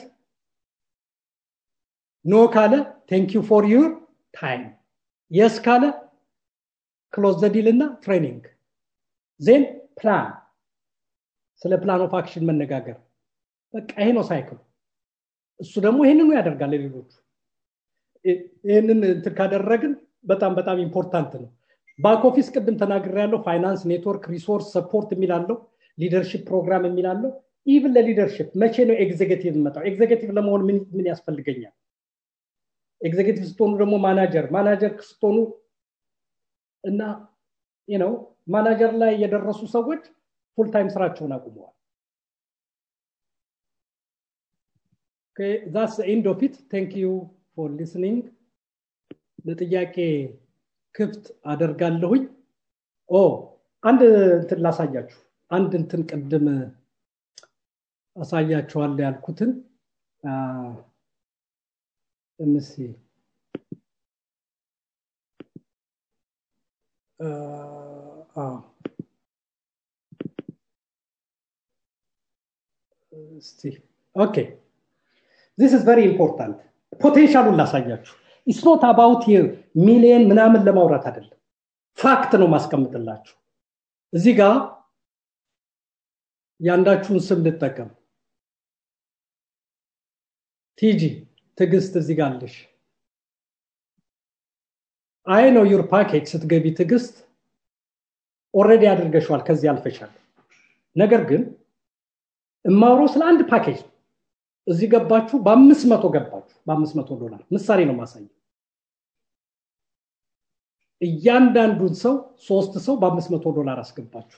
S2: ኖ ካለ ቴንክ ዩ ፎር ዩር ታይም የስ ካለ ክሎዝ ዘዲል እና ትሬኒንግ ዜን ፕላን ስለ ፕላን ኦፍ አክሽን መነጋገር በቃ ይሄ ነው ሳይክሉ እሱ ደግሞ ይህንኑ ያደርጋል ለሌሎቹ ይህንን እንትን ካደረግን በጣም በጣም ኢምፖርታንት ነው ባክ ኦፊስ ቅድም ተናግር ያለው ፋይናንስ ኔትወርክ ሪሶርስ ሰፖርት የሚላለው ሊደርሽፕ ፕሮግራም የሚላለው ኢቭን ለሊደርሽፕ መቼ ነው ኤግዜኪቲቭ መጣው ኤግዜኪቲቭ ለመሆን ምን ያስፈልገኛል ኤግዜኪቲቭ ስትሆኑ ደግሞ ማናጀር ማናጀር ስትሆኑ እና ነው ማናጀር ላይ የደረሱ ሰዎች ፉልታይም ስራቸውን አቁመዋል ዛስ ኢንድ ኦፍ ኢት ቴንክ ዩ ፎር ሊስኒንግ ለጥያቄ ክፍት አደርጋለሁኝ ኦ አንድ እንትን ላሳያችሁ አንድ እንትን ቅድም አሳያችኋል ያልኩትን እምሲ እስቲ ኦኬ ዚስ ኢዝ ቨሪ ኢምፖርታንት ፖቴንሻሉን ላሳያችሁ ኢስኖት አባውት ሚሊየን ምናምን ለማውራት አይደለም ፋክት ነው ማስቀምጥላችሁ እዚህ ጋር የአንዳችሁን ስም ልጠቀም ቲጂ ትግስት እዚህ ጋር አለሽ አይ ነው ዩር ፓኬጅ ስትገቢ ትግስት ኦረዲ አድርገሸዋል ከዚህ አልፈሻል ነገር ግን እማውረው ስለ አንድ ፓኬጅ እዚህ ገባችሁ በአምስት መቶ ገባችሁ በአምስት መቶ ዶላር ምሳሌ ነው ማሳየው እያንዳንዱን ሰው ሶስት ሰው በአምስት መቶ ዶላር አስገባችሁ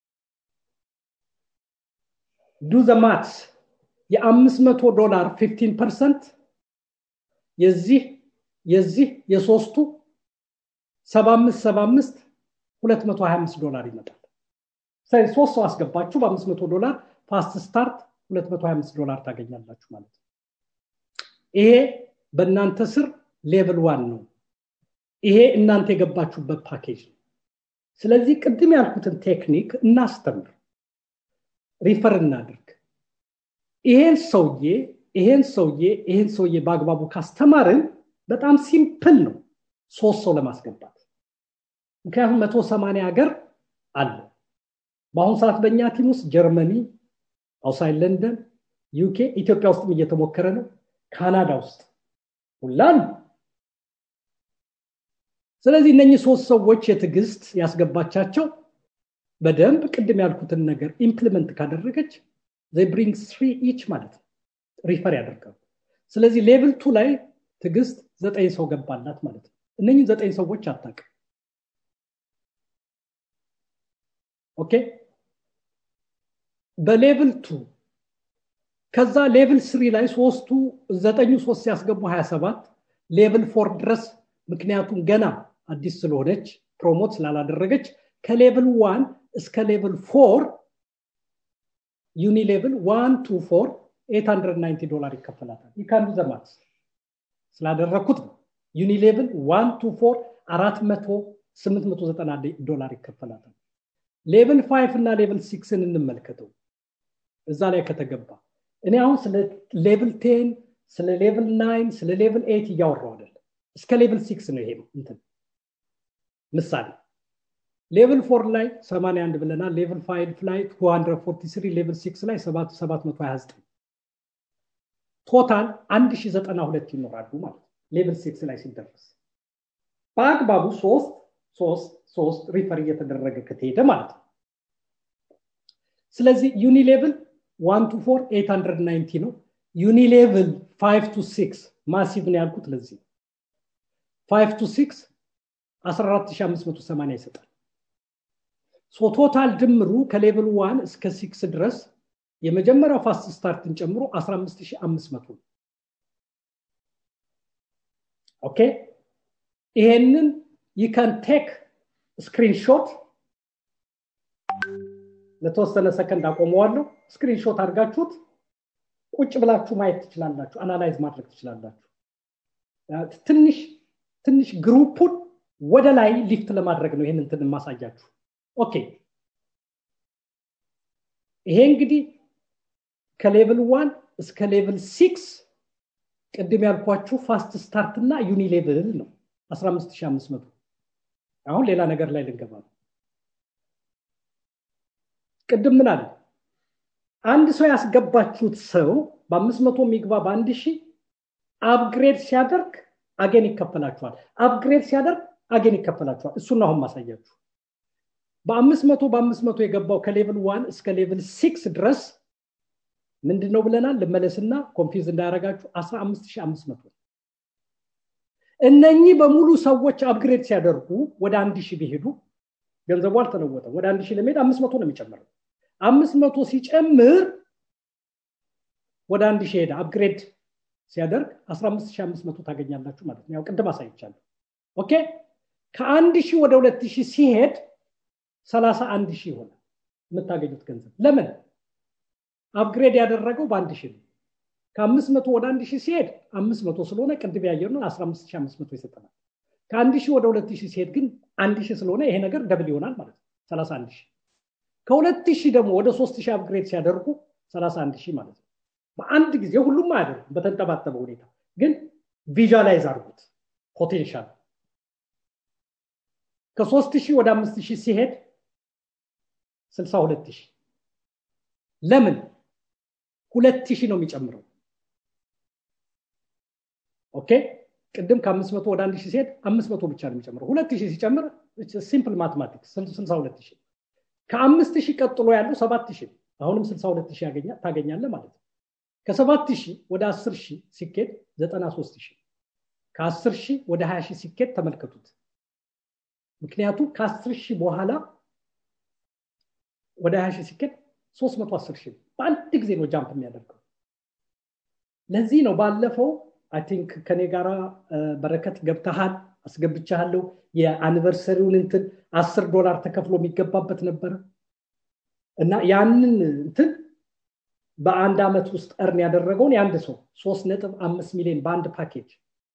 S2: ዱ ዘ ማትስ የአምስት መቶ ዶላር ፊፍቲን ፐርሰንት የዚህ የዚህ የሶስቱ ሰባ አምስት ሰባ አምስት ሁለት መቶ ሀያ አምስት ዶላር ይመጣል ሶስት ሰው አስገባችሁ በአምስት መቶ ዶላር ፋስት ስታርት 225 ዶላር ታገኛላችሁ ማለት ነው ይሄ በእናንተ ስር ሌቭል ዋን ነው ይሄ እናንተ የገባችሁበት ፓኬጅ ነው ስለዚህ ቅድም ያልኩትን ቴክኒክ እናስተምር ሪፈር እናድርግ ይሄን ሰውዬ ይሄን ሰውዬ ይሄን ሰውዬ በአግባቡ ካስተማርን በጣም ሲምፕል ነው ሶስት ሰው ለማስገባት ምክንያቱም መቶ ሰማንያ ሀገር አለ በአሁኑ ሰዓት በእኛ ቲም ውስጥ ጀርመኒ አውሳይድ ለንደን ዩኬ ኢትዮጵያ ውስጥም እየተሞከረ ነው ካናዳ ውስጥ ሁላን ስለዚህ እነኚህ ሶስት ሰዎች የትዕግስት ያስገባቻቸው በደንብ ቅድም ያልኩትን ነገር ኢምፕሊመንት ካደረገች ብሪንግ ስሪ ኢች ማለት ነው ሪፈር ያደርጋሉ ስለዚህ ሌቭል ቱ ላይ ትግስት ዘጠኝ ሰው ገባላት ማለት ነው እነኝህ ዘጠኝ ሰዎች አታውቅም ኦኬ በሌቭል ቱ ከዛ ሌቭል ስሪ ላይ ሶስቱ ዘጠኙ ሶስት ሲያስገቡ 27 ሌቭል ፎር ድረስ ምክንያቱም ገና አዲስ ስለሆነች ፕሮሞት ስላላደረገች ከሌቭል ዋን እስከ ሌቭል ፎር ዩኒ ሌቭል ዋን ቱ ፎር 890 ዶላር ይከፈላታል ይካንዱ ዘማት ስላደረግኩት ነው ዩኒ ሌቭል ዋን ቱ ፎር አራት መቶ ስምንት መቶ ዘጠና ዶላር ይከፈላታል ሌቭል ፋይቭ እና ሌቭል ሲክስን እንመልከተው እዛ ላይ ከተገባ እኔ አሁን ስለ ሌቭል ቴን ስለ ሌቭል ናይን ስለ ሌቭል ኤት እያወራው አይደለም እስከ ሌቭል ሲክስ ነው ይሄ እንትን ምሳሌ ሌቭል ፎር ላይ 81 ብለናል ሌቭል ፋይቭ ላይ 243 ሌቭል ሲክስ ላይ 729 ቶታል 1092 ይኖራሉ ማለት ሌቭል ሲክስ ላይ ሲደረስ በአግባቡ ሶስት ሶስት ሶስት ሪፈር እየተደረገ ከተሄደ ማለት ነው ስለዚህ ዩኒ ሌቭል ዋን ቱ ፎር 890 ነው ዩኒ ሌቭል 5 ቱ 6 ማሲቭ ነው ያልኩት ለዚህ 5 ቱ 6 14580 ይሰጣል ሶ ቶታል ድምሩ ከሌቭል ዋን እስከ ሲክስ ድረስ የመጀመሪያው ፋስት ስታርትን ጨምሮ 15500 ኦኬ ይሄንን ይከን ቴክ ስክሪንሾት ለተወሰነ ሰከንድ አቆመዋለሁ ስክሪንሾት አድርጋችሁት ቁጭ ብላችሁ ማየት ትችላላችሁ አናላይዝ ማድረግ ትችላላችሁ ትንሽ ትንሽ ግሩፑን ወደ ላይ ሊፍት ለማድረግ ነው ይህን እንትን ማሳያችሁ ኦኬ ይሄ እንግዲህ ከሌቭል ዋን እስከ ሌቭል ሲክስ ቅድም ያልኳችሁ ፋስት ስታርት እና ዩኒ ሌቭል ነው 15500 አሁን ሌላ ነገር ላይ ልንገባ ነው ቅድም ምን አለ አንድ ሰው ያስገባችሁት ሰው በአምስት መቶ የሚግባ በአንድ ሺህ አፕግሬድ ሲያደርግ አጌን ይከፈላችኋል አፕግሬድ ሲያደርግ አጌን ይከፈላችኋል እሱን አሁን ማሳያችሁ በአምስት መቶ በአምስት መቶ የገባው ከሌቭል ዋን እስከ ሌቭል ሲክስ ድረስ ምንድን ነው ብለናል ልመለስና ኮንፊዝ እንዳያረጋችሁ 15500 እነኚህ በሙሉ ሰዎች አፕግሬድ ሲያደርጉ ወደ አንድ ሺህ ቢሄዱ ገንዘቡ አልተለወጠም ወደ አንድ ሺህ ለመሄድ አምስት መቶ ነው የሚጨምረው አምስት መቶ ሲጨምር ወደ አንድ ሺህ ሄደ አፕግሬድ ሲያደርግ 15500 ታገኛላችሁ ማለት ነው ያው ቅድም አሳይቻለሁ ኦኬ ከአንድ ሺህ ወደ ሁለት ሺህ ሲሄድ 31 ሺህ ይሆናል የምታገኙት ገንዘብ ለምን አፕግሬድ ያደረገው በአንድ ሺህ ነው ከአምስት መቶ ወደ አንድ ሺህ ሲሄድ አምስት መቶ ስለሆነ ቅድም ያየር ነው 15500 ይሰጠናል ከአንድ ሺህ ወደ ሁለት ሺህ ሲሄድ ግን አንድ ሺህ ስለሆነ ይሄ ነገር ደብል ይሆናል ማለት ነው 31 ሺህ ከሁለት ሺህ ደግሞ ወደ ሶስት ሺህ አፕግሬድ ሲያደርጉ 31 ሺህ ማለት ነው በአንድ ጊዜ ሁሉም አያደርጉም በተንጠባጠበ ሁኔታ ግን ቪዥላይዝ አድርጉት ፖቴንሻል ከሶስት ሺህ ወደ አምስት ሺህ ሲሄድ 62 ሺህ ለምን ሁለት ሺህ ነው የሚጨምረው ኦኬ ቅድም ከአምስት መቶ ወደ አንድ ሺህ ሲሄድ አምስት መቶ ብቻ ነው የሚጨምረው ሁለት ሺህ ሲጨምር ሲምፕል ማትማቲክስ ስልሳ ሁለት ሺህ ከአምስት ሺህ ቀጥሎ ያለው ሰባት ሺህ አሁንም ስልሳ ሁለት ሺህ ታገኛለ ማለት ነው ከሰባት ሺህ ወደ አስር ሺህ ሲኬድ ዘጠና ሶስት ሺህ ከአስር ሺህ ወደ ሀያ ሺህ ሲኬድ ተመልከቱት ምክንያቱም ከአስር ሺህ በኋላ ወደ ሀያ ሺህ ሲኬድ ሶስት መቶ አስር ሺህ በአንድ ጊዜ ነው ጃምፕ የሚያደርገው ለዚህ ነው ባለፈው አይ ቲንክ ከኔ ጋራ በረከት ገብተሃል አስገብቻለሁ የአኒቨርሰሪውን እንትን አስር ዶላር ተከፍሎ የሚገባበት ነበረ እና ያንን እንትን በአንድ ዓመት ውስጥ እርን ያደረገውን የአንድ ሰው ሶስት ነጥብ አምስት ሚሊዮን በአንድ ፓኬጅ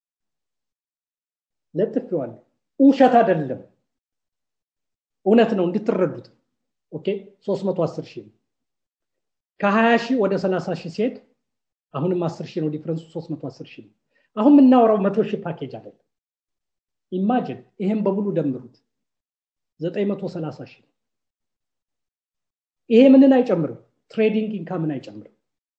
S2: ለጥፌዋለሁ ውሸት አይደለም እውነት ነው እንድትረዱት ኦኬ 310 ሺህ ከ20 ሺህ ወደ 30 ሺህ ሲሄድ አሁንም 10 ሺህ ነው ዲፍረንሱ 310 ሺህ አሁን የምናወራው መቶ ሺህ ፓኬጅ አይደለም ኢማጅን ይሄን በሙሉ ደምሩት 930 ሺህ ይሄ ምንን አይጨምርም ትሬዲንግ ኢንካምን አይጨምርም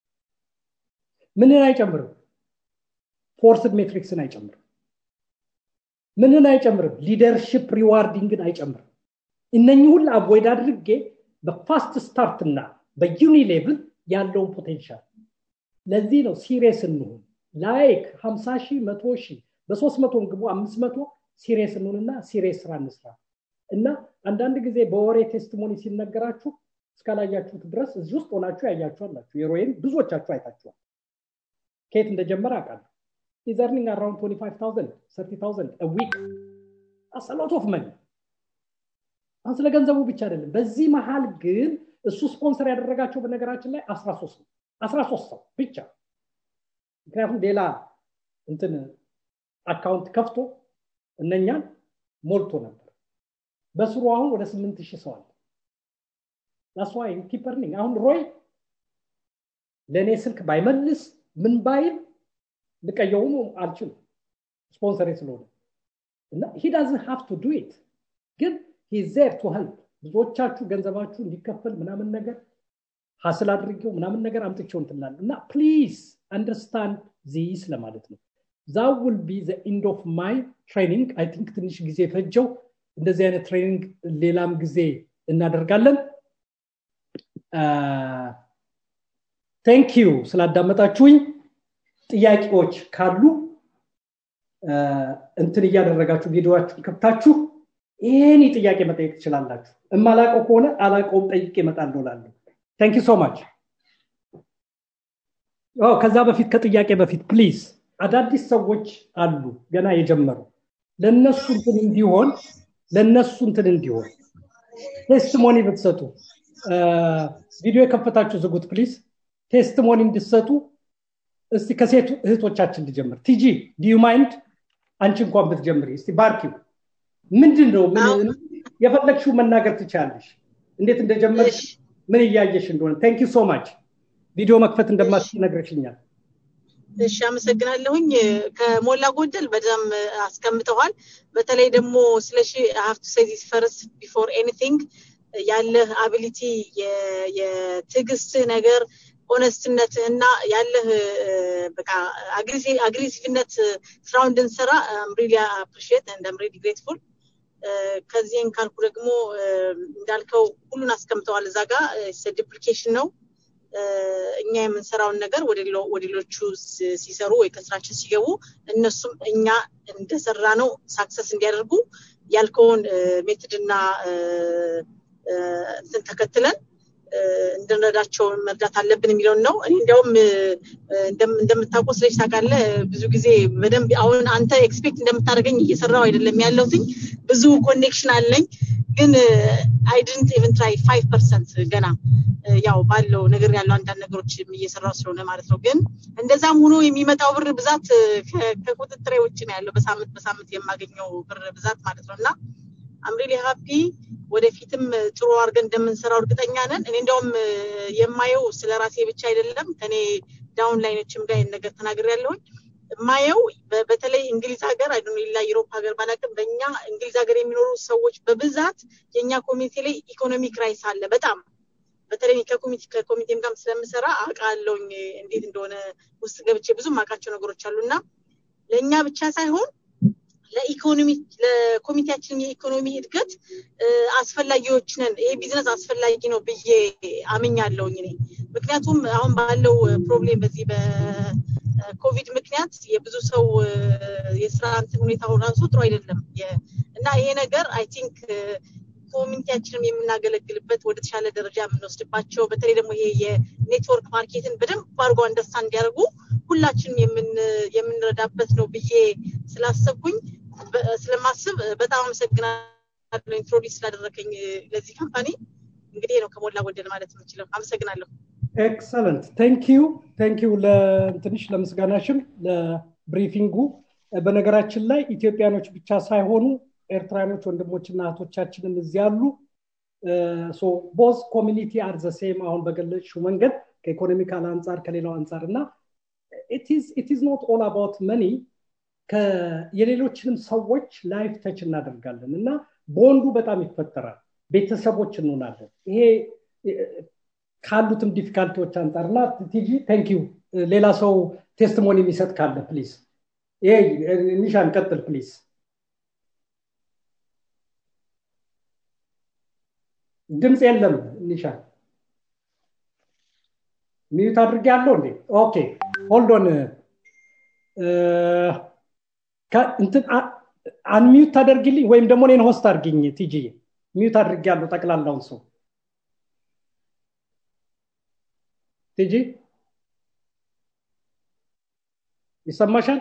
S2: ምንን አይጨምርም ፎርስድ ሜትሪክስን አይጨምርም ምንን አይጨምርም ሊደርሽፕ ሪዋርዲንግን አይጨምርም እነኚህ ሁሉ አቮይድ አድርጌ በፋስት ስታርት እና በዩኒ ሌቭል ያለውን ፖቴንሻል ለዚህ ነው ሲሪየስ እንሁን ላይክ ሀምሳ ሺህ መቶ ሺህ በሶስት መቶ ግቡ አምስት መቶ ሲሪየስ እንሁንና ሲሪየስ ስራ እንስራ እና አንዳንድ ጊዜ በወሬ ቴስቲሞኒ ሲነገራችሁ እስካላያችሁት ድረስ እዚህ ውስጥ ሆናችሁ ያያችሁ አላችሁ የሮይን ብዙዎቻችሁ አይታችኋል ከየት እንደጀመረ አውቃለሁ ኢዝ earning around 25000 30000 a week that's a lot of money አሁን ስለ ገንዘቡ ብቻ አይደለም በዚህ መሀል ግን እሱ ስፖንሰር ያደረጋቸው በነገራችን ላይ 13 ነው 13 ሰው ብቻ ምክንያቱም ሌላ እንትን አካውንት ከፍቶ እነኛን ሞልቶ ነበር በስሩ አሁን ወደ 8000 ሰው አለ that's why keep earning አሁን ሮይ ለእኔ ስልክ ባይመልስ ምን ባይል ልቀየውም አልችልም ስፖንሰር ስለሆነ እና ሂ ዳዝን ሃቭ ቱ ዱ ኢት ግን ሂ ዜር ቱ ሄልፕ ብዙዎቻችሁ ገንዘባችሁ እንዲከፈል ምናምን ነገር ሀስል አድርጌው ምናምን ነገር አምጥቼው እንትላል እና ፕሊዝ አንደርስታንድ ዚስ ለማለት ነው ዛ ውል ቢ ዘ ኢንድ ኦፍ ማይ ትሬኒንግ አይ ቲንክ ትንሽ ጊዜ ፈጀው እንደዚህ አይነት ትሬኒንግ ሌላም ጊዜ እናደርጋለን ቴንክ ዩ ስላዳመጣችሁኝ ጥያቄዎች ካሉ እንትን እያደረጋችሁ ቪዲዮችሁን ከብታችሁ ይህን ጥያቄ መጠየቅ ትችላላችሁ እማላቀው ከሆነ አላቀውም ጠይቄ እመጣለሁ ላለሁ ታንክ ሶ ማች ከዛ በፊት ከጥያቄ በፊት ፕሊዝ አዳዲስ ሰዎች አሉ ገና የጀመሩ ለነሱ እንትን እንዲሆን ለነሱ እንትን እንዲሆን ቴስቲሞኒ ብትሰጡ ቪዲዮ የከፈታችሁ ዝጉት ፕሊዝ ቴስቲሞኒ እንድሰጡ እስቲ ከሴት እህቶቻችን ልጀምር ቲጂ ዲዩ ማይንድ አንቺ እንኳን ብትጀምሪ እስቲ ባርኪው ምንድን ነው የፈለግሽው መናገር ትችላለሽ እንዴት እንደጀመርሽ ምን እያየሽ እንደሆነ ታንክ ሶ ማች ቪዲዮ መክፈት እንደማትች ነግረሽኛል
S4: እሺ አመሰግናለሁኝ ከሞላ ጎደል በጣም አስቀምጠዋል በተለይ ደግሞ ስለሺ ሀፍቱ ሴዚስ ፈርስት ቢፎር ኤኒቲንግ ያለህ አቢሊቲ የትዕግስትህ ነገር ኦነስትነትህ እና ያለህ በቃ አግሬሲቭነት ስራውን እንድንሰራ ሪሊ አፕሪሽት እንደ ሪሊ ግሬትፉል ከዚህም ካልኩ ደግሞ እንዳልከው ሁሉን አስቀምጠዋል እዛ ጋር ዲፕሊኬሽን ነው እኛ የምንሰራውን ነገር ወደ ሌሎቹ ሲሰሩ ወይ ከስራችን ሲገቡ እነሱም እኛ እንደሰራ ነው ሳክሰስ እንዲያደርጉ ያልከውን ሜትድና እንትን ተከትለን እንድንረዳቸው መርዳት አለብን የሚለውን ነው እኔ እንዲያውም እንደምታውቀው ስለች ታውቃለ ብዙ ጊዜ በደንብ አሁን አንተ ኤክስፔክት እንደምታደርገኝ እየሰራው አይደለም ያለሁትኝ ብዙ ኮኔክሽን አለኝ ግን አይ ድንት ኢቨን ትራይ ፋይቭ ፐርሰንት ገና ያው ባለው ነገር ያለው አንዳንድ ነገሮች እየሰራው ስለሆነ ማለት ነው ግን እንደዛም ሆኖ የሚመጣው ብር ብዛት ከቁጥጥሬ ውጭ ነው ያለው በሳምንት በሳምንት የማገኘው ብር ብዛት ማለት ነው እና አምሪሊ ሀፒ ወደፊትም ጥሩ አድርገን እንደምንሰራው እርግጠኛ ነን እኔ እንዲያውም የማየው ስለ ራሴ ብቻ አይደለም ከኔ ዳውን ላይኖችም ጋር ነገር ተናግር ያለሁኝ ማየው በተለይ እንግሊዝ ሀገር አይዶ ሌላ ዩሮፕ ሀገር ባላቅም በእኛ እንግሊዝ ሀገር የሚኖሩ ሰዎች በብዛት የእኛ ኮሚኒቲ ላይ ኢኮኖሚ ክራይስ አለ በጣም በተለይ ከኮሚቴም ጋር ስለምሰራ አውቃለሁኝ እንዴት እንደሆነ ውስጥ ገብቼ ብዙ ማውቃቸው ነገሮች አሉ እና ለእኛ ብቻ ሳይሆን ለኢኮኖሚ ለኮሚቴያችን የኢኮኖሚ እድገት አስፈላጊዎች ነን ይሄ ቢዝነስ አስፈላጊ ነው ብዬ አምኛለሁኝ እኔ ምክንያቱም አሁን ባለው ፕሮብሌም በዚህ በኮቪድ ምክንያት የብዙ ሰው የስራ እንትን ሁኔታ ራሱ ጥሩ አይደለም እና ይሄ ነገር አይ ቲንክ ኮሚኒቲያችንም የምናገለግልበት ወደ ተሻለ ደረጃ የምንወስድባቸው በተለይ ደግሞ ይሄ የኔትወርክ ማርኬትን በደንብ አድርጎ አንደርስታንድ እንዲያደርጉ ሁላችንም የምንረዳበት ነው ብዬ ስላሰብኩኝ ስለማስብ በጣም አመሰግናለሁ ኢንትሮዲስ ስላደረከኝ ለዚህ ካምፓኒ እንግዲህ ነው ከሞላ ጎደል ማለት የምችለው አመሰግናለሁ
S2: ኤክሰለንት ቴንኪዩ ቴንኪዩ ለትንሽ ለምስጋናሽም ለብሪፊንጉ በነገራችን ላይ ኢትዮጵያኖች ብቻ ሳይሆኑ ኤርትራኖች ወንድሞችና እህቶቻችንም እዚህ አሉ ቦዝ ኮሚኒቲ አር ዘሴም አሁን በገለጽሽው መንገድ ከኢኮኖሚካል አንጻር ከሌላው አንጻር እና ኢትዝ ኖት ኦል አባውት መኒ የሌሎችንም ሰዎች ላይፍ ተች እናደርጋለን እና ቦንዱ በጣም ይፈጠራል ቤተሰቦች እንሆናለን ይሄ ካሉትም ዲፊካልቲዎች አንጻር እና ቲጂ ቴንክ ሌላ ሰው ቴስቲሞኒ የሚሰጥ ካለ ፕሊዝ ይሄ ኒሻን ቀጥል ፕሊዝ ድምፅ የለም ኒሻን ሚዩት አድርጌ ያለው እንዴ? ኦኬ ሆልዶን እንትን አንሚዩት ታደርግልኝ ወይም ደግሞ እኔን ሆስት አድርግኝ ቲጂ ሚዩት አድርጌ ያለው ጠቅላላውን ሰው ቲጂ ይሰማሻል?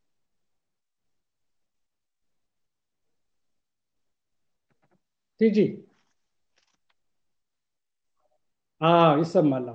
S2: ቲጂ አዎ ይሰማል።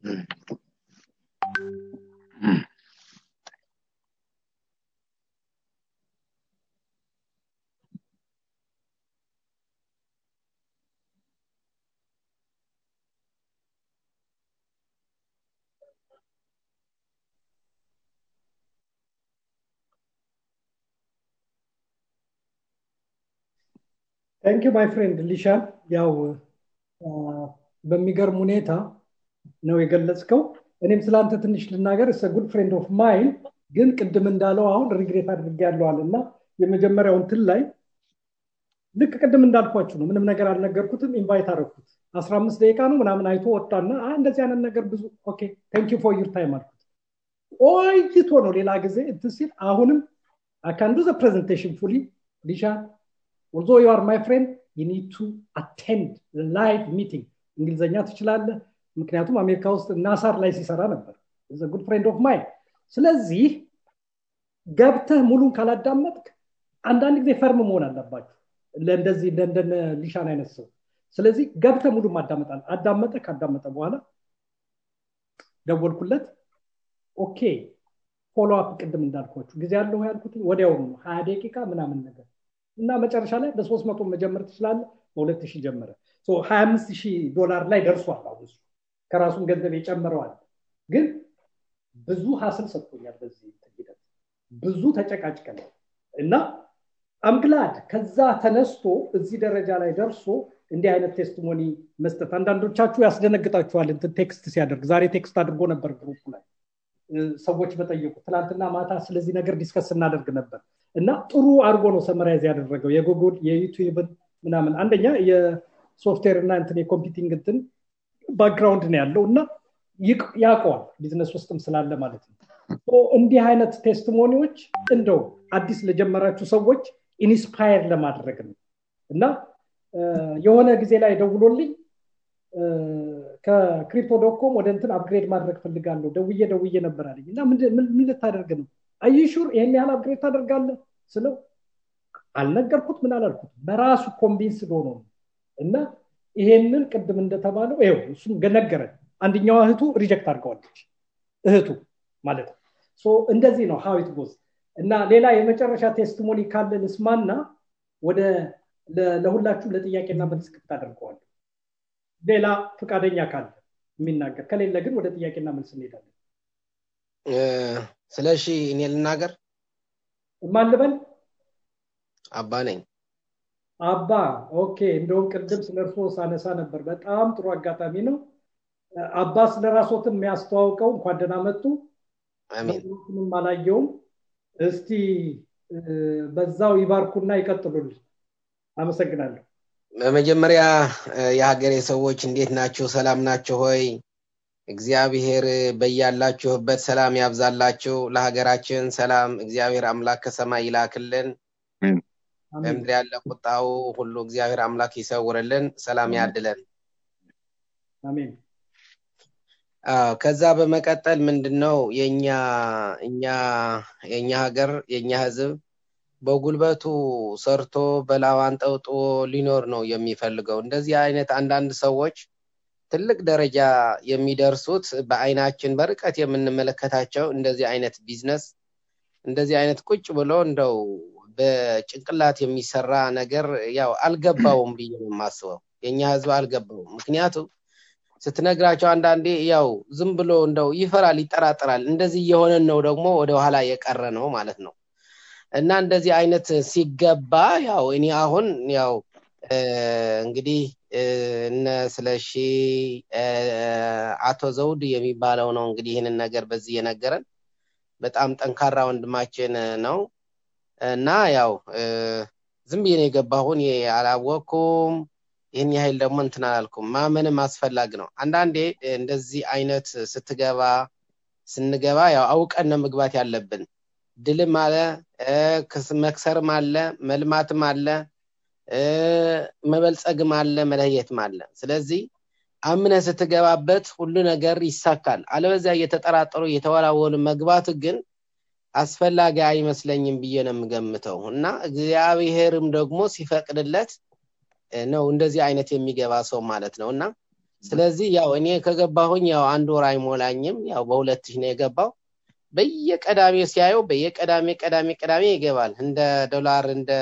S2: ታንክ ዩ ማይ ፍሬንድ ሊሻን ያው በሚገርም ሁኔታ ነው የገለጽከው እኔም ስለአንተ ትንሽ ልናገር እሰ ጉድ ፍሬንድ ኦፍ ማይን ግን ቅድም እንዳለው አሁን ሪግሬት አድርጌ ያለዋል እና የመጀመሪያው እንትን ላይ ልክ ቅድም እንዳልኳችሁ ነው ምንም ነገር አልነገርኩትም ኢንቫይት አረኩት አስራ አምስት ደቂቃ ነው ምናምን አይቶ ወጣና እንደዚህ አይነት ነገር ብዙ ኦኬ ታንክ ፎር ዩር ታይም አልኩት ቆይቶ ነው ሌላ ጊዜ እንትን ሲል አሁንም አካንዱ ዘ ፕሬዘንቴሽን ፉሊ ሊሻን although you are my friend you need to attend the live meeting እንግሊዝኛ ትችላለህ ምክንያቱም አሜሪካ ውስጥ ናሳር ላይ ሲሰራ ነበር ጉድ ፍሬንድ ኦፍ ማይን ስለዚህ ገብተህ ሙሉን ካላዳመጥክ አንዳንድ ጊዜ ፈርም መሆን አለባችሁ ለእንደዚህ እንደነ ሊሻን አይነት ሰው ስለዚህ ገብተ ሙሉ ማዳመጣል አዳመጠ ካዳመጠ በኋላ ደወልኩለት ኦኬ ፎሎ አፕ ቅድም እንዳልኳችሁ ጊዜ ያለው ያልኩት ወዲያውኑ ነው ሀያ ደቂቃ ምናምን ነገር እና መጨረሻ ላይ በሶስት መቶ መጀመር ትችላለ በሁለት ሺህ ጀመረ ሀያ አምስት ሺህ ዶላር ላይ ደርሷል አሁን እሱ ከራሱን ገንዘብ የጨምረዋል ግን ብዙ ሀስል ሰጥቶኛል በዚህ ሂደት ብዙ ተጨቃጭቀናል እና አምግላድ ከዛ ተነስቶ እዚህ ደረጃ ላይ ደርሶ እንዲህ አይነት ቴስቲሞኒ መስጠት አንዳንዶቻችሁ ያስደነግጣችኋል እንትን ቴክስት ሲያደርግ ዛሬ ቴክስት አድርጎ ነበር ግሩፕ ላይ ሰዎች በጠየቁ ትናንትና ማታ ስለዚህ ነገር ዲስከስ እናደርግ ነበር እና ጥሩ አድርጎ ነው ሰመራይዝ ያደረገው የጉግል የዩቲዩብን ምናምን አንደኛ የሶፍትዌር እና እንትን የኮምፒውቲንግ እንትን ባክግራውንድ ነው ያለው እና ያውቀዋል ቢዝነስ ውስጥም ስላለ ማለት ነው እንዲህ አይነት ቴስቲሞኒዎች እንደው አዲስ ለጀመራችሁ ሰዎች ኢንስፓየር ለማድረግ ነው እና የሆነ ጊዜ ላይ ደውሎልኝ ከክሪፕቶ ዶኮም ወደ እንትን አፕግሬድ ማድረግ ፈልጋለሁ ደውዬ ደውዬ ነበር አለኝ እና ምን ልታደርግ ነው አይሹር ይህን ያህል አፕግሬድ ታደርጋለህ ስለው አልነገርኩት ምን አላልኩት በራሱ ኮንቪንስ ሆኖ ነው እና ይሄንን ቅድም እንደተባለው ይው እሱም ነገረን አንደኛዋ እህቱ ሪጀክት አድርገዋለች እህቱ ማለት ነው እንደዚህ ነው ሀዊት ጎዝ እና ሌላ የመጨረሻ ቴስቲሞኒ ካለ ልስማና ወደ ለሁላችሁም ለጥያቄና መልስ ክፍት አደርገዋል ሌላ ፈቃደኛ ካለ የሚናገር ከሌለ ግን ወደ ጥያቄና መልስ እንሄዳለን
S6: ስለ እሺ እኔ ልናገር
S2: ማን ልበል
S6: አባ ነኝ
S2: አባ ኦኬ እንደውም ቅድም ስለ እርሶ ሳነሳ ነበር በጣም ጥሩ አጋጣሚ ነው አባ ስለ ራሶትም የሚያስተዋውቀው እንኳን ደህና መጡ ምንም አላየውም እስቲ በዛው ይባርኩና ይቀጥሉልን አመሰግናለሁ
S6: በመጀመሪያ የሀገሬ ሰዎች እንዴት ናቸው ሰላም ናቸው ሆይ እግዚአብሔር በያላችሁበት ሰላም ያብዛላችሁ ለሀገራችን ሰላም እግዚአብሔር አምላክ ከሰማይ ይላክልን በምድር ያለ ቁጣው ሁሉ እግዚአብሔር አምላክ ይሰውርልን ሰላም ያድለን
S2: አሜን
S6: ከዛ በመቀጠል ምንድነው የኛ እኛ የኛ ሀገር የኛ ህዝብ በጉልበቱ ሰርቶ በላዋን ጠውጦ ሊኖር ነው የሚፈልገው እንደዚህ አይነት አንዳንድ ሰዎች ትልቅ ደረጃ የሚደርሱት በአይናችን በርቀት የምንመለከታቸው እንደዚህ አይነት ቢዝነስ እንደዚህ አይነት ቁጭ ብሎ እንደው በጭንቅላት የሚሰራ ነገር ያው አልገባውም ብዬ ነው የማስበው የኛ ህዝብ አልገባውም ምክንያቱም ስትነግራቸው አንዳንዴ ያው ዝም ብሎ እንደው ይፈራል ይጠራጠራል እንደዚህ እየሆነን ነው ደግሞ ወደ ኋላ የቀረ ነው ማለት ነው እና እንደዚህ አይነት ሲገባ ያው እኔ አሁን ያው እንግዲህ እነ ስለሺ አቶ ዘውድ የሚባለው ነው እንግዲህ ይህንን ነገር በዚህ የነገረን በጣም ጠንካራ ወንድማችን ነው እና ያው ዝም ብዬ ነው የገባሁን አላወቅኩም ይህን ያህል ደግሞ እንትን አላልኩም ማመንም አስፈላጊ ነው አንዳንዴ እንደዚህ አይነት ስትገባ ስንገባ ያው አውቀን ነው መግባት ያለብን ድልም አለ መክሰርም አለ መልማትም አለ መበልጸግም አለ መለየትም አለ ስለዚህ አምነ ስትገባበት ሁሉ ነገር ይሳካል አለበዚያ እየተጠራጠሩ እየተወላወሉ መግባት ግን አስፈላጊ አይመስለኝም ብዬ ነው የምገምተው እና እግዚአብሔርም ደግሞ ሲፈቅድለት ነው እንደዚህ አይነት የሚገባ ሰው ማለት ነው እና ስለዚህ ያው እኔ ከገባሁኝ ያው አንድ ወር አይሞላኝም ያው በሁለት ሺህ ነው የገባው በየቀዳሜ ሲያየው በየቀዳሜ ቀዳሜ ቀዳሜ ይገባል እንደ ዶላር እንደ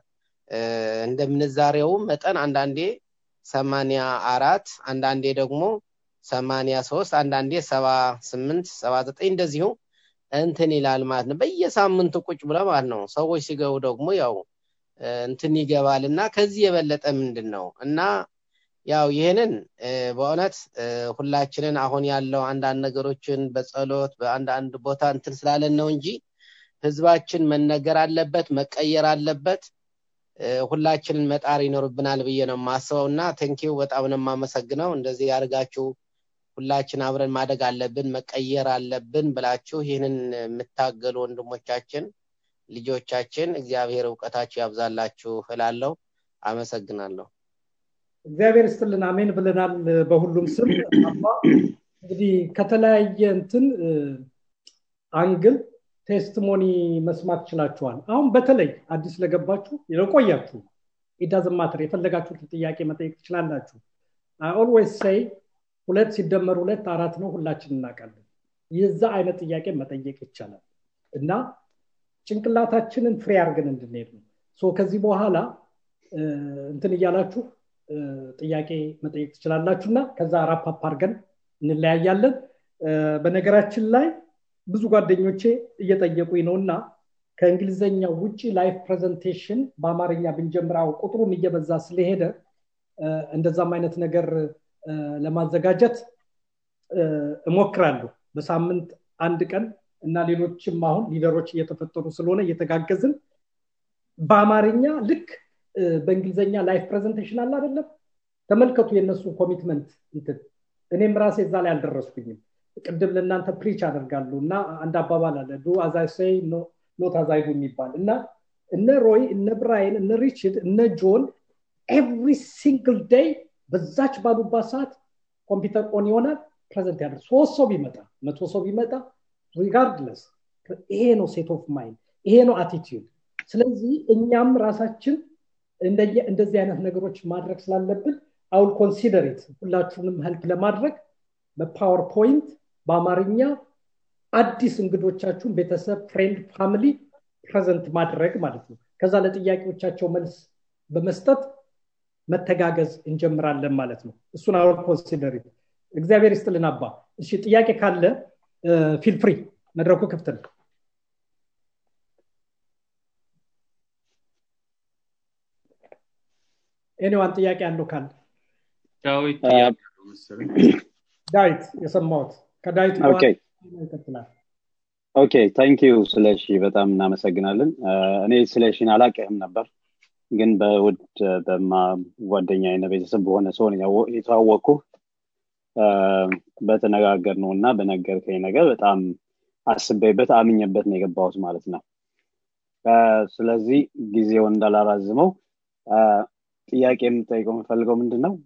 S6: እንደ ምንዛሬውም መጠን አንዳንዴ ሰማንያ አራት አንዳንዴ ደግሞ ሰማንያ ሶስት አንዳንዴ ሰባ ስምንት ሰባ ዘጠኝ እንደዚሁ እንትን ይላል ማለት ነው በየሳምንቱ ቁጭ ብለ ማለት ነው ሰዎች ሲገቡ ደግሞ ያው እንትን ይገባል እና ከዚህ የበለጠ ምንድን ነው እና ያው ይህንን በእውነት ሁላችንን አሁን ያለው አንዳንድ ነገሮችን በጸሎት በአንዳንድ ቦታ እንትን ስላለን ነው እንጂ ህዝባችን መነገር አለበት መቀየር አለበት ሁላችንን መጣር ይኖርብናል ብዬ ነው የማስበው እና ቴንኪው በጣም ነው የማመሰግነው እንደዚህ ያድርጋችሁ ሁላችን አብረን ማደግ አለብን መቀየር አለብን ብላችሁ ይህንን የምታገሉ ወንድሞቻችን ልጆቻችን እግዚአብሔር እውቀታችሁ ያብዛላችሁ እላለሁ አመሰግናለሁ
S2: እግዚአብሔር ስትልን አሜን ብለናል በሁሉም ስም አባ እንግዲህ ከተለያየ እንትን አንግል ቴስቲሞኒ መስማት ችላችኋል አሁን በተለይ አዲስ ለገባችሁ ለቆያችሁ ኢዳዝማትር የፈለጋችሁትን ጥያቄ መጠየቅ ትችላላችሁ ኦልዌይስ ሰይ ሁለት ሲደመር ሁለት አራት ነው ሁላችን እናውቃለን የዛ አይነት ጥያቄ መጠየቅ ይቻላል እና ጭንቅላታችንን ፍሬ አድርገን እንድንሄድ ነው ከዚህ በኋላ እንትን እያላችሁ ጥያቄ መጠየቅ ትችላላችሁ እና ከዛ ራፓፕ አድርገን እንለያያለን በነገራችን ላይ ብዙ ጓደኞቼ እየጠየቁኝ ነው እና ከእንግሊዝኛ ውጭ ላይፍ ፕሬዘንቴሽን በአማርኛ ብንጀምራው ቁጥሩም እየበዛ ስለሄደ እንደዛም አይነት ነገር ለማዘጋጀት እሞክራለሁ በሳምንት አንድ ቀን እና ሌሎችም አሁን ሊደሮች እየተፈጠሩ ስለሆነ እየተጋገዝን በአማርኛ ልክ በእንግሊዝኛ ላይፍ ፕሬዘንቴሽን አለ አይደለም ተመልከቱ የእነሱ ኮሚትመንት እንትን እኔም ራሴ እዛ ላይ አልደረስኩኝም ቅድም ለእናንተ ፕሪች አደርጋሉ እና አንድ አባባል አለ ዱ አዛይሰይ ኖት አዛይዱ የሚባል እና እነ ሮይ እነ ብራይን እነ ሪችድ እነ ጆን ኤቭሪ ሲንግል ዴይ በዛች ባሉባት ሰዓት ኮምፒውተር ኦን ይሆናል ፕሬዘንት ያደር ሶስት ሰው ቢመጣ መቶ ሰው ቢመጣ ሪጋርድለስ ይሄ ነው ሴት ኦፍ ማይንድ ይሄ ነው አቲቲዩድ ስለዚህ እኛም ራሳችን እንደዚህ አይነት ነገሮች ማድረግ ስላለብን አውል ኮንሲደሬት ሁላችሁንም ህልፕ ለማድረግ በፓወርፖይንት በአማርኛ አዲስ እንግዶቻችሁን ቤተሰብ ፍሬንድ ፋሚሊ ፕሬዘንት ማድረግ ማለት ነው ከዛ ለጥያቄዎቻቸው መልስ በመስጠት መተጋገዝ እንጀምራለን ማለት ነው እሱን አውል ኮንሲደሬት እግዚአብሔር ይስጥልን አባ እሺ ጥያቄ ካለ ፊል ፍሪ መድረኩ ክፍት ነው ኤኒዋን ጥያቄ ያለው ካለ
S7: ዳዊት
S2: ዳዊት የሰማሁት ከዳዊት ይቀጥላል
S8: ኦኬ ታንክ ዩ ስለሺ በጣም እናመሰግናለን እኔ ስለሺን አላቅህም ነበር ግን በውድ በማ ጓደኛ አይነ ቤተሰብ በሆነ ሰውን የተዋወቅኩ በተነጋገር ነው እና በነገርከኝ ነገር በጣም አስቤበት አምኘበት ነው የገባሁት ማለት ነው ስለዚህ ጊዜውን እንዳላራዝመው ጥያቄ የምጠይቀው የምፈልገው ምንድን ነው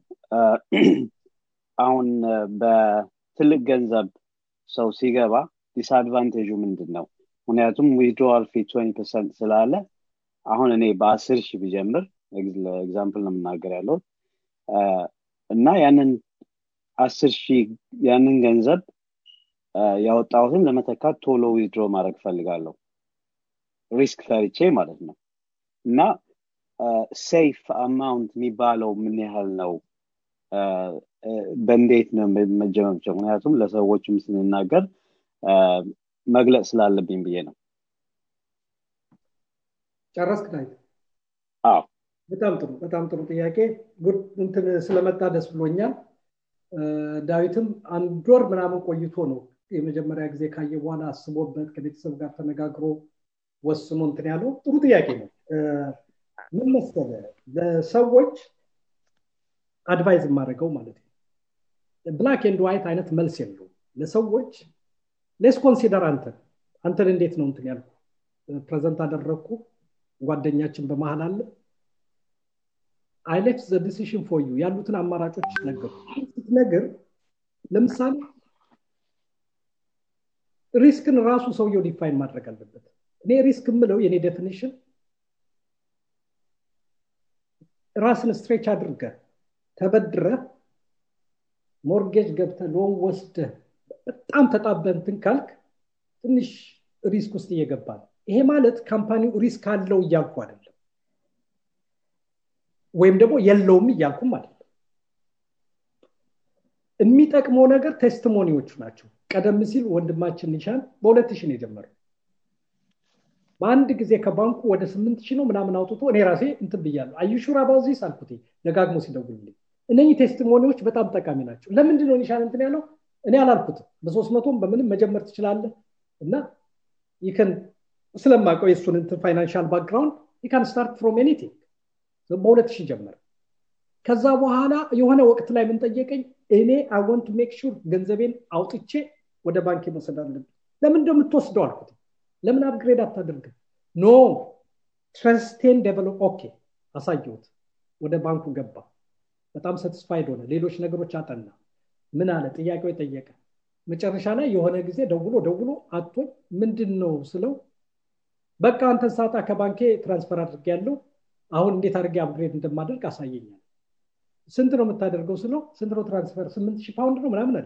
S8: አሁን በትልቅ ገንዘብ ሰው ሲገባ ዲስአድቫንቴጁ ምንድን ነው ምክንያቱም ዊድሮዋል ፊ ትዌንቲ ፐርሰንት ስላለ አሁን እኔ በአስር ሺህ ቢጀምር ኤግዛምፕል ነው የምናገር ያለው እና ያንን አስር ሺህ ያንን ገንዘብ ያወጣሁትን ለመተካት ቶሎ ዊድሮ ማድረግ ፈልጋለሁ ሪስክ ፈሪቼ ማለት ነው እና ሴፍ አማውንት የሚባለው ምን ያህል ነው በእንዴት ነው መጀመር ምክንያቱም ለሰዎችም ስንናገር መግለጽ ስላለብኝ ብዬ ነው
S2: ጨረስክ ዳዊት
S8: አዎ
S2: በጣም ጥሩ በጣም ጥሩ ጥያቄ እንትን ስለመጣ ደስ ብሎኛል ዳዊትም አንድ ወር ምናምን ቆይቶ ነው የመጀመሪያ ጊዜ ካየ በኋላ አስቦበት ከቤተሰብ ጋር ተነጋግሮ ወስኖ እንትን ያለው ጥሩ ጥያቄ ነው ምን መሰለ ለሰዎች አድቫይዝ የማደርገው ማለት ነው ብላክ ኤንድ ዋይት አይነት መልስ የለው ለሰዎች ሌስ ኮንሲደር አንተን አንተን እንዴት ነው እንትን ያልኩ ፕሬዘንት አደረግኩ ጓደኛችን በመሀል አለ አይ ሌፍት ዘ ዲሲሽን ፎር ዩ ያሉትን አማራጮች ነገሩ ስትነግር ለምሳሌ ሪስክን ራሱ ሰውየው ዲፋይን ማድረግ አለበት እኔ ሪስክ የምለው የኔ ዴፊኒሽን ራስን ስትሬች አድርገ ተበድረ ሞርጌጅ ገብተ ሎን ወስደ በጣም ተጣበንትን ካልክ ትንሽ ሪስክ ውስጥ እየገባ ነው ይሄ ማለት ካምፓኒው ሪስክ አለው እያልኩ አይደለም ወይም ደግሞ የለውም እያልኩም አይደለም የሚጠቅመው ነገር ቴስቲሞኒዎቹ ናቸው ቀደም ሲል ወንድማችን ኒሻን በሁለት ሺህ ነው የጀመረው በአንድ ጊዜ ከባንኩ ወደ ስምንት ሺህ ነው ምናምን አውጥቶ እኔ ራሴ እንትን ብያለሁ አዩሹራ ባውዚስ አልኩት ደጋግሞ ሲደውልልኝ እነኚህ ቴስቲሞኒዎች በጣም ጠቃሚ ናቸው ለምንድን ነው ኒሻን እንትን ያለው እኔ አላልኩትም በሶስት መቶም በምንም መጀመር ትችላለህ እና ይከን ስለማውቀው የእሱን እንትን ፋይናንሻል ባክግራውንድ ይካን ስታርት ፍሮም ኤኒቲንግ በሁለት ሺህ ጀመረ ከዛ በኋላ የሆነ ወቅት ላይ ምን ጠየቀኝ እኔ አወንት ሜክ ሹር ገንዘቤን አውጥቼ ወደ ባንክ መውሰድ አለብን ለምን እንደምትወስደው አልኩት ለምን አፕግሬድ አታደርግም ኖ ትረስቴን ዴቨሎፕ ኦኬ አሳየሁት ወደ ባንኩ ገባ በጣም ሰትስፋይድ ሆነ ሌሎች ነገሮች አጠና ምን አለ ጥያቄው የጠየቀ መጨረሻ ላይ የሆነ ጊዜ ደውሎ ደውሎ አቶኝ ምንድን ነው ስለው በቃ አንተን ሳጣ ከባንኬ ትራንስፈር አድርጌ ያለው አሁን እንዴት አድርጌ አፕግሬድ እንደማደርግ አሳየኛል ስንት ነው የምታደርገው ስለው ስንት ነው ትራንስፈር ስምንት ሺህ ፓውንድ ነው ምናምን አለ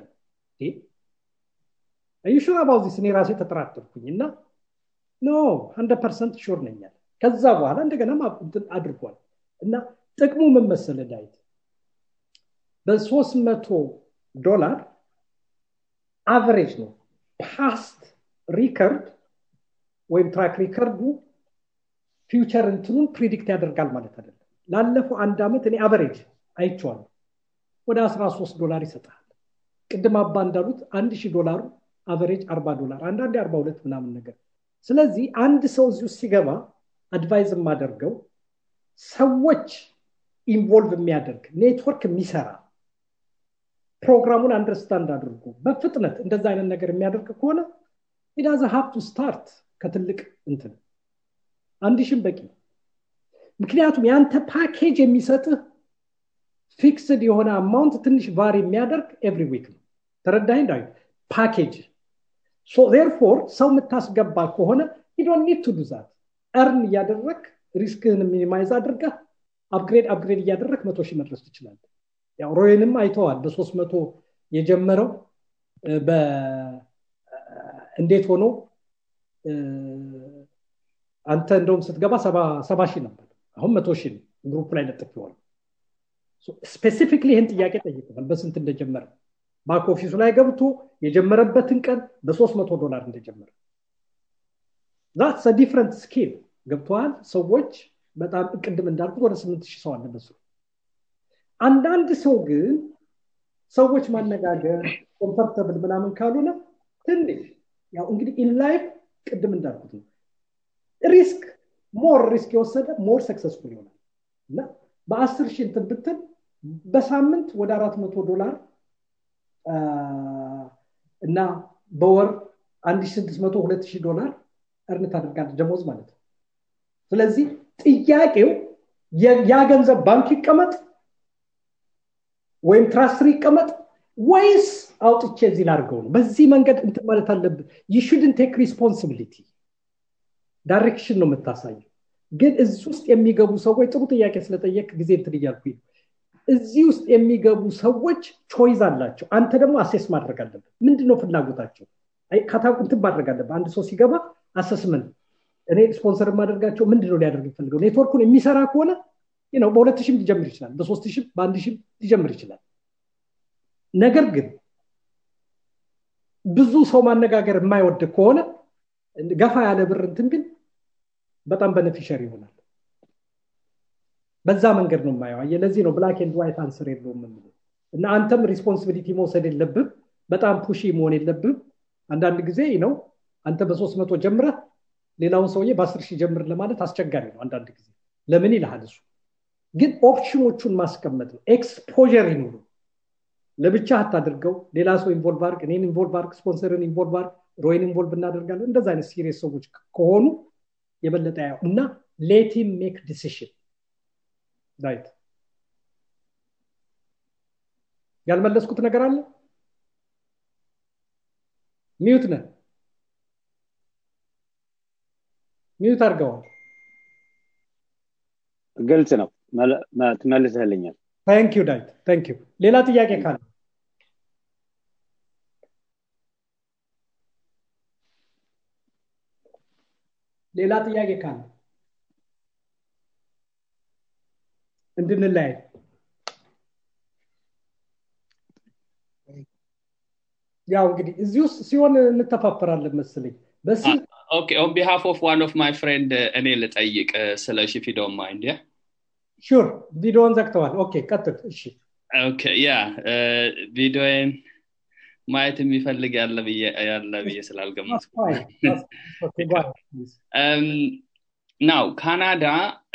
S2: ሹር አባውዚስ እኔ ራሴ ተጠራጠርኩኝ እና ኖ ሀንድረድ ፐርሰንት ሹር ነኛል ከዛ በኋላ እንደገና አድርጓል እና ጥቅሙ ምን መሰለ ዳዊት በሶስት መቶ ዶላር አቨሬጅ ነው ፓስት ሪከርድ ወይም ትራክ ሪከርዱ ፊውቸር እንትኑን ፕሪዲክት ያደርጋል ማለት አይደለም ላለፈው አንድ ዓመት እኔ አቨሬጅ አይቼዋለሁ ወደ 13 ዶላር ይሰጣል ቅድም አባ እንዳሉት አንድ ሺህ ዶላሩ አቨሬጅ 40 ዶላር አንዳንዴ 42 ምናምን ነገር ስለዚህ አንድ ሰው እዚህ ውስጥ ሲገባ አድቫይዝ የማደርገው ሰዎች ኢንቮልቭ የሚያደርግ ኔትወርክ የሚሰራ ፕሮግራሙን አንደርስታንድ አድርጎ በፍጥነት እንደዛ አይነት ነገር የሚያደርግ ከሆነ ኢዳዘ ሀብቱ ስታርት ከትልቅ እንትን አንድ ሺም በቂ ምክንያቱም ያንተ ፓኬጅ የሚሰጥህ ፊክስድ የሆነ አማውንት ትንሽ ቫር የሚያደርግ ኤቭሪ ዊክ ነው ተረዳኝ ዳዊት ፓኬጅ ቴርፎር ሰው የምታስገባ ከሆነ ዶን ኒድ ቱ ዱዛት እርን እያደረግ ሪስክህን ሚኒማይዝ አድርገህ አፕግሬድ አፕግሬድ እያደረግ መቶ ሺህ መድረስ ትችላለ ያው ሮይንም አይተዋል በሶስት መቶ የጀመረው እንዴት ሆኖ አንተ እንደውም ስትገባ ሰባ ሺህ ነበር አሁን መቶ ሺህ ግሩፕ ላይ ለጥፌዋል ስፔሲፊክሊ ይህን ጥያቄ ጠይቀዋል በስንት እንደጀመረ ባክ ኦፊሱ ላይ ገብቶ የጀመረበትን ቀን በሶስት መቶ ዶላር እንደጀመረ ዛትስ ዲፍረንት ስኪል ገብተዋል ሰዎች በጣም ቅድም እንዳልኩት ወደ ስምንት ሺህ ሰው አለ በሱ አንዳንድ ሰው ግን ሰዎች ማነጋገር ኮምፈርተብል ምናምን ካልሆነ ትንሽ ያው እንግዲህ ኢንላይፍ ቅድም እንዳልኩት ነው ሪስክ ሞር ሪስክ የወሰደ ሞር ሰክሰስፉል ይሆናል እና በአስር ሺህ እንትን ብትል በሳምንት ወደ አራት መቶ ዶላር እና በወር አንድ ስድስት መቶ ሁለት ሺህ ዶላር እርን ታደርጋለች ደሞዝ ማለት ነው ስለዚህ ጥያቄው ያ ገንዘብ ባንክ ይቀመጥ ወይም ትራስትሪ ይቀመጥ ወይስ አውጥቼ እዚህ ላድርገው ነው በዚህ መንገድ እንትን ማለት አለብን ይሹድን ቴክ ሪስፖንሲቢሊቲ ዳይሬክሽን ነው የምታሳየው ግን እዚህ ውስጥ የሚገቡ ሰዎች ጥሩ ጥያቄ ስለጠየቅ ጊዜ እንትን እያልኩ እዚህ ውስጥ የሚገቡ ሰዎች ቾይዝ አላቸው አንተ ደግሞ አሴስ ማድረግ አለብን ምንድነው ፍላጎታቸው እንትን ማድረግ አለብን አንድ ሰው ሲገባ አሰስመንት እኔ ስፖንሰር የማደርጋቸው ምንድነው ሊያደርግ ይፈልገው ኔትወርኩን የሚሰራ ከሆነ ነው በሁለት ሺህም ሊጀምር ይችላል በሶስት ሺህም በአንድ ሺህም ሊጀምር ይችላል ነገር ግን ብዙ ሰው ማነጋገር የማይወድ ከሆነ ገፋ ያለ ብር እንትን ግን በጣም በነፊሸር ይሆናል በዛ መንገድ ነው የማየው ለዚህ ነው ብላክ ኤንድ ዋይት አንስር የለውም የምለው እና አንተም ሪስፖንሲቢሊቲ መውሰድ የለብም በጣም ፑሺ መሆን የለብም አንዳንድ ጊዜ ነው አንተ በሶስት መቶ ጀምረህ ሌላውን ሰውዬ በአስር ሺህ ጀምር ለማለት አስቸጋሪ ነው አንዳንድ ጊዜ ለምን ይልሃል እሱ ግን ኦፕሽኖቹን ማስቀመጥ ነው ኤክስፖር ይኑሩ ለብቻ አታድርገው ሌላ ሰው ኢንቮልቭ አርግ እኔን ኢንቮልቭ አርግ ስፖንሰርን ኢንቮልቭ አርግ ሮይን ኢንቮልቭ እናደርጋለን እንደዚ አይነት ሲሪየስ ሰዎች ከሆኑ የበለጠ ያው እና ሌቲም ሜክ ዲሲሽን ራይት ያልመለስኩት ነገር አለ ሚዩት ነ ሚዩት አድርገዋል
S8: ግልጽ ነው ትመልስልኛል
S2: ታንክ ዩ ዳዊት ታንክ ዩ ሌላ ጥያቄ ካለ ሌላ ጥያቄ ካለ እንድንለያይ ያው እንግዲህ እዚህ ውስጥ ሲሆን እንተፋፈራለን መስለኝ በስልክ
S7: ኦኬ ኦን ቢሃፍ ኦፍ ዋን ኦፍ ማይ ፍሬንድ እኔ ልጠይቅ ስለ ሺ ፊዶን ማይንድ ያ
S2: ሹር ቪዲዮን ዘግተዋል ኦኬ ቀጥል እሺ
S7: ኦኬ ያ ቪዲዮን ማየት የሚፈልግ ያለ ብዬ ያለ ብዬ ስላልገመቱ ናው ካናዳ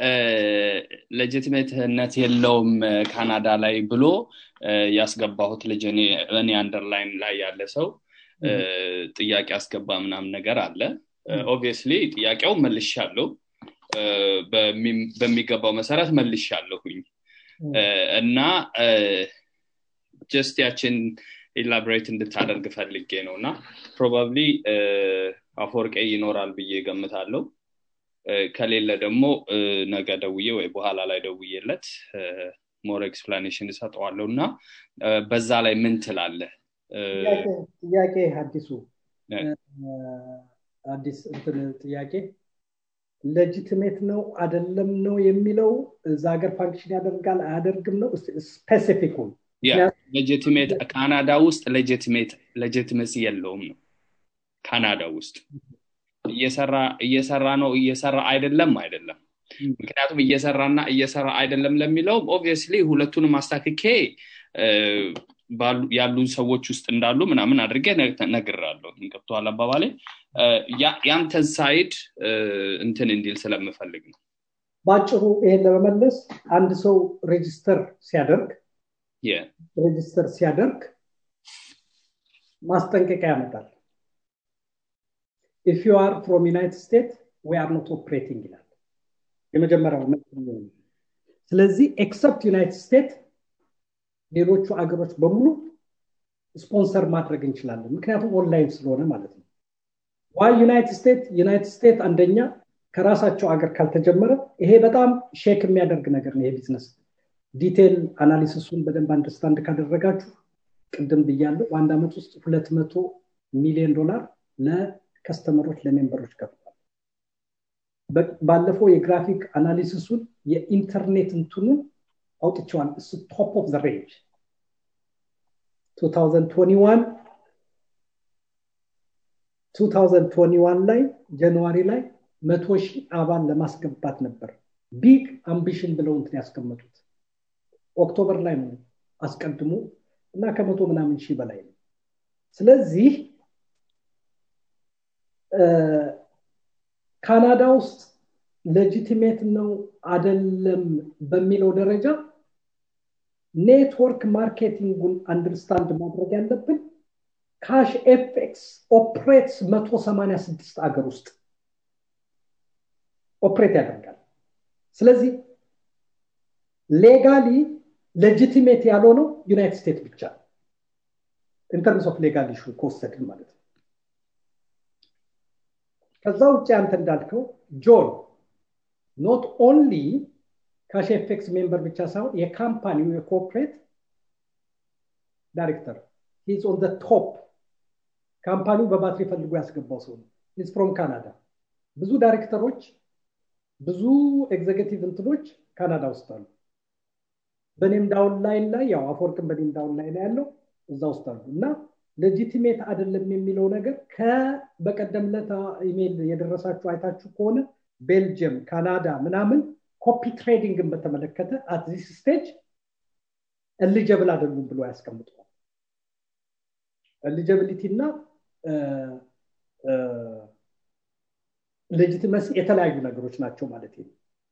S7: ሌጂትሜትነት የለውም ካናዳ ላይ ብሎ ያስገባሁት ልጅ እኔ አንደርላይን ላይ ያለ ሰው ጥያቄ አስገባ ምናምን ነገር አለ ኦብቪየስሊ ጥያቄው መልሻለሁ በሚገባው መሰረት መልሻለሁኝ እና ጀስት ያችን ኢላቦሬት እንድታደርግ ፈልጌ ነው እና ፕሮባብሊ አፈወርቄ ይኖራል ብዬ ገምታለሁ ከሌለ ደግሞ ነገ ደውዬ ወይ በኋላ ላይ ደውዬለት ሞር ኤክስፕላኔሽን እሰጠዋለሁ እና በዛ ላይ ምን ትላለ
S2: ጥያቄ አዲሱ አዲስ እንትን ጥያቄ ሌጂትሜት ነው አደለም ነው የሚለው እዛ ሀገር ፋንክሽን ያደርጋል አያደርግም ነው ስፔሲፊኩን
S7: ሌጂትሜት ካናዳ ውስጥ ሌጂትሜት ሌጂትመሲ የለውም ነው ካናዳ ውስጥ እየሰራ እየሰራ ነው እየሰራ አይደለም አይደለም ምክንያቱም እየሰራና እየሰራ አይደለም ለሚለው ኦብቪየስሊ ሁለቱንም አስታክኬ ያሉን ሰዎች ውስጥ እንዳሉ ምናምን አድርጌ ነግራለሁ ገብተዋል አባባሌ ያንተን ሳይድ እንትን እንዲል ስለምፈልግ ነው
S2: በአጭሩ ይሄን ለመመለስ አንድ ሰው ሬጅስተር ሲያደርግ ሬጅስተር ሲያደርግ ማስጠንቀቂያ ያመጣል ኢፍ ዩ አር ፍሮም ዩናይትድ ስቴት ዊ አር ኖት ኦፕሬቲንግ ይላል የመጀመሪያው ስለዚህ ኤክሰፕት ዩናይትድ ስቴት ሌሎቹ አገሮች በሙሉ ስፖንሰር ማድረግ እንችላለን ምክንያቱም ኦንላይን ስለሆነ ማለት ነው ዋይ ዩናይትድ ስቴት ዩናይትድ ስቴት አንደኛ ከራሳቸው አገር ካልተጀመረ ይሄ በጣም ሼክ የሚያደርግ ነገር ነው ይሄ ቢዝነስ ዲቴል አናሊሲሱን በደንብ አንደርስታንድ ካደረጋችሁ ቅድም ብያለሁ በአንድ ዓመት ውስጥ ሁለት መቶ ሚሊዮን ዶላር ለከስተመሮች ለሜምበሮች ከፍቷል ባለፈው የግራፊክ አናሊሲሱን የኢንተርኔት እንትኑን አውጥቸዋል እሱ ቶፕ ኦፍ ዘ ሬንጅ 2021 2021 ላይ ጃንዋሪ ላይ መቶ ሺህ አባል ለማስገባት ነበር ቢግ አምቢሽን ብለው እንትን ያስቀመጡት ኦክቶበር ላይ ነው አስቀድሞ እና ከመቶ ምናምን ሺህ በላይ ነው ስለዚህ ካናዳ ውስጥ ሌጂቲሜት ነው አደለም በሚለው ደረጃ ኔትወርክ ማርኬቲንጉን አንደርስታንድ ማድረግ ያለብን ካሽ ኤፌክስ ኦፕሬትስ 186 አገር ውስጥ ኦፕሬት ያደርጋል ስለዚህ ሌጋሊ ሌጂቲሜት ያልሆነው ዩናይትድ ስቴትስ ብቻ ኢንተርምስ ኦፍ ሌጋል ኢሹ ከወሰድን ማለት ነው ከዛ ውጭ አንተ እንዳልከው ጆን ኖት ኦንሊ ካሽ ኤፌክስ ሜምበር ብቻ ሳይሆን የካምፓኒው የኮርፖሬት ዳይሬክተር ሂዝ ኦን ቶፕ ካምፓኒው በባትሪ ፈልጎ ያስገባው ሰው ነው ሂዝ ፍሮም ካናዳ ብዙ ዳይሬክተሮች ብዙ ኤግዜኪቲቭ እንትኖች ካናዳ ውስጥ አሉ በኔም ዳውን ላይን ላይ ያው አፈወርቅን በኔም ዳውን ላይ ላይ ያለው እዛ ውስጥ አሉ እና ሌጂቲሜት አይደለም የሚለው ነገር ከበቀደምለት ኢሜል የደረሳችሁ አይታችሁ ከሆነ ቤልጅየም ካናዳ ምናምን ኮፒ ትሬዲንግን በተመለከተ አትዚስ ስቴጅ ኤሊጀብል አይደሉም ብሎ ያስቀምጠዋል ኤሊጀብሊቲ እና ሌጂቲመሲ የተለያዩ ነገሮች ናቸው ማለት ነው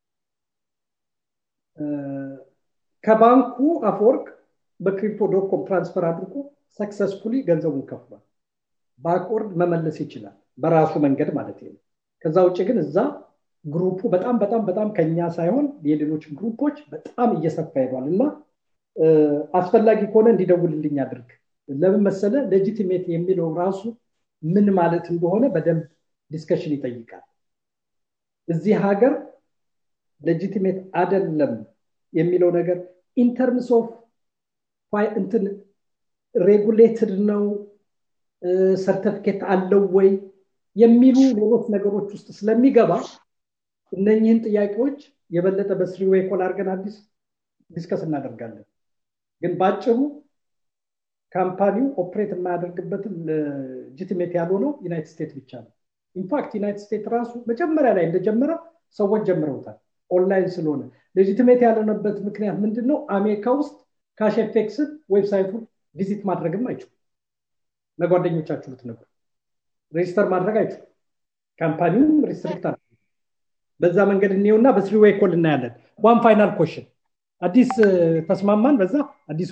S2: ከባንኩ አፈወርቅ በክሪፕቶ ዶኮም ትራንስፈር አድርጎ ሰክሰስፉሊ ገንዘቡን ከፍሏል ባክወርድ መመለስ ይችላል በራሱ መንገድ ማለት ነው ከዛ ውጭ ግን እዛ ግሩፑ በጣም በጣም በጣም ከኛ ሳይሆን የሌሎች ግሩፖች በጣም እየሰፋ ሄዷል እና አስፈላጊ ከሆነ እንዲደውልልኝ አድርግ ለምን መሰለ ሌጂቲሜት የሚለው ራሱ ምን ማለት እንደሆነ በደንብ ዲስከሽን ይጠይቃል እዚህ ሀገር ሌጂቲሜት አደለም የሚለው ነገር ኢንተርምስ ኦፍ እንትን ሬጉሌትድ ነው ሰርተፊኬት አለው ወይ የሚሉ ሌሎች ነገሮች ውስጥ ስለሚገባ እነኝህን ጥያቄዎች የበለጠ በስሪዌይ ኮል አድርገን አዲስ ዲስከስ እናደርጋለን። ግን በአጭሩ ካምፓኒው ኦፕሬት የማያደርግበትን ሌጂቲሜት ያልሆነው ዩናይትድ ስቴትስ ብቻ ነው። ኢንፋክት ዩናይትድ ስቴትስ ራሱ መጀመሪያ ላይ እንደጀመረ ሰዎች ጀምረውታል። ኦንላይን ስለሆነ ሌጂቲሜት ያልሆነበት ምክንያት ምንድን ነው? አሜሪካ ውስጥ ካሽ ኤፌክስን ዌብሳይቱን ቪዚት ማድረግም አይችሉም። ለጓደኞቻችሁ ልትነግሩ ሬጅስተር ማድረግ አይችሉም። ካምፓኒውም ሪስትሪክት አለ። በዛ መንገድ እንየውና በስሪ ዌይ ኮል እናያለን። ዋን ፋይናል ኮሽን አዲስ ተስማማን። በዛ አዲሱ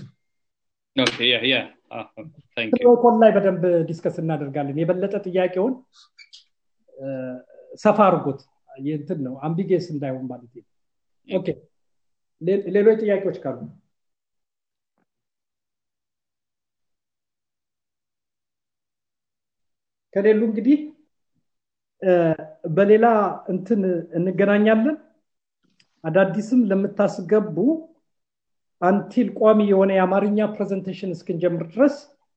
S2: ኮል ላይ በደንብ ዲስከስ እናደርጋለን። የበለጠ ጥያቄውን ሰፋ አድርጎት እንትን ነው አምቢጌስ እንዳይሆን ማለት ነው። ኦኬ ሌሎች ጥያቄዎች ካሉ ከሌሉ እንግዲህ በሌላ እንትን እንገናኛለን። አዳዲስም ለምታስገቡ አንቲል ቋሚ የሆነ የአማርኛ ፕሬዘንቴሽን እስክንጀምር ድረስ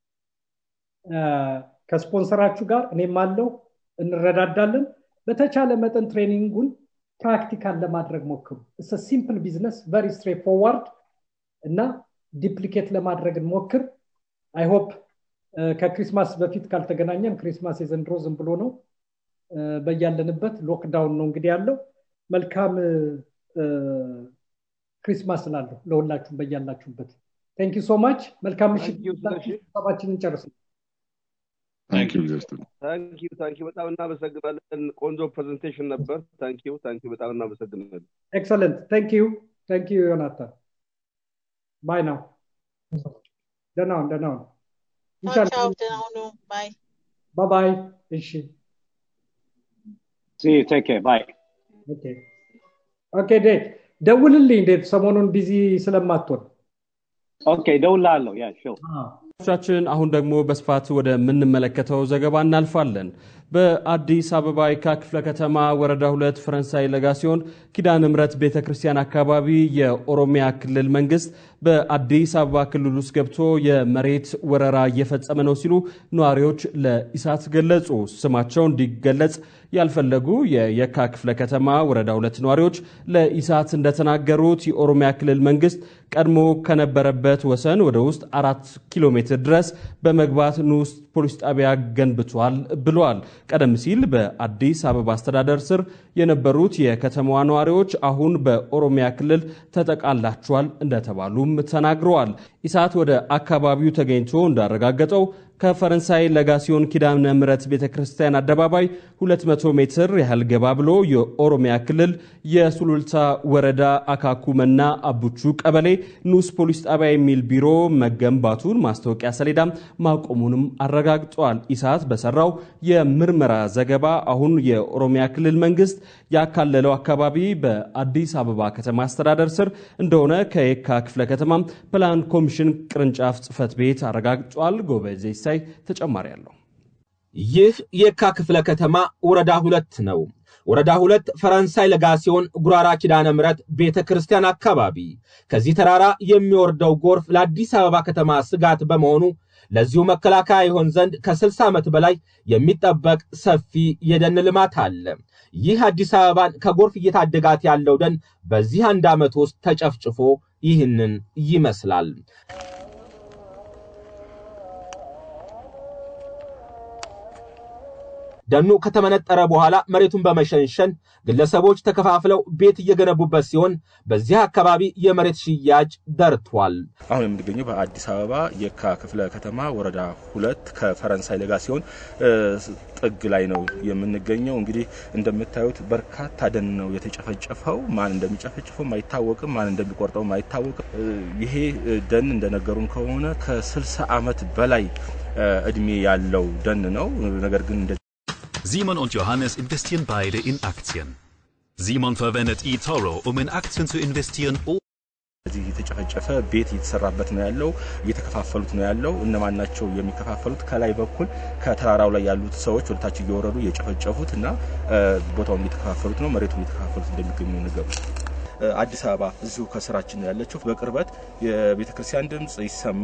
S2: ከስፖንሰራችሁ ጋር እኔም አለው እንረዳዳለን። በተቻለ መጠን ትሬኒንጉን ፕራክቲካል ለማድረግ ሞክሩ። እስ ሲምፕል ቢዝነስ ቨሪ ስትሬት ፎርዋርድ እና ዲፕሊኬት ለማድረግ እንሞክር። አይሆፕ ከክሪስማስ በፊት ካልተገናኘን ክሪስማስ የዘንድሮ ዝም ብሎ ነው። በያለንበት ሎክዳውን ነው እንግዲህ ያለው። መልካም ክሪስማስ ላለሁ ለሁላችሁም በያላችሁበት። ቴንክ ሶ ማች። መልካም ምሽት። ሰባችንን ጨርስ።
S9: ታንኪዩ በጣም እናመሰግናለን። ቆንጆ ፕሬዘንቴሽን ነበር። ታንኪዩ ታንኪዩ በጣም እናመሰግናለን።
S2: ኤክሰለንት ታንኪዩ ታንኪዩ ዮናታን። ባይ ናው። ደህና ሁን ደህና ሁን። ባይ ባይ። እሺ
S8: ቴክ ባይ።
S2: ኦኬ ዴ ደውልልኝ እንዴት ሰሞኑን ቢዚ ስለማትሆን
S8: ኦኬ ደውላለሁ ያ ሾው
S3: ቻችን አሁን ደግሞ በስፋት ወደ ምንመለከተው ዘገባ እናልፋለን። በአዲስ አበባ የካ ክፍለ ከተማ ወረዳ ሁለት ፈረንሳይ ለጋ ሲሆን ኪዳነ ምሕረት ቤተ ክርስቲያን አካባቢ የኦሮሚያ ክልል መንግስት በአዲስ አበባ ክልል ውስጥ ገብቶ የመሬት ወረራ እየፈጸመ ነው ሲሉ ነዋሪዎች ለኢሳት ገለጹ። ስማቸው እንዲገለጽ ያልፈለጉ የየካ ክፍለ ከተማ ወረዳ ሁለት ነዋሪዎች ለኢሳት እንደተናገሩት የኦሮሚያ ክልል መንግስት ቀድሞ ከነበረበት ወሰን ወደ ውስጥ አራት ኪሎ ሜትር ድረስ በመግባት ንዑስ ፖሊስ ጣቢያ ገንብቷል ብለዋል። ቀደም ሲል በአዲስ አበባ አስተዳደር ስር የነበሩት የከተማዋ ነዋሪዎች አሁን በኦሮሚያ ክልል ተጠቃላቸዋል እንደተባሉም ተናግረዋል። ኢሳት ወደ አካባቢው ተገኝቶ እንዳረጋገጠው ከፈረንሳይ ለጋሲዮን ኪዳነ ምሕረት ቤተ ክርስቲያን አደባባይ 200 ሜትር ያህል ገባ ብሎ የኦሮሚያ ክልል የሱሉልታ ወረዳ አካኩመና አቡቹ ቀበሌ ንዑስ ፖሊስ ጣቢያ የሚል ቢሮ መገንባቱን ማስታወቂያ ሰሌዳ ማቆሙንም አረጋግጧል። ኢሳት በሰራው የምርመራ ዘገባ አሁን የኦሮሚያ ክልል መንግስት ያካለለው አካባቢ በአዲስ አበባ ከተማ አስተዳደር ስር እንደሆነ ከየካ ክፍለ ከተማ ፕላን ኮሚሽን ቅርንጫፍ ጽህፈት ቤት አረጋግጧል። ጎበዜ ሳይ ተጨማሪ አለው።
S10: ይህ የካ ክፍለ ከተማ ወረዳ ሁለት ነው። ወረዳ ሁለት ፈረንሳይ ለጋ ሲሆን ጉራራ ኪዳነ ምሕረት ቤተ ክርስቲያን አካባቢ ከዚህ ተራራ የሚወርደው ጎርፍ ለአዲስ አበባ ከተማ ስጋት በመሆኑ ለዚሁ መከላከያ ይሆን ዘንድ ከ60 ዓመት በላይ የሚጠበቅ ሰፊ የደን ልማት አለ። ይህ አዲስ አበባን ከጎርፍ እየታደጋት ያለው ደን በዚህ አንድ ዓመት ውስጥ ተጨፍጭፎ ይህንን ይመስላል። ደኑ ከተመነጠረ በኋላ መሬቱን በመሸንሸን ግለሰቦች ተከፋፍለው ቤት እየገነቡበት ሲሆን በዚህ አካባቢ የመሬት ሽያጭ ደርቷል።
S11: አሁን የምንገኘው በአዲስ አበባ የካ ክፍለ ከተማ ወረዳ ሁለት ከፈረንሳይ ለጋ ሲሆን ጥግ ላይ ነው የምንገኘው። እንግዲህ እንደምታዩት በርካታ ደን ነው የተጨፈጨፈው። ማን እንደሚጨፈጭፈው አይታወቅም፣ ማን እንደሚቆርጠው አይታወቅም። ይሄ ደን እንደነገሩን ከሆነ ከ60 ዓመት በላይ እድሜ ያለው ደን ነው። ነገር ግን
S12: Simon und Johannes investieren beide in Aktien. Simon verwendet eToro, um in Aktien zu investieren.
S11: እዚህ የተጨፈጨፈ ቤት እየተሰራበት ነው ያለው፣ እየተከፋፈሉት ነው ያለው። እነማን ናቸው የሚከፋፈሉት? ከላይ በኩል ከተራራው ላይ ያሉት ሰዎች ወደታች እየወረዱ እየጨፈጨፉት እና ቦታውን እየተከፋፈሉት ነው፣ መሬቱን እየተከፋፈሉት እንደሚገኙ ነገሩ። አዲስ አበባ እዚሁ ከስራችን ነው ያለችው። በቅርበት የቤተ ክርስቲያን ድምፅ ይሰማል።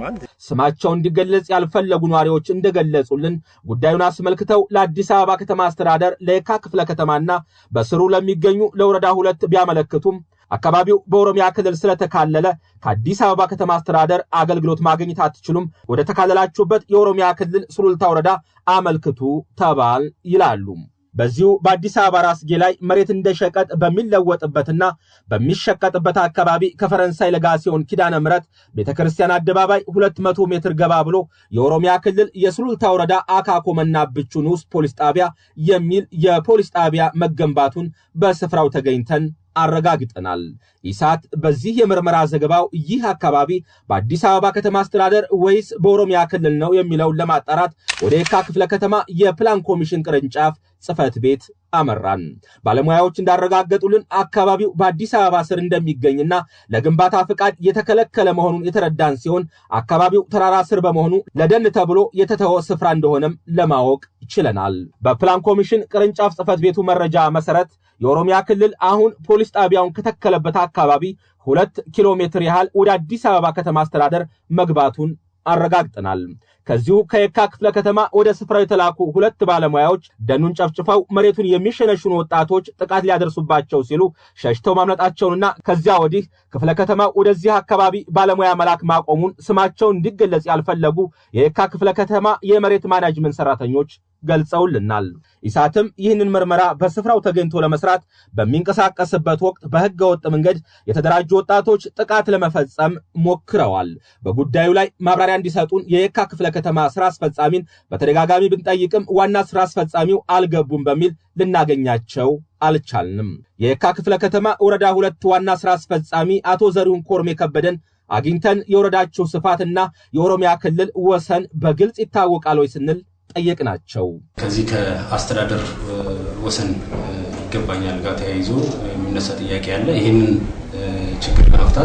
S3: ስማቸው እንዲገለጽ ያልፈለጉ ነዋሪዎች እንደገለጹልን ጉዳዩን አስመልክተው ለአዲስ አበባ ከተማ አስተዳደር ለየካ ክፍለ ከተማና በስሩ ለሚገኙ ለወረዳ ሁለት ቢያመለክቱም አካባቢው በኦሮሚያ ክልል ስለተካለለ ከአዲስ አበባ ከተማ አስተዳደር አገልግሎት ማግኘት አትችሉም፣ ወደ ተካለላችሁበት የኦሮሚያ ክልል ሱሉልታ ወረዳ አመልክቱ ተባል ይላሉ። በዚሁ በአዲስ አበባ ራስጌ ላይ መሬት እንደ ሸቀጥ በሚለወጥበትና በሚሸቀጥበት አካባቢ ከፈረንሳይ ለጋሲዮን ኪዳነ ምሕረት ቤተ ክርስቲያን አደባባይ 200 ሜትር ገባ ብሎ የኦሮሚያ ክልል የሱሉልታ ወረዳ አካኮ መናብቹ ንዑስ ፖሊስ ጣቢያ የሚል የፖሊስ ጣቢያ መገንባቱን በስፍራው ተገኝተን አረጋግጠናል። ኢሳት በዚህ የምርመራ ዘገባው ይህ አካባቢ በአዲስ አበባ ከተማ አስተዳደር ወይስ በኦሮሚያ ክልል ነው የሚለውን ለማጣራት ወደ የካ ክፍለ ከተማ የፕላን ኮሚሽን ቅርንጫፍ ጽህፈት ቤት አመራን። ባለሙያዎች እንዳረጋገጡልን አካባቢው በአዲስ አበባ ስር እንደሚገኝና ለግንባታ ፍቃድ የተከለከለ መሆኑን የተረዳን ሲሆን አካባቢው ተራራ ስር በመሆኑ ለደን ተብሎ የተተወ ስፍራ እንደሆነም ለማወቅ ችለናል። በፕላን ኮሚሽን ቅርንጫፍ ጽህፈት ቤቱ መረጃ መሰረት የኦሮሚያ ክልል አሁን ፖሊስ ጣቢያውን ከተከለበት አካባቢ ሁለት ኪሎ ሜትር ያህል ወደ አዲስ አበባ ከተማ አስተዳደር መግባቱን አረጋግጠናል። ከዚሁ ከየካ ክፍለ ከተማ ወደ ስፍራው የተላኩ ሁለት ባለሙያዎች ደኑን ጨፍጭፈው መሬቱን የሚሸነሽኑ ወጣቶች ጥቃት ሊያደርሱባቸው ሲሉ ሸሽተው ማምለጣቸውንና ከዚያ ወዲህ ክፍለ ከተማ ወደዚህ አካባቢ ባለሙያ መላክ ማቆሙን ስማቸው እንዲገለጽ ያልፈለጉ የየካ ክፍለ ከተማ የመሬት ማናጅመንት ሰራተኞች ገልጸውልናል። ኢሳትም ይህንን ምርመራ በስፍራው ተገኝቶ ለመስራት በሚንቀሳቀስበት ወቅት በህገ ወጥ መንገድ የተደራጁ ወጣቶች ጥቃት ለመፈጸም ሞክረዋል። በጉዳዩ ላይ ማብራሪያ እንዲሰጡን የየካ ክፍለ ከተማ ስራ አስፈጻሚን በተደጋጋሚ ብንጠይቅም ዋና ስራ አስፈጻሚው አልገቡም በሚል ልናገኛቸው አልቻልንም። የየካ ክፍለ ከተማ ወረዳ ሁለት ዋና ስራ አስፈጻሚ አቶ ዘሪሁን ኮርሜ ከበደን አግኝተን የወረዳቸው ስፋትና የኦሮሚያ ክልል ወሰን በግልጽ ይታወቃል ወይ ስንል ጠየቅናቸው።
S13: ከዚህ ከአስተዳደር ወሰን ይገባኛል ጋር ተያይዞ የሚነሳ ጥያቄ አለ። ይህንን ችግር ለመፍታት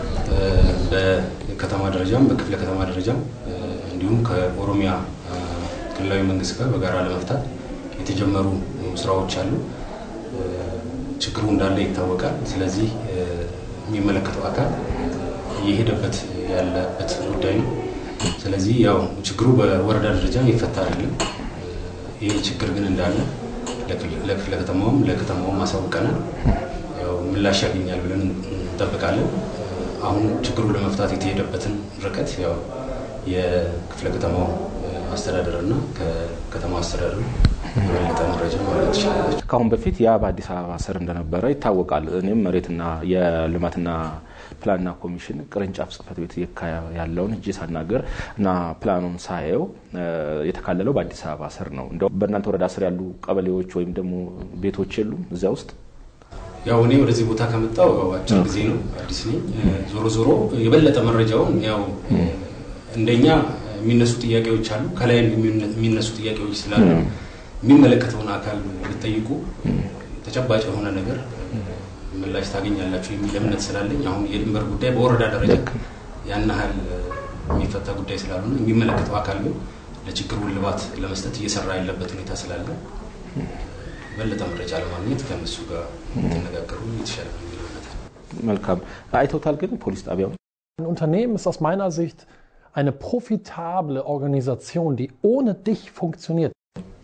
S13: በከተማ ደረጃም በክፍለ ከተማ ደረጃም እንዲሁም ከኦሮሚያ ክልላዊ መንግስት ጋር በጋራ ለመፍታት የተጀመሩ ስራዎች አሉ። ችግሩ እንዳለ ይታወቃል። ስለዚህ የሚመለከተው አካል እየሄደበት ያለበት ጉዳይ ነው። ስለዚህ ያው ችግሩ በወረዳ ደረጃ ይፈታ አይደለም። ይህ ችግር ግን እንዳለ ለክፍለ ከተማውም ለከተማውም አሳውቀናል። ያው ምላሽ ያገኛል ብለን እንጠብቃለን። አሁን ችግሩን ለመፍታት የተሄደበትን ርቀት ያው የክፍለ ከተማው አስተዳደር እና ከከተማ አስተዳደሩ የበለጠ መረጃ ማለት ትችላለች።
S11: ከአሁን በፊት ያ በአዲስ አበባ ስር እንደነበረ ይታወቃል። እኔም መሬትና የልማትና ፕላንና ኮሚሽን ቅርንጫፍ ጽህፈት ቤት የካ ያለውን እጅ ሳናገር እና ፕላኑን ሳየው የተካለለው በአዲስ አበባ ስር ነው። እንደው በእናንተ ወረዳ ስር ያሉ ቀበሌዎች ወይም ደግሞ ቤቶች የሉም እዚያ ውስጥ?
S13: ያው እኔ ወደዚህ ቦታ ከመጣው አጭር ጊዜ ነው፣ አዲስ ነኝ። ዞሮ ዞሮ የበለጠ መረጃውን ያው እንደኛ የሚነሱ ጥያቄዎች አሉ፣ ከላይ የሚነሱ ጥያቄዎች ስላሉ የሚመለከተውን አካል ብትጠይቁ ተጨባጭ የሆነ ነገር ምላሽ ታገኛላችሁ የሚል እምነት ስላለኝ አሁን የድንበር ጉዳይ በወረዳ ደረጃ ያን ያህል የሚፈታ ጉዳይ ስላልሆነ የሚመለከተው አካል ግን ለችግሩ እልባት ለመስጠት እየሰራ ያለበት ሁኔታ ስላለ በለጠ መረጃ ለማግኘት ከእነሱ ጋር ተነጋገሩ የተሻለ ነው የሚል እምነት
S11: መልካም አይተውታል። ግን ፖሊስ ጣቢያውን
S14: Ein Unternehmen ist aus meiner Sicht eine profitable Organisation, die ohne dich funktioniert.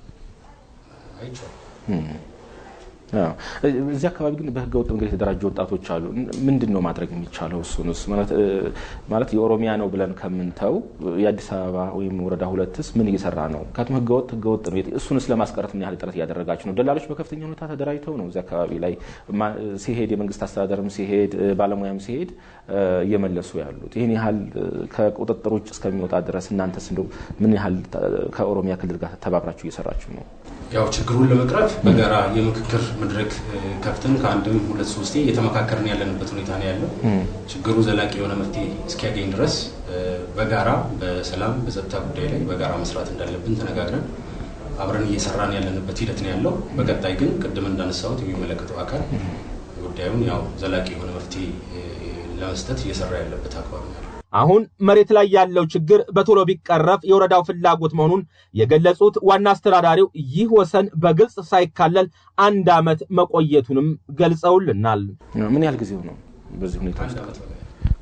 S11: እዚህ አካባቢ ግን በህገ ወጥ መንገድ የተደራጁ ወጣቶች አሉ። ምንድን ነው ማድረግ የሚቻለው? እሱንስ ማለት የኦሮሚያ ነው ብለን ከምንተው የአዲስ አበባ ወይም ወረዳ ሁለትስ ምን እየሰራ ነው? ምክንያቱም ህገወጥ ህገወጥ ነው። እሱንስ ለማስቀረት ምን ያህል ጥረት እያደረጋችሁ ነው? ደላሎች በከፍተኛ ሁኔታ ተደራጅተው ነው እዚህ አካባቢ ላይ ሲሄድ የመንግስት አስተዳደርም ሲሄድ ባለሙያም ሲሄድ እየመለሱ ያሉት። ይህን ያህል ከቁጥጥር ውጭ እስከሚወጣ ድረስ እናንተስ እንደው ምን ያህል ከኦሮሚያ ክልል ጋር ተባብራችሁ እየሰራችሁ ነው?
S13: ያው ችግሩን ለመቅረፍ በጋራ የምክክር መድረክ ከፍተን ከአንድም ሁለት ሶስቴ እየተመካከርን ያለንበት ሁኔታ ነው ያለው። ችግሩ ዘላቂ የሆነ መፍትሄ እስኪያገኝ ድረስ በጋራ በሰላም በጸጥታ ጉዳይ ላይ በጋራ መስራት እንዳለብን ተነጋግረን አብረን እየሰራን ያለንበት ሂደት ነው ያለው። በቀጣይ ግን ቅድም እንዳነሳሁት የሚመለከተው አካል ጉዳዩን ያው ዘላቂ የሆነ መፍትሄ ለመስጠት እየሰራ ያለበት አግባብ ነው ያለው።
S3: አሁን መሬት ላይ ያለው ችግር በቶሎ ቢቀረፍ የወረዳው ፍላጎት መሆኑን የገለጹት ዋና አስተዳዳሪው ይህ ወሰን በግልጽ ሳይካለል አንድ ዓመት መቆየቱንም ገልጸውልናል።
S11: ምን ያህል ጊዜው ነው በዚህ ሁኔታ ውስጥ?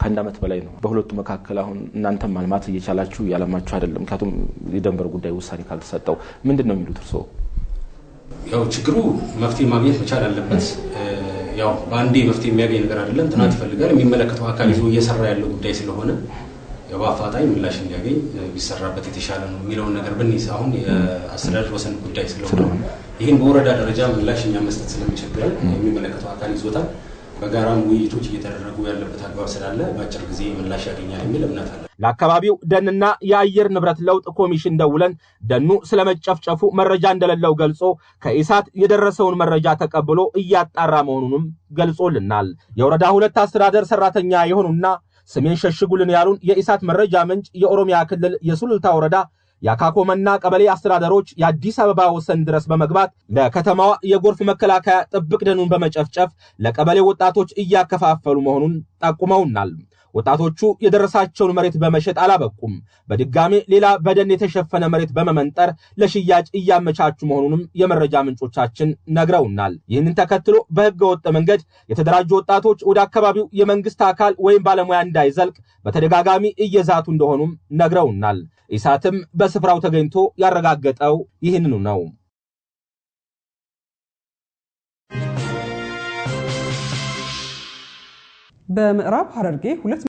S11: ከአንድ ዓመት በላይ ነው። በሁለቱ መካከል አሁን እናንተም ማልማት እየቻላችሁ እያለማችሁ አይደለም። ምክንያቱም የደንበር ጉዳይ ውሳኔ ካልተሰጠው ምንድን ነው የሚሉት እርስዎ?
S13: ያው ችግሩ መፍትሄ ማግኘት መቻል አለበት። ያው በአንዴ መፍትሄ የሚያገኝ ነገር አይደለም። ጥናት ይፈልጋል። የሚመለከተው አካል ይዞ እየሰራ ያለው ጉዳይ ስለሆነ ያው በአፋጣኝ ምላሽ እንዲያገኝ ቢሰራበት የተሻለ ነው የሚለውን ነገር ብንይዝ አሁን የአስተዳደር ወሰን ጉዳይ ስለሆነ ይህን በወረዳ ደረጃ ምላሽ እኛ መስጠት ስለሚቸግረን የሚመለከተው አካል ይዞታል። በጋራም ውይይቶች እየተደረጉ ያለበት አግባብ ስላለ በአጭር ጊዜ ምላሽ ያገኛል የሚል እምነት አለ።
S10: ለአካባቢው ደንና የአየር ንብረት ለውጥ ኮሚሽን ደውለን ደኑ ስለመጨፍጨፉ መረጃ እንደሌለው ገልጾ ከኢሳት የደረሰውን መረጃ ተቀብሎ እያጣራ መሆኑንም ገልጾልናል። የወረዳ ሁለት አስተዳደር ሰራተኛ የሆኑና ስሜን ሸሽጉልን ያሉን የኢሳት መረጃ ምንጭ የኦሮሚያ ክልል የሱሉልታ ወረዳ የአካኮመና ቀበሌ አስተዳደሮች የአዲስ አበባ ወሰን ድረስ በመግባት ለከተማዋ የጎርፍ መከላከያ ጥብቅ ደኑን በመጨፍጨፍ ለቀበሌ ወጣቶች እያከፋፈሉ መሆኑን ጠቁመውናል። ወጣቶቹ የደረሳቸውን መሬት በመሸጥ አላበቁም። በድጋሜ ሌላ በደን የተሸፈነ መሬት በመመንጠር ለሽያጭ እያመቻቹ መሆኑንም የመረጃ ምንጮቻችን ነግረውናል። ይህንን ተከትሎ በሕገ ወጥ መንገድ የተደራጁ ወጣቶች ወደ አካባቢው የመንግስት አካል ወይም ባለሙያ እንዳይዘልቅ በተደጋጋሚ እየዛቱ እንደሆኑም ነግረውናል። ኢሳትም በስፍራው ተገኝቶ ያረጋገጠው ይህንኑ ነው።
S15: በምዕራብ ሐረርጌ ሁለት